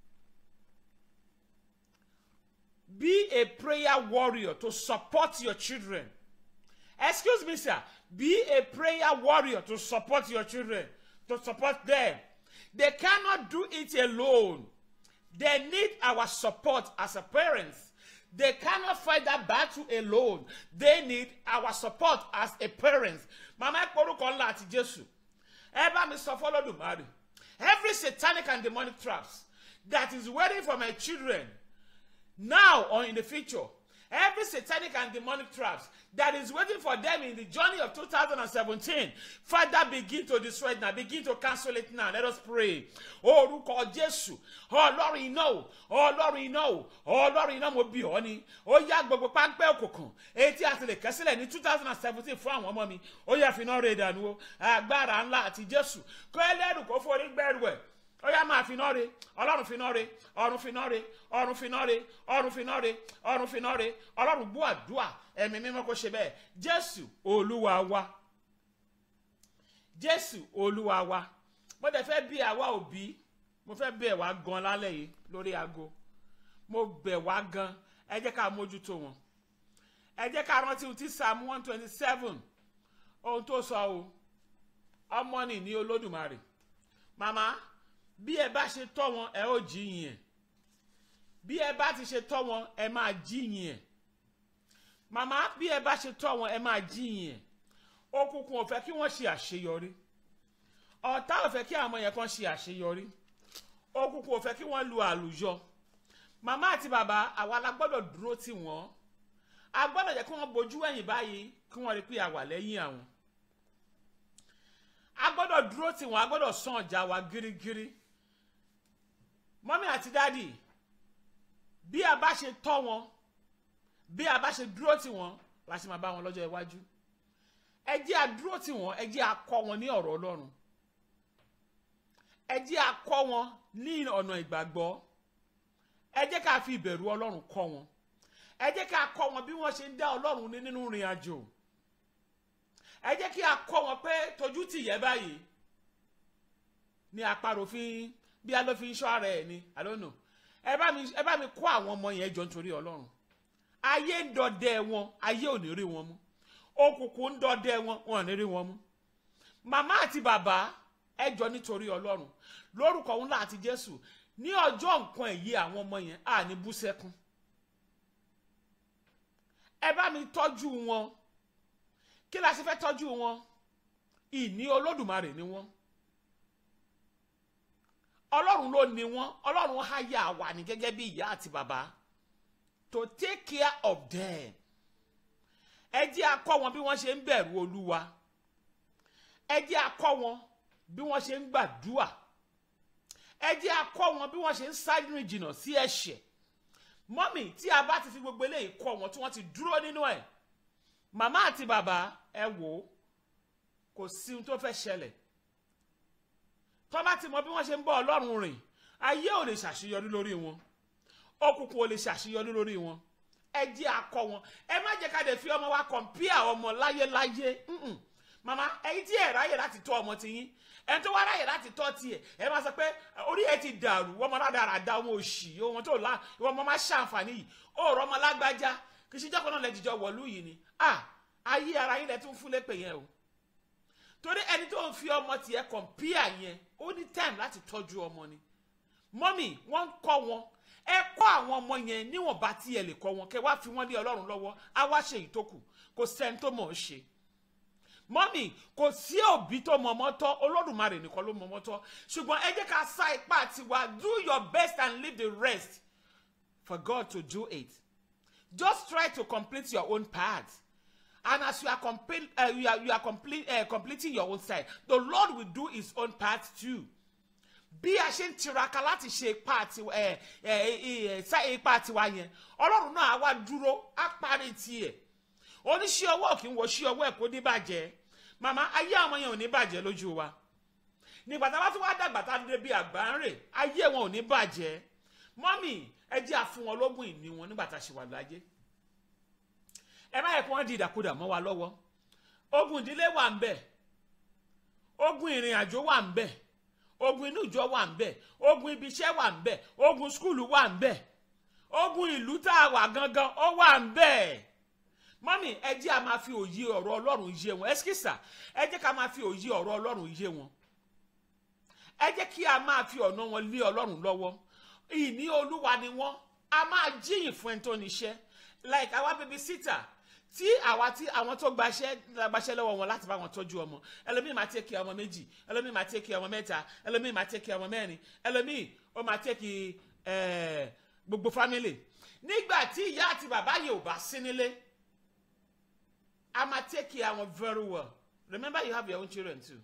Be a prayer warrior to support your children. Excuse me, sir. Be a prayer warrior to support your children, to support them. They cannot do it alone. They need our support as a parents. They cannot fight that battle alone. They need our support as a parents. Mama ẹ porúkọ ńlá àti Jésù. Ẹ bá mi sọ fọlọ́dùmarè. Every satanic and demonic traps that is waiting for my children now or in the future. Every satanic and demonic traps that is waiting for them in the journey of 2017, Father, begin to destroy it now. Begin to cancel it now. Let us pray. Orúkọ Jésù, Ọlọ́run iná o, Ọlọ́run iná o, Ọlọ́run iná mo bí ọ ni. Ó yá gbogbo páńpẹ́ òkùnkùn. Etí àti lè kẹ́sílẹ̀ ní 2017 fún àwọn ọmọ mi. Ó yá fi iná rẹ̀ dànù o. Agbára ńlá àti Jésù. Kó ẹlẹ́rù kó forí gbẹ́rù ẹ̀ ó yá máa finá re ọlọ́run finá re ọ̀run finá re ọ̀run finá re ọ̀run finá re ọ̀run finá re ọlọ́run gbọ́ àdúrà ẹ̀mí mímọ́ kó ṣe bẹ́ẹ̀ jésù olúwa wa jésù olúwa wa mo dẹ̀ fẹ́ bí àwa òbí mo fẹ́ bẹ̀ wá gan lálẹ́ yìí lórí aago mo bẹ̀ wá gan ẹ jẹ́ ká mójútó wọn ẹ jẹ́ ká rántí ohun tí psalm one twenty seven ohun tó sọ o ọmọ nì ní olódùmarè màmá bí ẹ bá ṣe tọ́ wọn ẹ ó jíyìn ẹ̀ bí ẹ bá ti ṣe tọ́ wọn ẹ máa jíyìn ẹ̀ màmá bí ẹ bá ṣe tọ́ wọn ẹ máa jíyìn ẹ̀ òkùnkùn ò fẹ́ kí wọ́n ṣe àṣeyọrí ọ̀tá ò fẹ́ kí àwọn yẹn kan ṣe àṣeyọrí òkùnkùn ò fẹ́ kí wọ́n lu àlùyọ màmá àti bàbá àwa la gbọ́dọ̀ dúró tì wọ́n a gbọ́dọ̀ jẹ́ kí wọ́n bojú ẹ̀yìn báyìí kí wọ́n rí pé a wà lẹ́yìn àwọn a gbọ́dọ̀ dúró tì wọ́n a gbọ́dọ̀ sàn ọjà wa gírígírí mọ́mí àti dádì bí a bá ṣe tọ́ wọn bí a bá ṣe dúró tì wọ́n la ṣe máa bá wọn lọ́jọ́ iwájú ẹ jẹ́ a dúró tì wọ́n ẹ jẹ́ a kọ́ wọn ní ọ̀rọ̀ Ọlọ́run ẹ jẹ́ a kọ́ wọn ní ọ̀nà ìgbàgbọ́ ẹ jẹ́ ká fi ìbẹ̀rù Ọlọ́run kọ́ wọn ẹ jẹ́ ká kọ́ wọn bí wọ́n ṣe ń dá Ọlọ́run ní nínú ìrìn àjò ẹ jẹ́ kí a kọ́ wọn pé tójú tì yẹ báyìí ni àparò fi ń bí a ló fi ń ṣọ́ ara ẹ̀ ni I don't know ẹ bá mi ẹ bá mi kọ́ àwọn ọmọ yẹn jọ nítorí Ọlọ́run ayé ń dọdẹ wọn ayé ò ní rí wọn mú òkùnkùn ń dọdẹ wọn wọn ò ní rí wọn mú màmá àti bàbá ẹ jọ nítorí Ọlọ́run lórúkọ ńlá àti Jésù ní ọjọ́ nǹkan ẹ̀yẹ àwọn ọmọ yẹn à ní bú sẹ́kún ẹ bá mi tọ́jú wọn kí la ṣe fẹ́ tọ́jú wọn ìní Olódùmarè ni wọ́n ọlọ́run ló ní wọn ọlọ́run á yà wà ní gẹ́gẹ́ bí ìyá àti bàbá to take care of them ẹ jẹ́ a kọ́ wọn bí wọ́n ṣe ń bẹ̀rù olúwa ẹ jẹ́ a kọ́ wọn bí wọ́n ṣe ń gbàdúà ẹ jẹ́ a kọ́ wọn bí wọ́n ṣe ń sáré jìnnà sí ẹ̀ṣẹ̀ mọ́mì tí a bá ti fi gbogbo eléyìí kọ́ wọn tí wọ́n ti dúró nínú ẹ̀ màmá àti bàbá ẹ wò ó kò sí ohun tó fẹ́ ṣẹlẹ̀ tọ́ bá ti mọ bí wọ́n ṣe ń bọ́ ọlọ́run rìn ayé ò lè ṣàṣeyọrí lórí wọn òkùnkùn ò lè ṣàṣeyọrí lórí wọn ẹ jẹ́ akọ wọn ẹ má jẹ́ ká dẹ̀ fi ọmọ wa kọ̀mpíà ọmọ láyéláyé màmá ẹ̀yin tí ẹ̀ ráyè láti tọ́ ọmọ tiyín ẹni tó wá ráyè láti tọ́ tiẹ̀ ẹ máa sọ pé orí ẹ ti dàrú wọ́n mọ ládàra dá ọmọ òṣì ọmọ tó lá ìwọ ọmọ máa ṣàǹfààní yìí ó rọ ọmọ lágbájá kì í ṣe jọ́kọ̀ náà lẹ́jìjọ wọ̀lú yìí ni ah ayé ara yín lẹ tún fún lépè yẹn o torí ẹni tó ń fi ọmọ tiẹ̀ kọ̀mpíà yẹn ó ní time láti tọ́jú ọmọ ni mọ́mì wọ́n ń kọ́ wọn ẹ kọ́ àwọn ọmọ yẹn níwọ̀nba tí ẹ lè kọ́ wọn kẹ wá fi wọ́n lé ọlọ́run lọ́wọ́ á wá ṣe èyí tó kù kò sẹ́ni tó mọ̀ ọ́ ṣe mọ́mì kò sí òbí tó mọ ọmọ tọ́ olódùmarè nìkan ló mọ ọmọ tọ́ ṣùgbọ́n ẹ jẹ́ ká sá ipá tiwa do your best and leave the rest for God to do it just try to complete your own part and as you are, complete, uh, you are, you are complete, uh, completing your own side the Lord will do his own part too bí a ṣe ń tiraka láti ṣe ipa tiwa ẹ ẹ ẹ sá ipa tiwa yẹn ọlọ́run náà á wá dúró á parí tiẹ̀ oníṣẹ́ ọwọ́ kì í wọ sí ọwọ́ ẹ̀ kó ní bàjẹ́ màmá ayé àwọn yẹn ò ní bàjẹ́ lójú wa nígbà tá a bá tún wá dàgbà tá a dé bí àgbà ń rè ayé wọn ò ní bàjẹ́ mọ́mì ẹ jẹ́ àfún wọn lógún ìní wọn nígbà tá a ṣe wà láyé ẹ má yẹ kí wọ́n di ìdàkudà mọ́ wa lọ́wọ́ ogun ìdílé wà ń bẹ̀ ogun ìrìn àjò wà ń bẹ̀ ogun inú ìjọ wà ń bẹ̀ ogun ibi iṣẹ́ wà ń bẹ̀ ogun skúlù wà ń bẹ̀ ogun ìlú tá a wà gangan ó wà ń bẹ̀ mọ́mì ẹ jẹ́ a máa fi òye ọ̀rọ̀ ọlọ́run yé wọn ẹ́síkìsà ẹ jẹ́ ká máa fi òye ọ̀rọ̀ ọlọ́run yé wọn ẹ jẹ́ kí a máa fi ọ̀nà wọn lé ọlọ́run lọ́wọ́ ìní olúwa ni wọ́n a máa jíyìn fún ẹni tó níṣẹ́ like àwa baby sitter tí àwa tí àwọn tó gbaṣẹ́ gbaṣẹ́ lọ́wọ́ wọn láti bá wọn tọ́jú ọmọ ẹlòmíì máa tẹ́kì ọmọ méjì ẹlòmíì máa tẹ́kì ọmọ mẹ́ta ẹlòmíì máa tẹ́kì ọmọ mẹ́rin ẹlòmíì ó máa tẹ́kì gbogbo family nígbà tí ìyá àti bàbá yìí ò bá sí nílé a máa tẹ́kì àwọn very well remember you have your own children too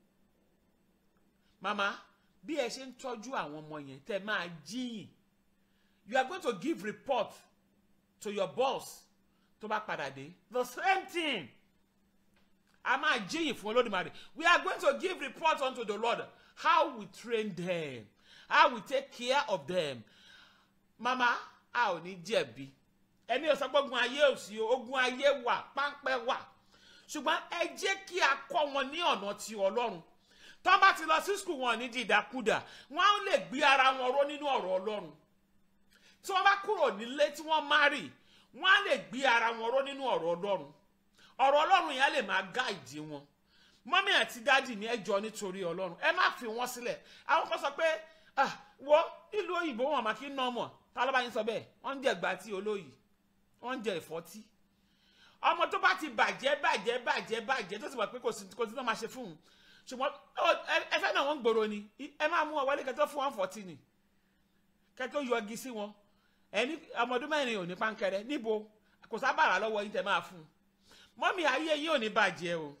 mama bí ẹ ṣe ń tọ́jú àwọn ọmọ yẹn tẹ́ máa jíyìn you are going to give report to your boss tó bá padà dé the same thing a máa jíyìn fún olódùmarè we are going to give report unto the lord how we train them how we take care of them mama a ò ní jẹ̀bi ẹni ò sọ pé ogun ayé ò sí ogun ayé wà páńpẹ́ wà ṣùgbọ́n ẹ jẹ́ kí a kọ́ wọn ní ọ̀nà ti ọlọ́run tó bá ti lọ sí skul wọn ní dídàkudà wọn á lè gbé ara wọn ró nínú ọ̀rọ̀ ọlọ́run tí wọ́n bá kúrò nílé tí wọ́n márì wọ́n á lè gbé ara wọn ró nínú ọ̀rọ̀ ọlọ́run ọ̀rọ̀ ọlọ́run yẹn á lè máa gáìdì wọn mọ́mí àti dáàdì ní ẹjọ́ nítorí ọlọ́run ẹ má fi wọ́n sílẹ̀ àwọn kan sọ pé wọ́ ìlú òyìnbó wọn máa kí ń ná ọmọ tá ló bá yín sọ bẹ́ẹ̀ wọ́n ń jẹ ìgbà tí olóyìí wọ́n ń jẹ ìfọ́tí ọmọ tó bá ti bàjẹ́ bàjẹ́ bàjẹ́ bàjẹ́ tó sì wà pé kò sí kò sí náà máa ṣe fún un ṣùgbọ́n ẹ fẹ́ náà wọ́n ń gbòòrò ni ẹ máa mú wọn wọlé kẹtọ́ fún wọn fọ́tí ni kẹtọ́ yọgi sí wọn ẹni ọmọdún mẹ́rin ò ní pánkẹrẹ níbo kò sábàrà lọ́wọ́ yín tẹ máa fún un mọ́mí ayé yín ò ní bàjẹ́ o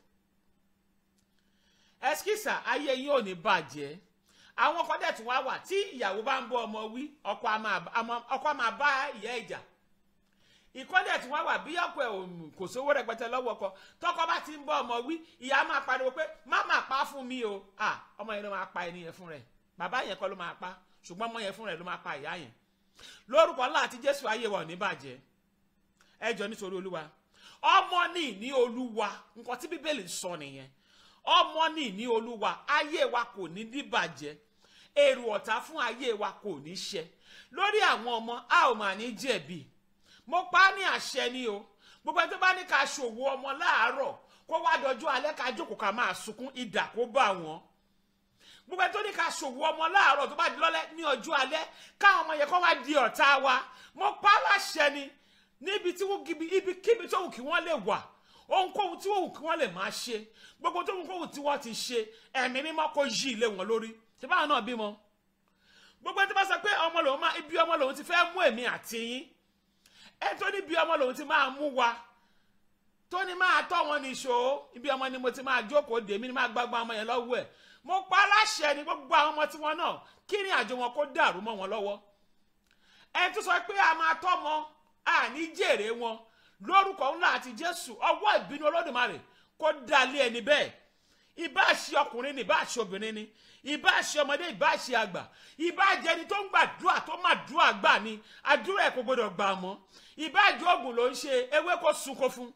ẹskísà ayé yín ò ní bàjẹ́ àwọn kan dẹ̀ tún wá wà tí ìyàwó bá ń bọ́ ọmọ wí ọkọ á máa bá ìyá ìjà ìkọ́dẹ̀ tí wọ́n wà bí ọkọ ẹ̀ kò sówó rẹpẹtẹ lọ́wọ́ ọkọ tọkọ bá ti ń bọ́ ọmọ wí ìyá máa pariwo pé má máa pa fún mi o ọmọ yẹn ló máa pa ẹni yẹn fún rẹ̀ bàbá yẹn kọ́ ló máa pa ṣùgbọ́n ọmọ yẹn fún rẹ̀ ló máa pa ìyá yẹn lórúkọ ńlá àti jésù ayé wa ò ní bàjẹ́ ẹ jọ nítorí olúwa ọmọ ní ní olúwa nǹkan tí bíbélì sọ nìyẹn ọmọ ní ní olúwa ayé wa kò ní ní bàjẹ́ èrò ọ̀tá fún ayé wa kò ní ṣẹ lórí àwọn ọmọ a ò mà ní jẹ̀bi mo pa á ní àṣẹ ni o gbogbo ẹni tó bá ní ká ṣòwò ọmọ láàárọ̀ kó wá dọjú alẹ́ ká jókòó ká máa sunkún idà kó bá wọn gbogbo ẹni tó ní ká ṣòwò ọmọ láàárọ̀ tó bá di lọ́lẹ́ ní ọjọ́ alẹ́ káwọn ọmọ yẹn kó wá di ọ̀tá wa mo pa á láṣẹ ni níbi tí wọ́n gibi ibikíbi tó wù kí wọ́n lè wà ohunkóhun tí wọ́n wù kí wọ́n lè máa ṣe gbogbo tó ohunkóhun tí wọ́n ti ṣe ẹ̀mí mímọ́ kó yí ilé wọn lórí ṣé báwọn náà bímọ gbogbo ẹni tó bá sọ pé ọmọ lòun máa ibi ọmọ lòun ti fẹ́ mú èmi àti yín ẹ tó ní bí ọmọ lòun ti máa mú wa tó ní máa tọ́ wọn níṣó ibi ọmọ ni mo ti máa jókòó dèmí ni máa gbàgbọ́ ọmọ yẹn lọ́wọ́ ẹ̀ mo pa aláṣẹ ni gbogbo àwọn ọmọ tiwọn náà kí ni àjò wọn kó dàrú mọ́ wọn lọ́wọ́ ẹ tó sọ pé a máa tọ́ mọ àní jèrè wọn lórúkọ ńlá àti jésù ọwọ́ ìbínú olódùmarè kó dalé ẹni bẹ́ẹ̀ ìbá ṣe ọkùnrin ni ìbá ṣe obìnrin ni ìbá ṣe ọmọdé ìbá ṣe àgbà ìbá jẹ ẹni tó ń gbàdúrà tó máa dúrà gbà ni àdúrà ẹ̀ kò gbọdọ̀ gbà mọ́ ìbá jẹ oògùn ló ń ṣe ewé kó sunko fún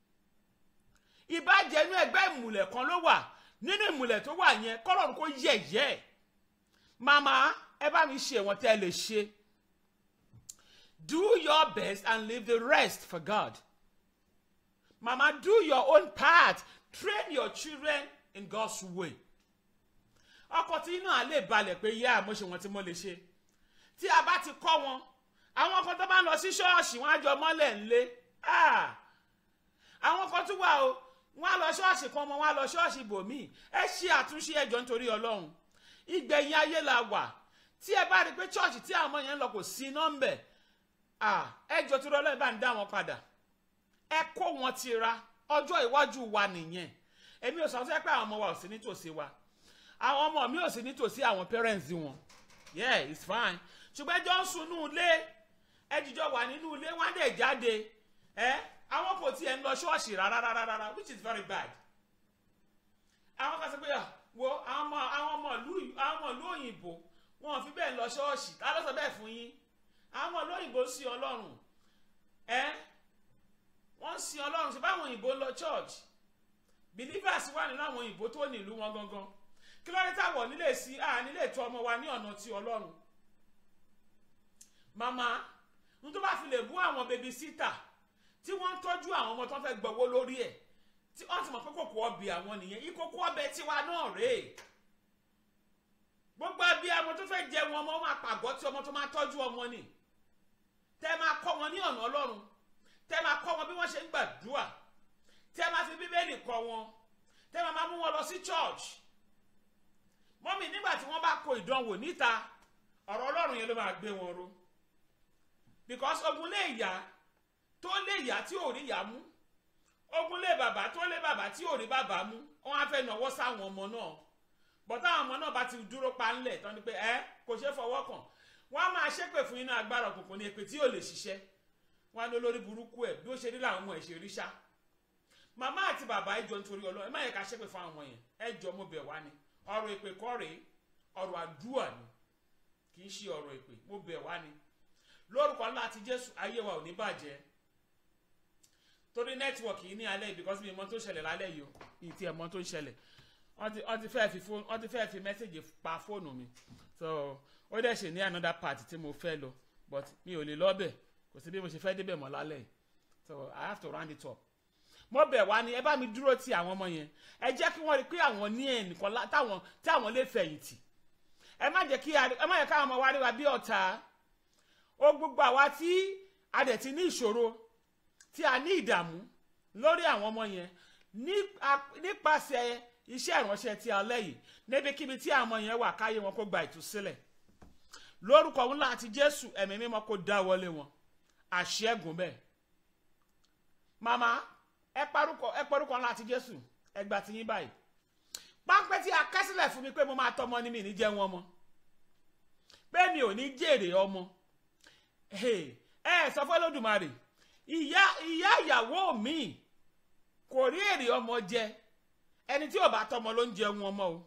ìbá jẹ inú ẹgbẹ́ ìmùlẹ̀ kan ló wà nínú ìmùlẹ̀ tó wà yẹn kọ́lọ́run kó yẹ̀yẹ́ màmá ẹ bá mi ṣe wọn tẹ́ ẹ lè ṣe do your best and leave the rest for God màmá do your own part train your children in God's way ọkọ tí inú à lè balẹ̀ pé yá mo ṣe wọn tí mo lè ṣe tí a bá ti kọ́ wọn àwọn kan tó bá ń lọ sí ṣọ́ọ̀ṣì wọn á jọ mọ́lẹ̀ ńlé àwọn kan tún wà o wọn á lọ ṣọ́ọ̀ṣì kan ọmọ wọn á lọ ṣọ́ọ̀ṣì bòmíì ẹ ṣe àtúnṣe ẹjọ́ nítorí ọlọ́run ìgbẹ̀yìn ayé la wà tí ẹ bá rí i pé ṣọ́ọ̀ṣì tí àwọn ọmọ yẹn ń lọ kò sí nọ́mbẹ̀ ẹjọ́ tó rọ́lẹ́ bá ń dá wọn padà ẹ kó wọn ti ra ọjọ́ iwájú wa nìyẹn èmi ò sọ fẹ́ pé àwọn ọmọ wa ò sí nítòsí wa àwọn ọmọ mi ò sí nítòsí àwọn parents wọn yeah it's fine ṣùgbọ́n ẹjọ́ ń sunú ilé ẹjíjọ́ wà nínú ilé wọ́n á dẹ̀ jáde ẹ àwọn kò tiẹ̀ ń lọ ṣọ́ọ̀ṣì rárá rárá rárá which is very bad àwọn kan sọ pé ah, wo àwọn ọmọ àwọn ọmọ ìlú àwọn ọmọ ìlú òyìnbó wọn ò fi bẹ́ẹ̀ lọ ṣọ́ọ̀ṣì ta ló sọ bẹ́ẹ̀ fún yín àwọn ọmọ ìlú òyìnbó ń sin ọlọ́run ẹ wọ́n ń sin ọlọ́run ṣe báwọn òyìnbó ń lọ church believers wà nínú àwọn òyìnbó tó ní ìlú wọn gangan kí ló dé táwọn nílé sí à nílé tó ọmọ wa ní ọ̀nà ti ọlọ́run màmá n tó bá fi lè bú àwọn baby sitter tí wọ́n ń tọ́jú àwọn ọmọ tó fẹ́ gbọ́wọ́ lórí ẹ̀ tí wọ́n ti mọ̀ pé kòkó ọbẹ̀ àwọn nìyẹn ìkòkò ọbẹ̀ tiwa náà rèé gbogbo abiyamọ tó fẹ́ jẹ wọn ọmọ máa pàgọ́ tí ọmọ tó máa tọ́jú ọmọ ni tẹ́ máa kọ́ wọn ní ọ̀nà ọlọ́run tẹ́ máa kọ́ wọn bí wọ́n ṣe ń gbàdúrà tẹ́ máa fi bíbélì kọ́ wọn tẹ́ máa máa mú wọn lọ sí church mọ́mì nígbà tí wọ́n bá kó ìdánwò níta ọ̀rọ̀ ọlọ́run yẹn ló máa gbé wọn ró because ogun lè yá tó lè yá tí ò rí yá mú ogun lé bàbá tó lé bàbá tí ò rí bàbá mú wọn á fẹ́ náwó sáwọn ọmọ náà bọ́tá àwọn ọmọ náà bá ti dúró pa ńlẹ̀ tán ni pé ẹ kò ṣeé fọwọ́ kàn wọ́n á máa ṣépè fún iná agbára òkùnkùn ní èpè tí ò lè ṣiṣẹ́ wọ́n á ní olórí burúkú ẹ̀ bí ó ṣe rí làwọn ọmọ ẹ̀ ṣe rí ṣá màmá àti bàbá ẹ jọ nítorí ọlọ́run ẹ má yẹ ká ṣépè fún àwọn ọmọ yẹn ẹ jọ mo bẹ̀ wá ni ọ̀rọ̀ èpè kọ́ rèé ọ̀rọ̀ àdúrà ni kì í ṣe ọ̀rọ̀ èpè mo bẹ̀ wá ni lórúkọ ńlá àti jésù ayé wa ò ní bàjẹ́ torí nẹ́tíwọ̀kì yìí ní alẹ́ yìí because mi mọ tó ṣẹlẹ̀ lálẹ́ yìí o ìtì ẹ̀ mọ tó ń ṣẹlẹ̀ wọ́n ti wọ́n ti fẹ́ fi fóònù wọ́n ti fẹ́ fi mẹ́sẹ̀gì pa fóònù mi so ó dẹ̀ ṣe ní another part tí mo fẹ́ lọ but mi ò lè lọ́bẹ̀ kò sí bí mo ṣe fẹ́ débẹ̀ mọ́ lálẹ́ yìí so I have to round it up mo bẹ̀ wá ní ẹ bá mi dúró ti àwọn ọmọ yẹn ẹ jẹ́ kí wọ́n rí pé àwọn ní ẹnìkan lá- táwọn tí àwọn lè fẹ̀yìntì ẹ má jẹ́ kí a- ẹ má yẹ káwọn ọmọ wa rí wa bí ọ̀tá ó gbogbo àwa tí a dẹ̀ ti ní ìṣòro tí a ní ìdààmú lórí àwọn ọmọ yẹn ní- a- nípasẹ̀ iṣẹ́ ìránṣẹ́ tí a lẹ́yìn níbikíbi tí àwọn ọmọ yẹn wà káyé wọn kó gba ìtúsílẹ̀ lórúkọ ńlá àti jésù ẹ̀mí mímọ́ kó dá wọlé wọn àṣẹ́gun bẹ́ẹ̀ màmá ẹ parúkọ ẹ parúkọ ńlá àti jésù ẹ gbà tí yín báyìí pápẹ́ tí a kẹ́sílẹ̀ fún mi pé mo máa tọ́mọ ní mi ní jẹun ọmọ pé mi ò ní jèrè ọmọ ẹ ẹ sọ fún Olódùmarè ìyá ìyá ìyàwó mi kò rí èrè ọmọ jẹ ẹni tí ò bá tọ́mọ ló ń jẹun ọmọ o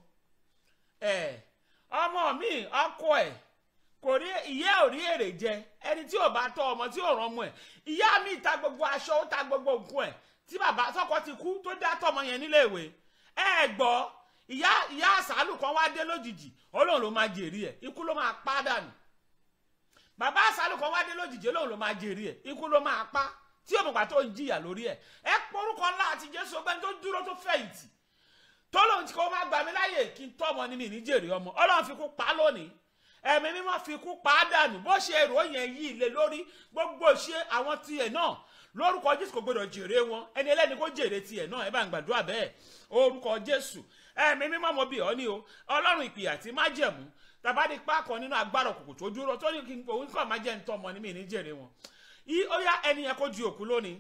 ẹ ọmọ mi ọkọ ẹ kò rí ìyá ò rí èrè jẹ ẹni tí ò bá tọ́ ọmọ tí ò rán ọmọ ẹ ìyá mi ta gbogbo aṣọ ó ta gbogbo nǹkan ẹ tí bàbá sọkọ ti kú tó dá tọ́mọ yẹn níléèwé ẹ gbọ́ ìyá ìyá àsálù kan wá dé lójijì Ọlọ́run ló máa jèrè ẹ ikú ló máa pa dànù bàbá àsálù kan wá dé lójijì Ọlọ́run ló máa jèrè ẹ ikú ló máa pa tí òmùgbà tó ń jìyà lórí ẹ ẹ porúkọ ńlá àti Jésù ọgbẹni tó dúró tó fẹ̀yìntì tọ́lọ́run tí kò máa gbà mí láyè kí n tọ́mọ ní mi ní jèrè ọmọ Ọlọ́run fi kú pa á lónìí ẹ̀mí mímọ́ fi kú pa á dànù bó ṣe èrò yẹn yí ilé lórí gbogbo ṣe àwọn tiẹ̀ náà lórúkọ Jésù kò gbọdọ̀ jèrè wọn ẹni ẹlẹ́ni kó jèrè tiẹ̀ náà ẹ bá ń gbàdúrà bẹ́ẹ̀ orúkọ Jésù ẹ̀mí mímọ́ mo bì ọ́ ní o Ọlọ́run ìpè àti májẹ̀mú tàbádì pákọ̀ nínú agbára òkùnkùn tó dúró tó ní kí n òun kàn máa jẹ́ ń tọ́mọ ní mi ní jèrè wọn yí ó yá ẹni yẹn kó di òkú lónìí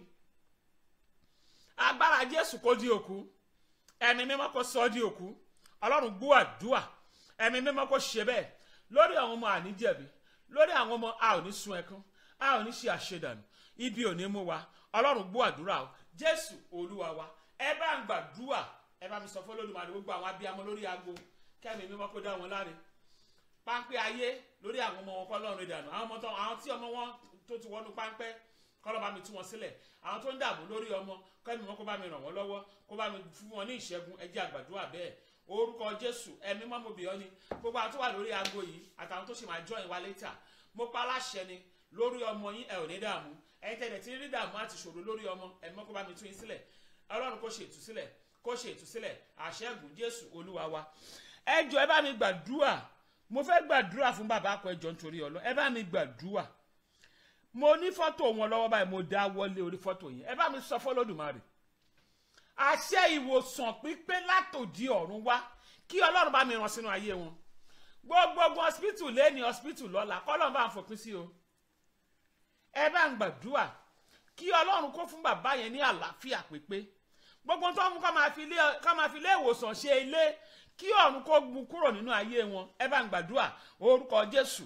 agbára Jésù kó di òkú ẹ̀mí mímọ́ kó sọ ọ́ di òkú ọlọ́run gbọ́ àdúà ẹ̀mí mímọ́ kó ṣe bẹ́ẹ̀ lórí àwọn ọmọ àníjẹ̀bi lórí àwọn ọmọ a ò ní sun ẹkún a ò ní ṣe àṣedànù ibi ò ní mú wa ọlọ́run gbọ́ àdúrà o jésù olúwa wa ẹ bá ń gbàdúà ẹ bá mi sọ fún olódùmarè gbogbo àwọn abiyamọ lórí aago kẹ́mi mímọ́ kó dá wọn láre páńpẹ́ ayé lórí àwọn ọmọ wọn kọ́ lọ́run ìdànù àwọn ọmọ tó àwọn tí ọmọ wọn tó ti wọnú páńpẹ́ kọ́lọ́ bá mi tú wọn sílẹ̀ àwọn tó ń dààmú lórí ọmọ kẹ́mi wọn kó bá mi ràn wọ́n lọ́wọ́ kó bá mi fún wọn ní ìṣẹ́gun ẹ jẹ́ àgbàdúrà bẹ́ẹ̀ orúkọ jésù ẹ̀mí mọ́mọ́ bìọ́ ni gbogbo àwọn tó wà lórí aago yìí àtàwọn tó ṣe máa join wa later mo pa aláṣẹ ni lórí ọmọ yín ẹ ò ní dààmú ẹ tẹ̀lé tí rí dààmú àti ṣòro lórí ọmọ ẹ̀mí mọ́ kó bá mi tú yín sílẹ̀ ọlọ́run kó ṣe ìtúsílẹ̀ kó ṣe ìtúsílẹ̀ àṣẹ́gun jésù olúwa wa ẹ jọ ẹ bá mi gbàdúrà mo fẹ́ gbàdúrà fún bàbá akọ ẹjọ́ nítorí ọlọ́ ẹ bá mi gbàdúrà mo ní fọ́tò wọn lọ́wọ́ báyìí mo dá wọlé orí fọ́tò yẹn ẹ bá mi sọ fọlọ́dùmarè àṣẹ ìwòsàn pípé látòdì ọ̀run wá kí ọlọ́run bá mi ràn sínú ayé wọn gbogbogbò hospital lẹ́ni hospital lọ́la kọ́lọ́run bá ń fòpin sí o ẹ bá ń gbàdúrà kí ọlọ́run kó fún bàbá yẹn ní àlàáfíà pípé gbogbo tó ń mú ká máa fi ilé ká máa fi ilé ìwòsàn ṣe ilé kí ọ̀run kó gbu kúrò nínú ayé wọn ẹ bá ń gbàdúrà orúkọ jésù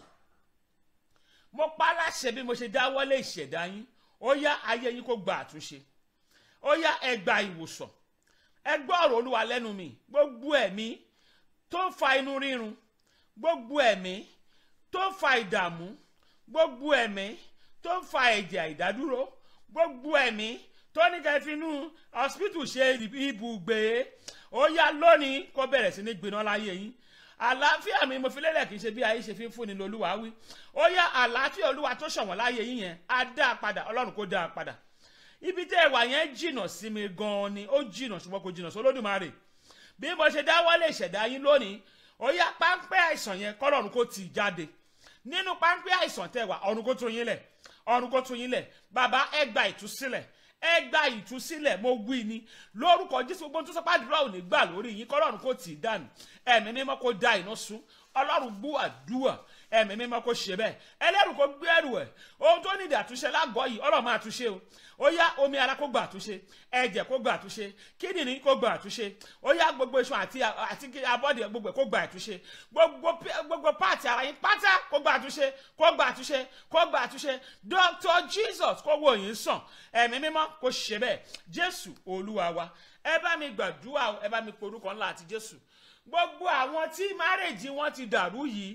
mo pa á láṣẹ bí mo ṣe dáwọ́lé ìṣẹ̀dá yín ó yá ayé yín kó gba àtúnṣe ó yá ẹ gba ìwòsàn ẹ gbọ́ ọ̀rọ̀ olúwa lẹ́nu mi gbogbo ẹ̀mí tó ń fa inú rírun gbogbo ẹ̀mí tó ń fa ìdààmú gbogbo ẹ̀mí tó ń fa ẹ̀jẹ̀ àìdádúró gbogbo ẹ̀mí tó ní kẹ́ fi inú hospital ṣe ibùgbé ó yá lónìí kó bẹ̀rẹ̀ sí ní gbiná láyé yín àlàáfíà mi mo fi lélẹ̀ kì í ṣe bí ayé ṣe fi ń fúnni lolúwa wí ó yá àlàáfíà olúwa tó ṣọ̀wọ́n láyé yín yẹn á dá a padà ọlọ́run kó dá a padà ibi tẹ́ ẹ wà yẹn jìnnà sí mi gan-an ni ó jìnnà ṣùgbọ́n kò jìnnà sólódùmarè bí mo ṣe dáwọ́lé ìṣẹ̀dá yín lónìí ó yá páńpẹ́ àìsàn yẹn kọ́lọ́run kó tì í jáde nínú páńpẹ́ àìsàn tẹ́ wà ọ̀run kó tún yín lẹ̀ ọ̀run kó tún yín lẹ̀ bàbá ẹ gba ìtúsílẹ̀ ẹ gba ìtúsílẹ̀ mo wí ni lórúkọ jésù gbogbo tó sọpá àdúrà ò ní gbà lórí yín kọ́lọ́run kó tì í dànù ẹ̀mí mímọ́ kó da iná sun ọlọ́run gbọ́ àdúrà ẹ̀mí mímọ́ kó ṣe bẹ́ẹ̀ ẹlẹ́rù kó gbé ẹrù ẹ̀ ohun tó nídìí àtúnṣe lágọ̀ọ́ yìí ọlọ́run máa túnṣe o ó yá omi ara kó gba àtúnṣe ẹ̀jẹ̀ kó gba àtúnṣe kíndìnrín kó gba àtúnṣe ó yá gbogbo iṣan àti àti abọ́dì gbogbo ẹ̀ kó gba àtúnṣe gbogbo gbogbo páàtì ara yín pátá kó gba àtúnṣe kó gba àtúnṣe kó gba àtúnṣe Dr. Jesus kó wò yín sàn ẹ̀mí mímọ́ kó ṣe bẹ́ẹ̀ Jésù Olúwa wa ẹ bá mi gbàdúrà ẹ bá mi porúkọ ńlá àti Jésù gbogbo àwọn tí márèjì wọn ti dàrú yìí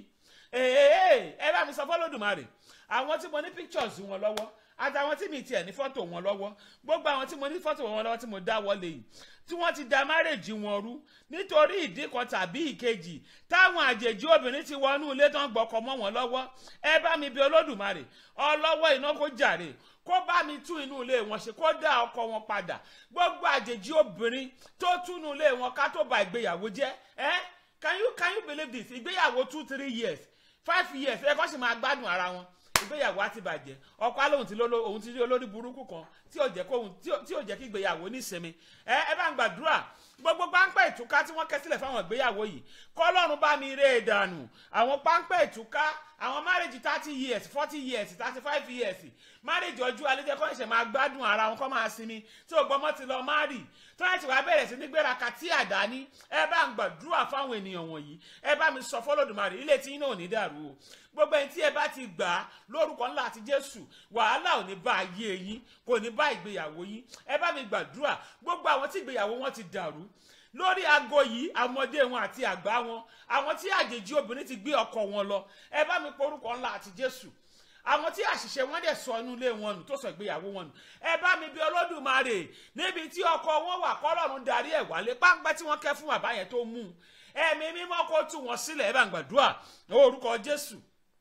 ẹ bá mi sọ fọlọ́dùmarè àwọn tí mo ní pictures wọn lọ́wọ́ àtàwọn tí mi tiẹ̀ ní fọ́tò wọn lọ́wọ́ gbogbo àwọn tí mo ní fọ́tò wọn lọ́wọ́ tí mo dá wọlé yìí tí wọ́n ti da márèjì wọn rú nítorí ìdí kan tàbí ìkejì táwọn àjèjì obìnrin ti wọnú ilé tán gbọ́kọ̀ mọ́ wọn lọ́wọ́ ẹ bá mi bí olódùmarè ọlọ́wọ́ iná kó jàre kó bá mi tún inú ilé wọn ṣe kó dá ọkọ wọn padà gbogbo àjèjì obìnrin tó túnú ilé wọn ká tó ba ìgbéyàwó jẹ́ ẹ́ can you can you believe this ìgbéyàwó two three years five years ẹ kọ́ sì máa gbádùn ara wọn ìgbéyàwó á ti bàjẹ́ ọkọ alóhùn ti lóló òun ti rí olórí burúkú kan tí ò jẹ́ kóhun tí ò jẹ́ kí ìgbéyàwó nísinmi ẹ ẹ bá ń gbàdúrà gbogbo páńpẹ́ ìtúká tí wọ́n kẹ́ sílẹ̀ fáwọn ìgbéyàwó yìí kọ́lọ́run bá mi ré e dànù àwọn páńpẹ́ ìtúká àwọn márèjì thirty years forty years thirty five years márèjì ọjọ́ alẹ́ kọ́ ẹ̀ṣẹ̀ máa gbádùn ara wọn kọ́ máa sinmi tí ògbọ́mọ́ ti lọ márì tó ẹ̀ ti wá bẹ̀rẹ̀ sí ní gbéra tí àdáni ẹ bá ń gbàdúrà fáwọn ènìyàn wọ̀nyí ẹ bá mi sọ fọlọ́dùmarè ilé tí yín náà ò ní dàrú o gbogbo ẹni tí ẹ bá ti gbà á lórúkọ ńlá àti jésù wàhálà ò ní bá ayé yín kò ní bá ìgbéyàwó yín ẹ bá mi gbàdúrà gbogbo àwọn tí ìgbéyàwó wọn ti dàrú lórí aago yìí ọmọdé wọn àti àgbà wọn àwọn tí àjèjì obìnrin ti gbé ọkọ wọn lọ ẹ bá mi porúkọ ńlá àti jésù àwọn tí àṣìṣe wọn dẹ̀ sọ inú ilé wọn nù tó sọ ìgbéyàwó wọn nù ẹ bá mi bí olódùmarè níbi tí ọkọ wọn wà kọ́lọ́run darí ẹ̀ wálé páńpẹ́ tí wọ́n kẹ́ fún bàbá yẹn tó mú un ẹ̀mí mímọ́ kó tú wọn sílẹ̀ ẹ bá ń gbàdúrà orúkọ jésù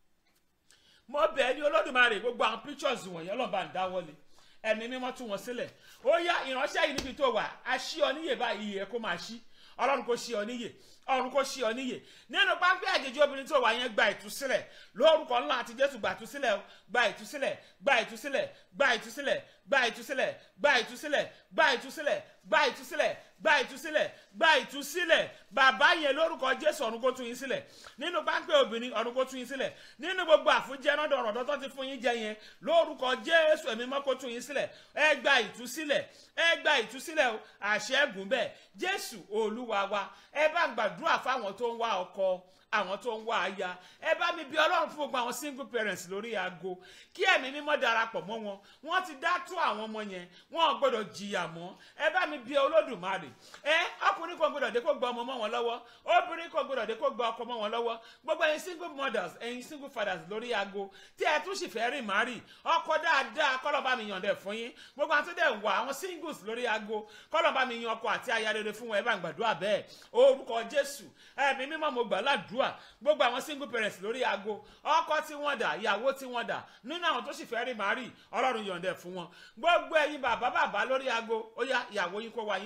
mo bẹ̀ ẹ́ ní olódùmarè gbogbo àwọn pictures wọ̀nyẹn ọlọ́ba ń dáwọ́lé ẹ̀mí mímọ́ tú wọn sílẹ̀ ó yá ìránṣẹ́ yìí níbi tó wà á ṣí ọ níyè báyìí ẹ kó máa ṣí ọlọ́run kó ṣí ọ níyè ọ̀run kó ṣí ọ níyè nínú pápẹ́ àjèjì obìnrin tó wà yẹn gba ìtúsílẹ̀ lórúkọ ńlá àti jésù gba ìtúsílẹ̀ gba ìtúsílẹ̀ gba ìtúsílẹ̀ gba ìtúsílẹ̀ gba ìtúsílẹ̀ gba ìtúsílẹ̀ gba ìtúsílẹ̀ gba ìtúsílẹ̀ gba ìtúsílẹ̀ gba ìtúsílẹ̀ bàbá yẹn lórúkọ jésù ọ̀run kó tú yín sílẹ̀ nínú pápẹ́ obìnrin ọ̀run kó tú yín sílẹ̀ nínú gbogbo àfúnjẹ náà dọ̀rọ̀ tó ti fún yín jẹ yẹn lórúkọ jésù ẹ̀mí mọ́ kó tú yín sílẹ̀ ẹ gba ìtúsílẹ̀ ẹ gba ìtúsílẹ̀ o àṣẹ́gun bẹ́ẹ̀ jésù olúwa wa ẹ bá ń gbàdúrà fáwọn tó ń wá ọkọ àwọn tó ń wá aya ẹ bá mi bí ọlọ́run fún gbogbo àwọn single parents lórí aago kí ẹ̀mí mímọ́ darapọ̀ mọ́ wọn wọ́n ti dá tó àwọn ọmọ yẹn wọn ò gbọ́dọ̀ jìyà mọ́ ẹ bá mi bí olódùmarè ẹ ọkùnrin kan gbọ́dọ̀ dé kó gba ọmọ mọ́ wọn lọ́wọ́ obìnrin kan gbọ́dọ̀ dé kó gba ọkọ mọ́ wọn lọ́wọ́ gbogbo ẹ̀yin single mothers ẹ̀yin single fathers lórí aago tí ẹ tún sì fẹ́ rìn márì ọkọ dáadáa kọ́lọ́ bá mi yàn dẹ̀ fún yín gbogbo àwọn tó dẹ̀ wà àwọn singles lórí aago kọ́lọ́ bá mi yan ọkọ àti aya rere fún wọn ẹ bá ń gbàdúrà bẹ́ẹ̀ orúkọ jésù ẹ̀mí mímọ́ mo gbà ládùúà gbogbo àwọn single parents lórí aago ọkọ tí wọ́n dà ìyàwó tí wọ́n dà nínú àwọn tó sì fẹ́ rí màárì ọlọ́run yọ̀ǹdẹ̀ fún wọn gbogbo ẹ̀yin bàbá bàbá lórí aago ó yá ìyàwó yín kó wá yín wá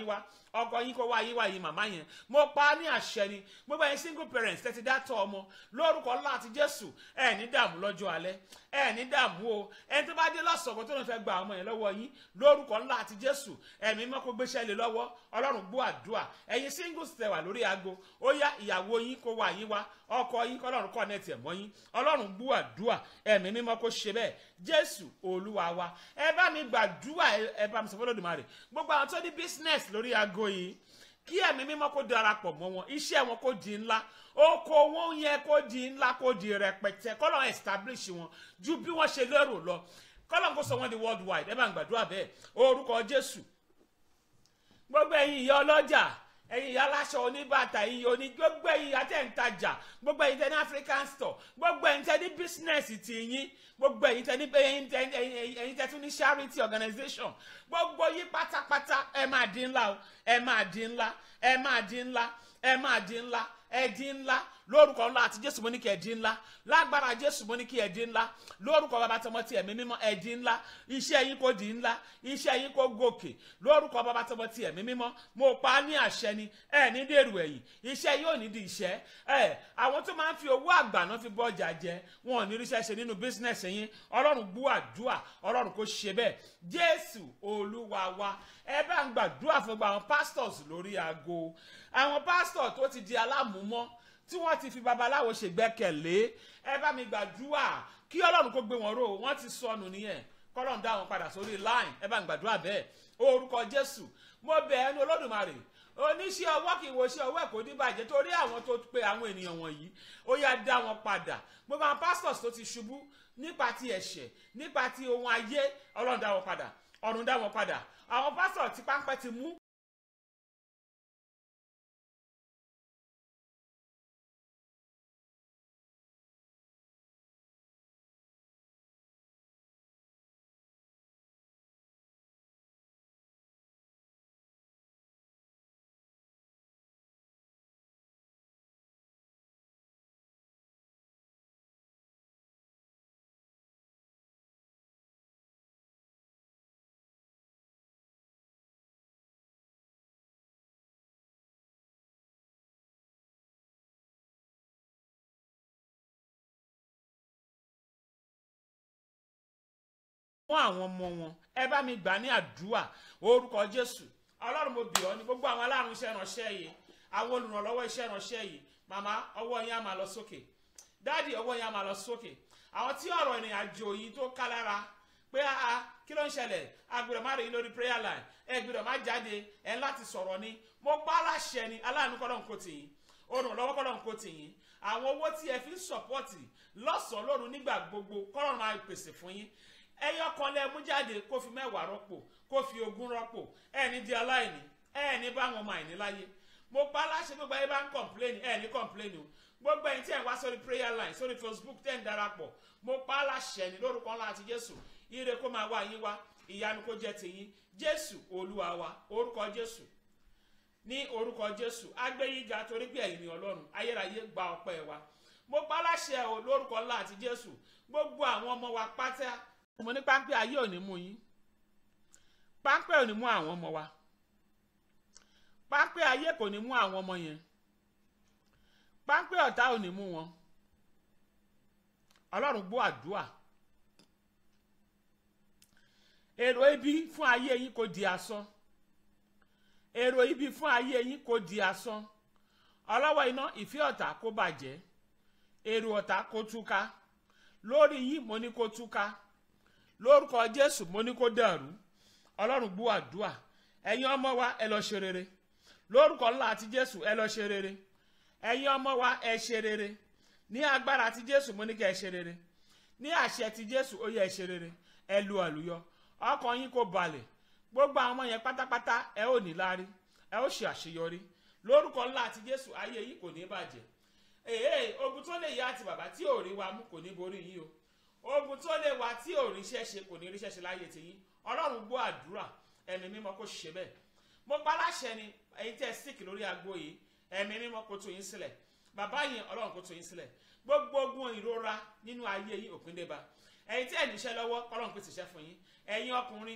ọkọ yín kó wá yín wá yín màmá yẹn mo pa á ní àṣẹ ni gbogbo ẹ̀yin single parents tẹ́tí dátọ̀ ọmọ lórúkọ ńlá àti jésù ẹ ní dààmú lọ́jọ́ alẹ́ ẹ ní dààmú o ẹni tó bá dé lọ́sọ̀kọ̀ tó ló fẹ́ gba ọmọ yẹn lọ́wọ́ yín lórúkọ ńlá àti jésù ẹ̀mí mọ́ kó gbéṣẹ́ lé lọ́wọ́ ọlọ́run gbọ́ àdúrà ẹ̀yin singles tẹ wà lórí aago ó yá ìyàwó yín kó wá yín wá ọkọ yín kọlọ́run connect ẹ̀ mọ́ yín ọlọ́run gbọ́ àdúrà ẹ̀mí mímọ́ kó ṣe bẹ́ẹ̀ jésù olúwa wa ẹ bá mi gbàdúrà ẹ bá mi sọ fọlọ́dúnmarè gbogbo àwọn tó ní business lórí aago yìí kí ẹ̀mí mímọ́ kó darapọ̀ mọ́ wọn iṣẹ́ wọn kó di ńlá oko wọn yẹn kó di ńlá kó di rẹpẹtẹ kọ́lọ́run establish wọn ju bí wọ́n ṣe lérò lọ kọ́lọ́run kó sọ wọn di worldwide ẹ bá mi gbàdúrà bẹ́ẹ̀ orúkọ jésù gbogbo ẹ̀yin ìyá ọlọ́jà ẹ̀yin ìyá aláṣọ oníbàtà ẹ̀yin oní gbogbo ẹ̀yin ìyá tẹ̀ ń tajà gbogbo ẹ̀yin tẹ̀ ní african store gbogbo ẹ̀yin tẹ̀ ní bísínẹ́sì tì yín gbogbo ẹ̀yin tẹ̀ ní ẹ̀yin tẹ̀ ẹ̀yin tẹ̀ tún ní charity organisation gbogbo yín pátápátá ẹ máa di ńlá o ẹ máa di ńlá ẹ máa di ńlá ẹ máa di ńlá ẹ di ńlá lórúkọ ńlá àti jésù mo ní kí ẹ di ńlá lágbára jésù mo ní kí ẹ di ńlá lórúkọ bàbá tọmọ tí ẹ̀mí mímọ́ ẹ di ńlá iṣẹ́ yín kò di ńlá iṣẹ́ yín kò gòkè lórúkọ bàbá tọmọ tí ẹ̀mí mímọ́ mo pa á ní àṣẹ ni ẹ ní dèrò ẹ̀yìn iṣẹ́ yóò ní di iṣẹ́ ẹ àwọn tó máa ń fi owó àgbàná fi bọ́ ọjà jẹ wọn ò ní ríṣẹ́ ṣe nínú bísínẹ̀sì yín ọlọ́run gbọ́ àdúà ọlọ́run kò ṣe bẹ́ẹ̀ jésù olúwa wa ẹ bá ń gbàdúrà fún gbogbo àwọn pastors lórí aago àwọn pastors tó ti di alámùmọ́ tí wọ́n ti fi babaláwo ṣègbẹ́kẹ̀lé ẹ bá mi gbàdúrà kí ọlọ́run kó gbé wọn ró wọ́n ti sọnù nìyẹn kọ́lọ́run dá wọn padà sórí line ẹ bá mi gbàdúrà bẹ́ẹ̀ orúkọ jésù mo bẹ̀ ẹ́ ní olódùmarè oníṣẹ́ ọwọ́ kì í wo iṣẹ́ ọwọ́ ẹ̀ kò ní bàjẹ́ torí àwọn tó pe àwọn ènìyàn wọ̀nyí ó yá dá wọn padà gbogbo àwọn pastors tó ti ṣubú nípa ti ẹ̀ṣẹ̀ nípa ti ohun ayé ọlọ́run dá wọn padà ọ̀run dá wọn padà àwọn pastors tí páńpẹ́ ti mú fún àwọn ọmọ wọn ẹ bá mi gbà ní àdúrà orúkọ jésù ọlọ́run mo bì ọ́ ní gbogbo àwọn aláàrùn iṣẹ́ ìránṣẹ́ yìí àwọn olùrànlọ́wọ́ iṣẹ́ ìránṣẹ́ yìí màmá ọwọ́ yín á máa lọ sókè dáàdì ọwọ́ yín á máa lọ sókè àwọn tí ọ̀rọ̀ ìrìn àjò yìí tó ká lára pé a kí ló ń ṣẹlẹ̀ agbèrò má rí i lórí prayer line ẹ gbèrò má jáde ẹ láti sọ̀rọ̀ ni mo pa aláṣẹ ni aláàánú kọ́lọ́n kò tì yín olùrànlọ́wọ́ kọ́lọ́n kò tì yín àwọn owó tí ẹ fi ń sọ̀pọ́ọ̀tì lọ́sàn-án lóru nígbà gbogbo kọ́lọ́n máa pèsè fún yín ẹyọ kan lẹ mú jáde kó fi mẹ́wàá rọ́pò kó fi ogún rọ́pò ẹni di aláìní ẹni bá wọn ọmọ àìní láyé mo pa aláṣẹ gbogbo ẹni bá ń kọ̀mpléènì ẹni kọ̀mpléènì o gbogbo ẹni tí ẹ̀ ń wá sórí prayer line sórí facebook tẹ̀ ń darapọ̀ mo pa aláṣẹ ní lórúkọ ńlá àti jésù ire kó máa wá yín wá ìyanu kó jẹ́ tiyín jésù olúwa wa orúkọ jésù ní orúkọ jésù agbẹ́yíga torí pé ẹ̀yin ni ọlọ́run ayérayé gba ọpẹ́ wa mo pa aláṣẹ o lórúkọ ńlá àti jésù gbogbo àwọn ọmọ wa pátá mo ní páńpẹ́ ayé ò ní mú yín páńpẹ́ ò ní mú àwọn ọmọ wa páńpẹ́ ayé kò ní mú àwọn ọmọ yẹn páńpẹ́ ọ̀tá ò ní mú wọn ọlọ́run gbọ́ àdúà èrò ibi fún ayé yín kò di asán èrò ibi fún ayé yín kò di asán ọlọ́wọ́ iná ìfẹ́ ọ̀tá kó bàjẹ́ èrò ọ̀tá kó túká lórí yín mo ní kó túká lórúkọ jésù mo ní kó dàrú ọlọ́run gbọ́ àdúà ẹ̀yin ọmọ wa ẹ lọ ṣe rere lórúkọ ńlá àti jésù ẹ lọ ṣe rere ẹ̀yin ọmọ wa ẹ ṣe rere ní agbára àti jésù mo ní kẹ́ ẹ ṣe rere ní àṣẹ ti jésù ó yẹ ẹ ṣe rere ẹ lu àlùyọ ọkàn yín kó balẹ̀ gbogbo àwọn ọmọ yẹn pátápátá ẹ ò ní lárí ẹ ó ṣe àṣeyọrí lórúkọ ńlá àti jésù ayé yìí kò ní bàjẹ́ èè ogun tó lè yá àti bàbá tí ò rí wa mú kò ní borí yín o ogun tó lè wá tí ò ríṣẹ́ ṣe kò ní ríṣẹ́ ṣe láyé tiyín ọlọ́run gbọ́ àdúrà ẹ̀mí mímọ́ kó ṣe bẹ́ẹ̀ mo pa láṣẹ ni ẹ̀yin tẹ́ síkì lórí agbo yìí ẹ̀mí mímọ́ kó tú yín sílẹ̀ bàbá yẹn ọlọ́run kó tú yín sílẹ̀ gbogbo ogun ìrora nínú ayé yín òpin dé bá ẹ̀yin tí ẹ̀ níṣẹ́ lọ́wọ́ ọlọ́run pèsè iṣẹ́ fún yín ẹ̀yin ọkùnrin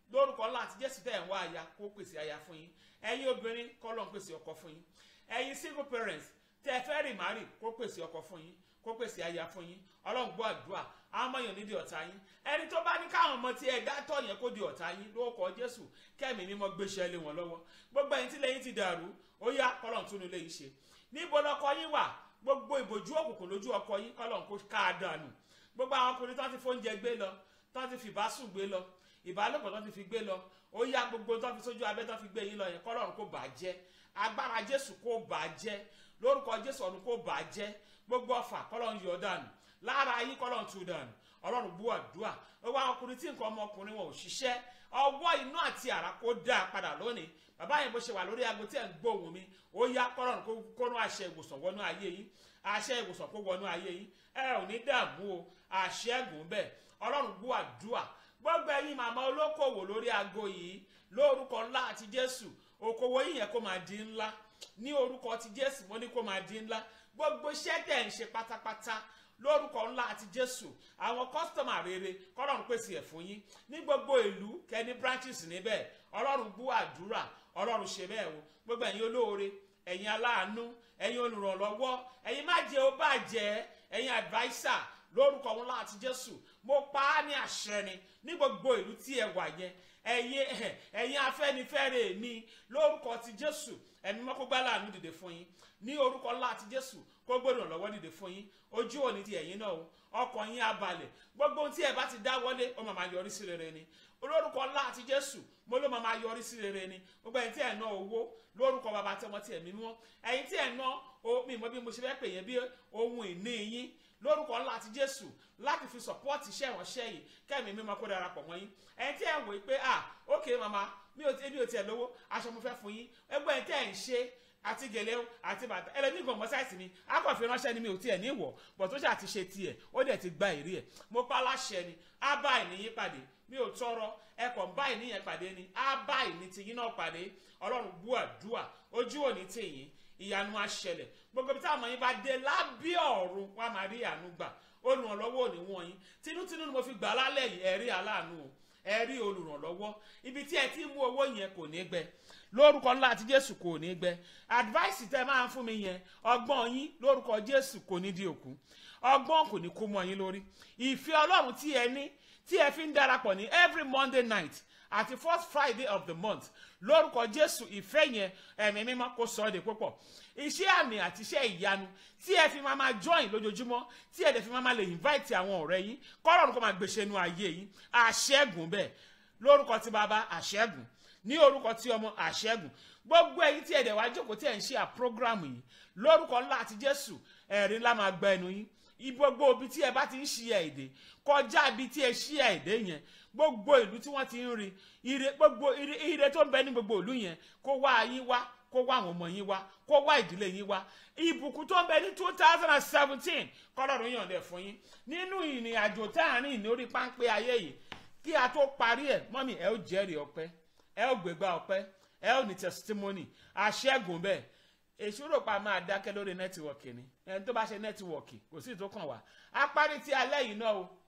lórúkọ ńlá àti jésù tẹ̀ ń wá aya kó pèsè aya fún yín ẹ̀yin obìnrin kọ́ lọ́n pèsè ọkọ fún yín ẹ̀yin single parents tẹ́ ẹ fẹ́ rì márì kó pèsè ọkọ fún yín kó pèsè aya fún yín ọlọ́run gbọ́ àdúrà àwọn ọmọ yẹn nídìí ọ̀tá yín ẹni tó bá ní káwọn ọmọ tí ẹ dátọ̀ yẹn kó di ọ̀tá yín lórúkọ jésù kẹ́mi mímọ́ gbéṣẹ́ lé wọn lọ́wọ́ gbogbo ẹ̀yin tí lẹ́yìn ti dàrú ó yá kọ́lọ́n tún nílé yìí ṣe níbo lọkọ yín wà gbogbo ìbòjú òkùnkùn lójú ọkọ yín kọ́lọ́n kó ká a dànù gbogbo àwọn ọkùnrin tó ti fóúnjẹ gbé lọ tó ti fìbásùn gbé lọ ìbálòpọ̀ tó ti fi gbé lọ ó yá gbogbo tó fi sójú abẹ́ tó fi gbé yín lọ yẹn kọ́lọ́run kó bàjẹ́ agbára jésù kó bàjẹ́ lórúkọ jésù ọ̀run kó bàjẹ́ gbogbo ọfà kọ́lọ́run yọ dànù lára yín kọ́lọ́run tú dànù ọlọ́run bú àdúrà gbogbo àwọn ọkùnrin tí nǹkan ọmọkùnrin wọn ò ṣiṣẹ́ ọwọ́ inú àti àrà kó dá a padà lónìí bàbá yẹn bó ṣe wà lórí aago tí ẹ̀ ń gbóhùn mi ó yá kọ́lọ́run kó kónú àṣẹ ìwòsàn wọnú ayé yín àṣẹ ìwòsàn kó wọnú ayé yín ẹ ò ní dààmú o àṣẹ ẹ̀gùn bẹ́ẹ̀ ọlọ́run bú àdúrà gbogbo ẹ̀yin màmá olókòwò lórí aago yìí lórúkọ ńlá àti jésù okòwò yìí yẹn kó máa di ńlá ní orúkọ ti jésù mo ní kó máa di ńlá gbogbo iṣẹ́ tẹ̀ ń ṣe pátápátá lórúkọ ńlá àti jésù àwọn kọ́sítọ́mà rere kọ́lọ́run pèsè ẹ̀ fún yín ní gbogbo ìlú kẹ́ni branches níbẹ̀ ọlọ́run bú àdúrà ọlọ́run ṣe bẹ́ẹ̀ o gbogbo ẹ̀yin olóore ẹ̀yin aláàánú ẹ̀yin olùrànlọ́wọ́ ẹ̀yin má jẹ́ ó bàjẹ́ ẹ̀yin adviser lórúkọ ńlá àti jésù mo pa á ní àṣẹ ni ní gbogbo ìlú tí ẹ wà yẹn ẹ̀yin ẹ̀yin afẹ́nifẹ́re mi lórúkọ ti jésù ẹ̀mí mọ́ kó gbá láàánú dìde fún yín ní orúkọ ńlá ti jésù kó gbọ́dọ̀ lọ́wọ́ dìde fún yín ojú òní ti ẹ̀yin náà o ọkàn yín á balẹ̀ gbogbo ohun tí ẹ bá ti dá wọlé ó máa máa yọrí sí rere ni lórúkọ ńlá àti jésù mo ló máa máa yọrí sí rere ni gbogbo ẹ̀yin tí ẹ̀ ná owó lórúkọ bàbá tí ọmọ tí ẹ̀mí mímọ́ ẹ̀yin tí ẹ̀ ná mi mọ bí mo ṣe fẹ́ pè yẹn bí ohun ìní yín lórúkọ ńlá àti jésù láti fi sọpọ́ọ̀tì iṣẹ́ ìránṣẹ́ yìí kẹ́mi mímọ́ kó darapọ̀ mọ́ yín ẹ̀yin tí ẹ̀ ń wò pé ah ok mama mi ò tí mi ò tiẹ̀ lówó aṣọ mo fẹ́ fún yín ẹgbẹ́ ẹ̀yin tí ẹ̀ ń ṣe àti gèlè o àti bàtà ẹlẹ́ni gan mọ́ sáìsì mi akọ̀fin ránṣẹ́ ni mi ò tiẹ̀ ní ìwọ̀ bọ̀ tó ṣe àti ṣe tiẹ̀ ó dẹ̀ ti gba ìrí ẹ̀ mo pa láṣẹ ni á bá ìníyín pàdé mi ò tọrọ ẹkọ̀ ń bá ìníyẹn pàdé ni á bá ìní tiyín náà pàdé ọlọ́run bú àdúà ojú òní tìyín ìyanu á ṣẹlẹ̀ gbogbo ibi táwọn yín bá dé lábẹ́ ọ̀run wá máa rí àánú gbà olùrànlọ́wọ́ òní wọ̀nyí tinútinú ni mo fi gbà lálẹ́ yìí ẹ̀rí aláàánú o ẹ̀rí olùrànlọ́wọ́ ibi tí ẹ ti mú owó yẹn kò ní gbẹ lórúkọ ńlá àti jésù kò ní gbẹ advice tẹ máa ń fún mi yẹn ọgbọ́n yín lórúkọ jésù kò ní di òkú ọgbọ́n kò ní kú mọ́ yín lórí ìfẹ́ ọlọ́run tí ẹ ní tí ẹ fi ń darapọ̀ ní every monday night àti first friday of the month lórúkọ jésù ìfẹ́ yẹn ẹ̀mí mímọ́ kó sọ ọ́ de púpọ̀ iṣẹ́ àmì àti iṣẹ́ ìyanu tí ẹ fi máa máa join lójoojúmọ́ tí ẹ dẹ̀ fi máa máa lè invite àwọn ọ̀rẹ́ yín kọ́rọ̀run kó máa gbèsè inú ayé yín àṣẹ́gun bẹ́ẹ̀ lórúkọ tí bàbá àṣẹ́gun ní orúkọ tí ọmọ àṣẹ́gun gbogbo ẹ̀yin tí ẹ dẹ̀ wá jókòó tí ẹ ń ṣe à program yìí lórúkọ ńlá àti jésù ẹ̀rí ńlá máa gba ẹnu yín gbogbo ibi tí ẹ bá ti ń ṣí èdè kọjá ibi tí ẹ ṣí èdè yẹn gbogbo ìlú tí wọ́n ti ń rí ire gbogbo ire ire tó ń bẹ ní gbogbo ìlú yẹn kó wá yín wá kó wá àwọn ọmọ yín wá kó wá ìdílé yín wá ìbùkún tó ń bẹ ní two thousand and seventeen kọ́lọ́run yọ̀ǹda fún yín nínú ìrìn àjò tá à ń rìn lórí páńpẹ́ ayé yìí kí a tó parí ẹ̀ mọ́mì ẹ ó jẹ́rìí ọpẹ́ ẹ ó gbégbá ọpẹ́ ẹ ó ní testimony àṣẹ́gun bẹ́ẹ̀ èṣù rò pa máa dákẹ́ lórí nẹ́tíwọ̀kì ni ẹni tó bá ṣe nẹ́tíwọ̀kì kò sí ìtókàn wá a parí ti alẹ́ yìí náà o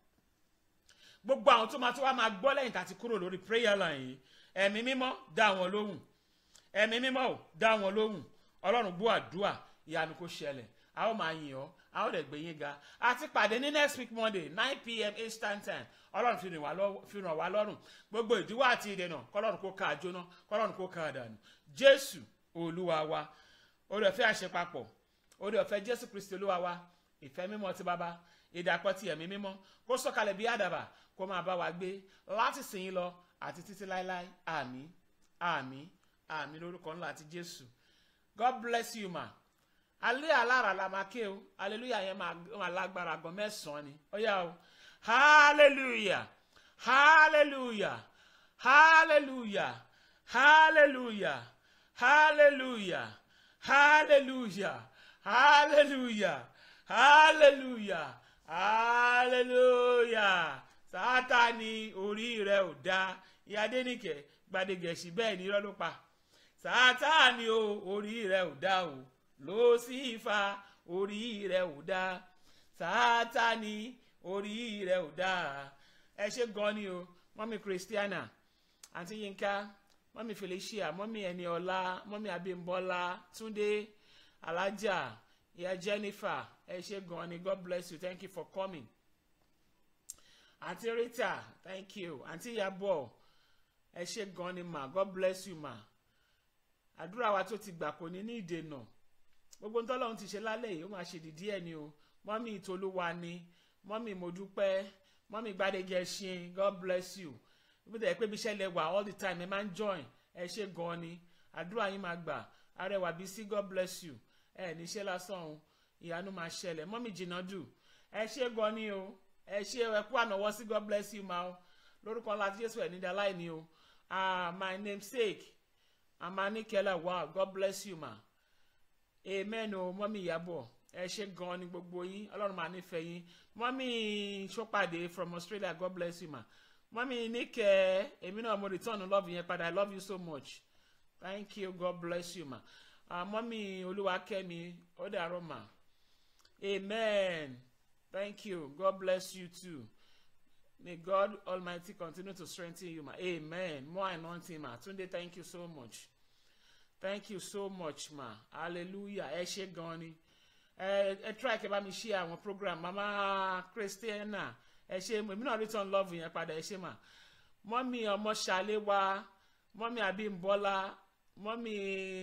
gbogbo àwọn tó máa tó wá máa gbọ́ lẹ́yìn tá a ti kúrò lórí prayer line yìí ẹ̀mí mímọ́ dá wọn lóhùn ẹ̀mí mímọ́ ò dá wọn lóhùn ọlọ́run gbọ́ àdúrà ìyanu kò ṣẹlẹ̀ a ó máa yìn ọ́ a ó dẹ̀ gbé yín ga a ti pàdé ní next week monday nine pm eastern time ọlọ́run fi ràn wá lọ́rùn gbogbo ìdíwọ́ àti ìdènà kọ́lọ́run kó ká àjóná kọ́lọ́run kó ká àdànù jésù olúwa wa orí ọ̀fẹ́ àṣepapọ̀ orí ọ̀fẹ́ jésù kristi olúwa wa ìfẹ́ mímọ́ ti bàbá ìdàpọ̀ ti ẹ̀mí mímọ́ kó sọ̀kalẹ̀ bí àdàbà kó máa bá wa gbé láti sìn yín lọ àti títí láéláé àmín àmín àmín lórúkọ ńlá àti jésù god bless you ma alẹ́ alára la máa ké o hallelujah yẹn máa lágbára gan mẹ́sàn-án ni ó yá o hallelujah hallelujah hallelujah hallelujah hallelujah hallelujah hallelujah hallelujah hallelujah sátani orí rẹ ò dá ìyáde nìkẹ gbadegẹsì bẹ́ẹ̀ ni irọ́ ló pa sátani o orí rẹ ò dá o ló sì fa orí rẹ ò dá sátani orí rẹ ò dá ẹ ṣe gan ni o mọ́mí christiana àǹtí yínká mọ́mí felicia mọ́mí ẹniọlá mọ́mí abímbọ́lá túndé alájà ìyá jennifer ẹ ṣé gan ni god bless you thank you for coming àǹtí rita thank you àǹtí yabọ ẹ ṣé gan ni ma god bless you ma àdúrà wa tó ti gbà kò ní ní ìdènà gbogbo ntọ́lọ́run ti ṣe lálẹ́ yìí ó máa ṣe dìdí ẹ̀ ni o mọ́mí ìtolúwa ni mọ́mí mọ́dúpẹ́ mọ́mí gbadege ṣin god bless you bí tẹ̀ pé bí iṣẹ́ lẹ wà all the time ẹ máa ń join ẹ ṣé gan ni àdúrà yín máa gbà arẹwà bí sí god bless you ẹ níṣẹ́ lásán o ìyanu máa ṣẹlẹ̀ mọ́mí jìnnà dù ẹ ṣé gan ni o ẹ ṣé ẹ kú ànáwọ́ sí god bless you ma o lórúkọ ńlá tí jésù ẹ̀ nídìí aláìní o ah my namesake amanikela wow god bless you ma amen o mọ́mí ìyàbọ̀ ẹ ṣé gan ni gbogbo yín ọlọ́run máa nífẹ̀ẹ́ yín mọ́mí sọ́pàdé from australia god bless you ma mọ́mí níkẹ́ èmi náà mo return love yẹn padà i love you so much thank you god bless you ma uh, mọ́mí olúwakẹ́mi ó dàárọ̀ ma amen thank you god bless you too may god almighty continue to strengthen you ma amen more anointing ma tunde thank you so much thank you so much ma hallelujah ẹ ṣé gan ni ẹ ẹ try kẹ́ bá mi ṣe àwọn program mama christiana ẹ ṣé èmi náà return love yẹn padà ẹ ṣé ma mọ́mí ọmọ ṣàléwá mọ́mí abímbọ́lá mọ́mí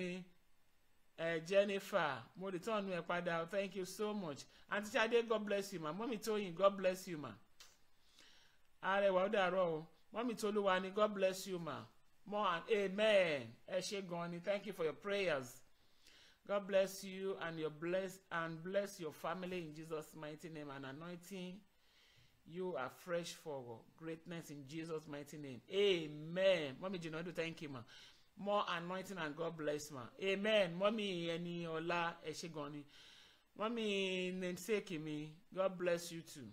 ẹ jennifer mo return ẹ padà thank you so much aunty sade god bless you ma mọ́mí tóyìn god bless you ma arẹwà ó dàárọ̀ o mọ́mí tolúwa ni god bless you ma more and amen ẹ ṣé gan ni thank you for your prayers god bless you and your bless and bless your family in jesus mighty name and anointing you are fresh for greatness in jesus mighty name amen mọ́mí jìnnàdù thank you ma more anointing and god bless ma amen mọ́mí ẹni ọlá ẹ ṣé gan ni mọ́mí namesake mi god bless you too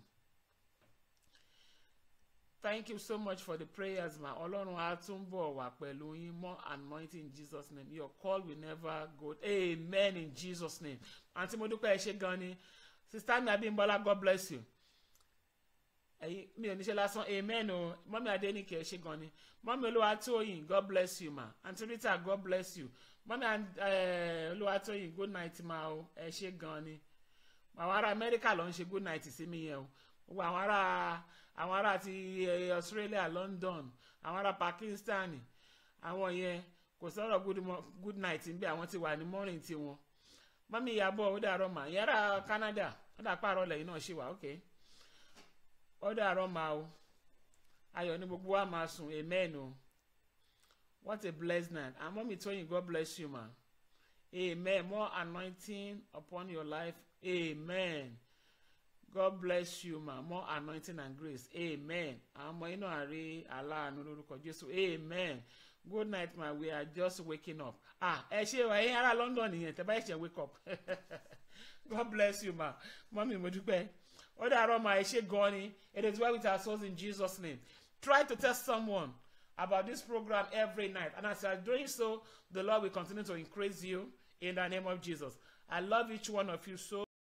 thank you so much for the prayers ma ọlọ́run á tún bọ̀ wá pẹ̀lú yín more anointing in jesus name your call will never go amen in jesus name àǹtí mo dúpẹ́ ẹ ṣé gan ni sista mi abímbọ́lá god bless you ẹ̀yin mi ò ní ṣe lásán amen o mọ́mí adéníkẹ́ ẹ ṣé gan ni mọ́mí olúwatóyìn god bless you ma àǹtí rita god bless you mọ́mí olúwatóyìn good night ma o ẹ ṣé gan ni àwọn ará amẹ́ríkà ló ń ṣe good night sí mi yẹn o gbogbo àwọn ará àwọn ará ti australia london àwọn ará pakistan àwọn yẹn kò sọ̀rọ̀ good, good night ń bẹ àwọn ti wà ní morning tiwọn mọ́mí ìyàbọ̀ ó dàrọ́ mà yàrá canada ó dà pààrọ̀ lẹ́yìn náà ṣì wà ok ó dàrọ́ mà o ayọ̀ ní gbogbo wa máa sùn amen o what a blessed night and mọ́mí tóyìn god bless you ma amen more anointing upon your life amen. God bless you ma more anointing and grace amen àwọn ọmọ inú àárẹ̀ aláàánú lórúkọ Jésù amen good night ma we are just waking up ah ẹ ṣe wà ẹ̀yin ará London nìyẹn tẹ́ bá ẹ ṣe wake up God bless you ma mọ́mí mo dúpẹ́ ó dàárọ̀ ma ẹ ṣe gan ni it is well with our souls in Jesus name try to tell someone about this program every night and as you are doing so the Lord will continue to increase you in the name of Jesus I love each one of you so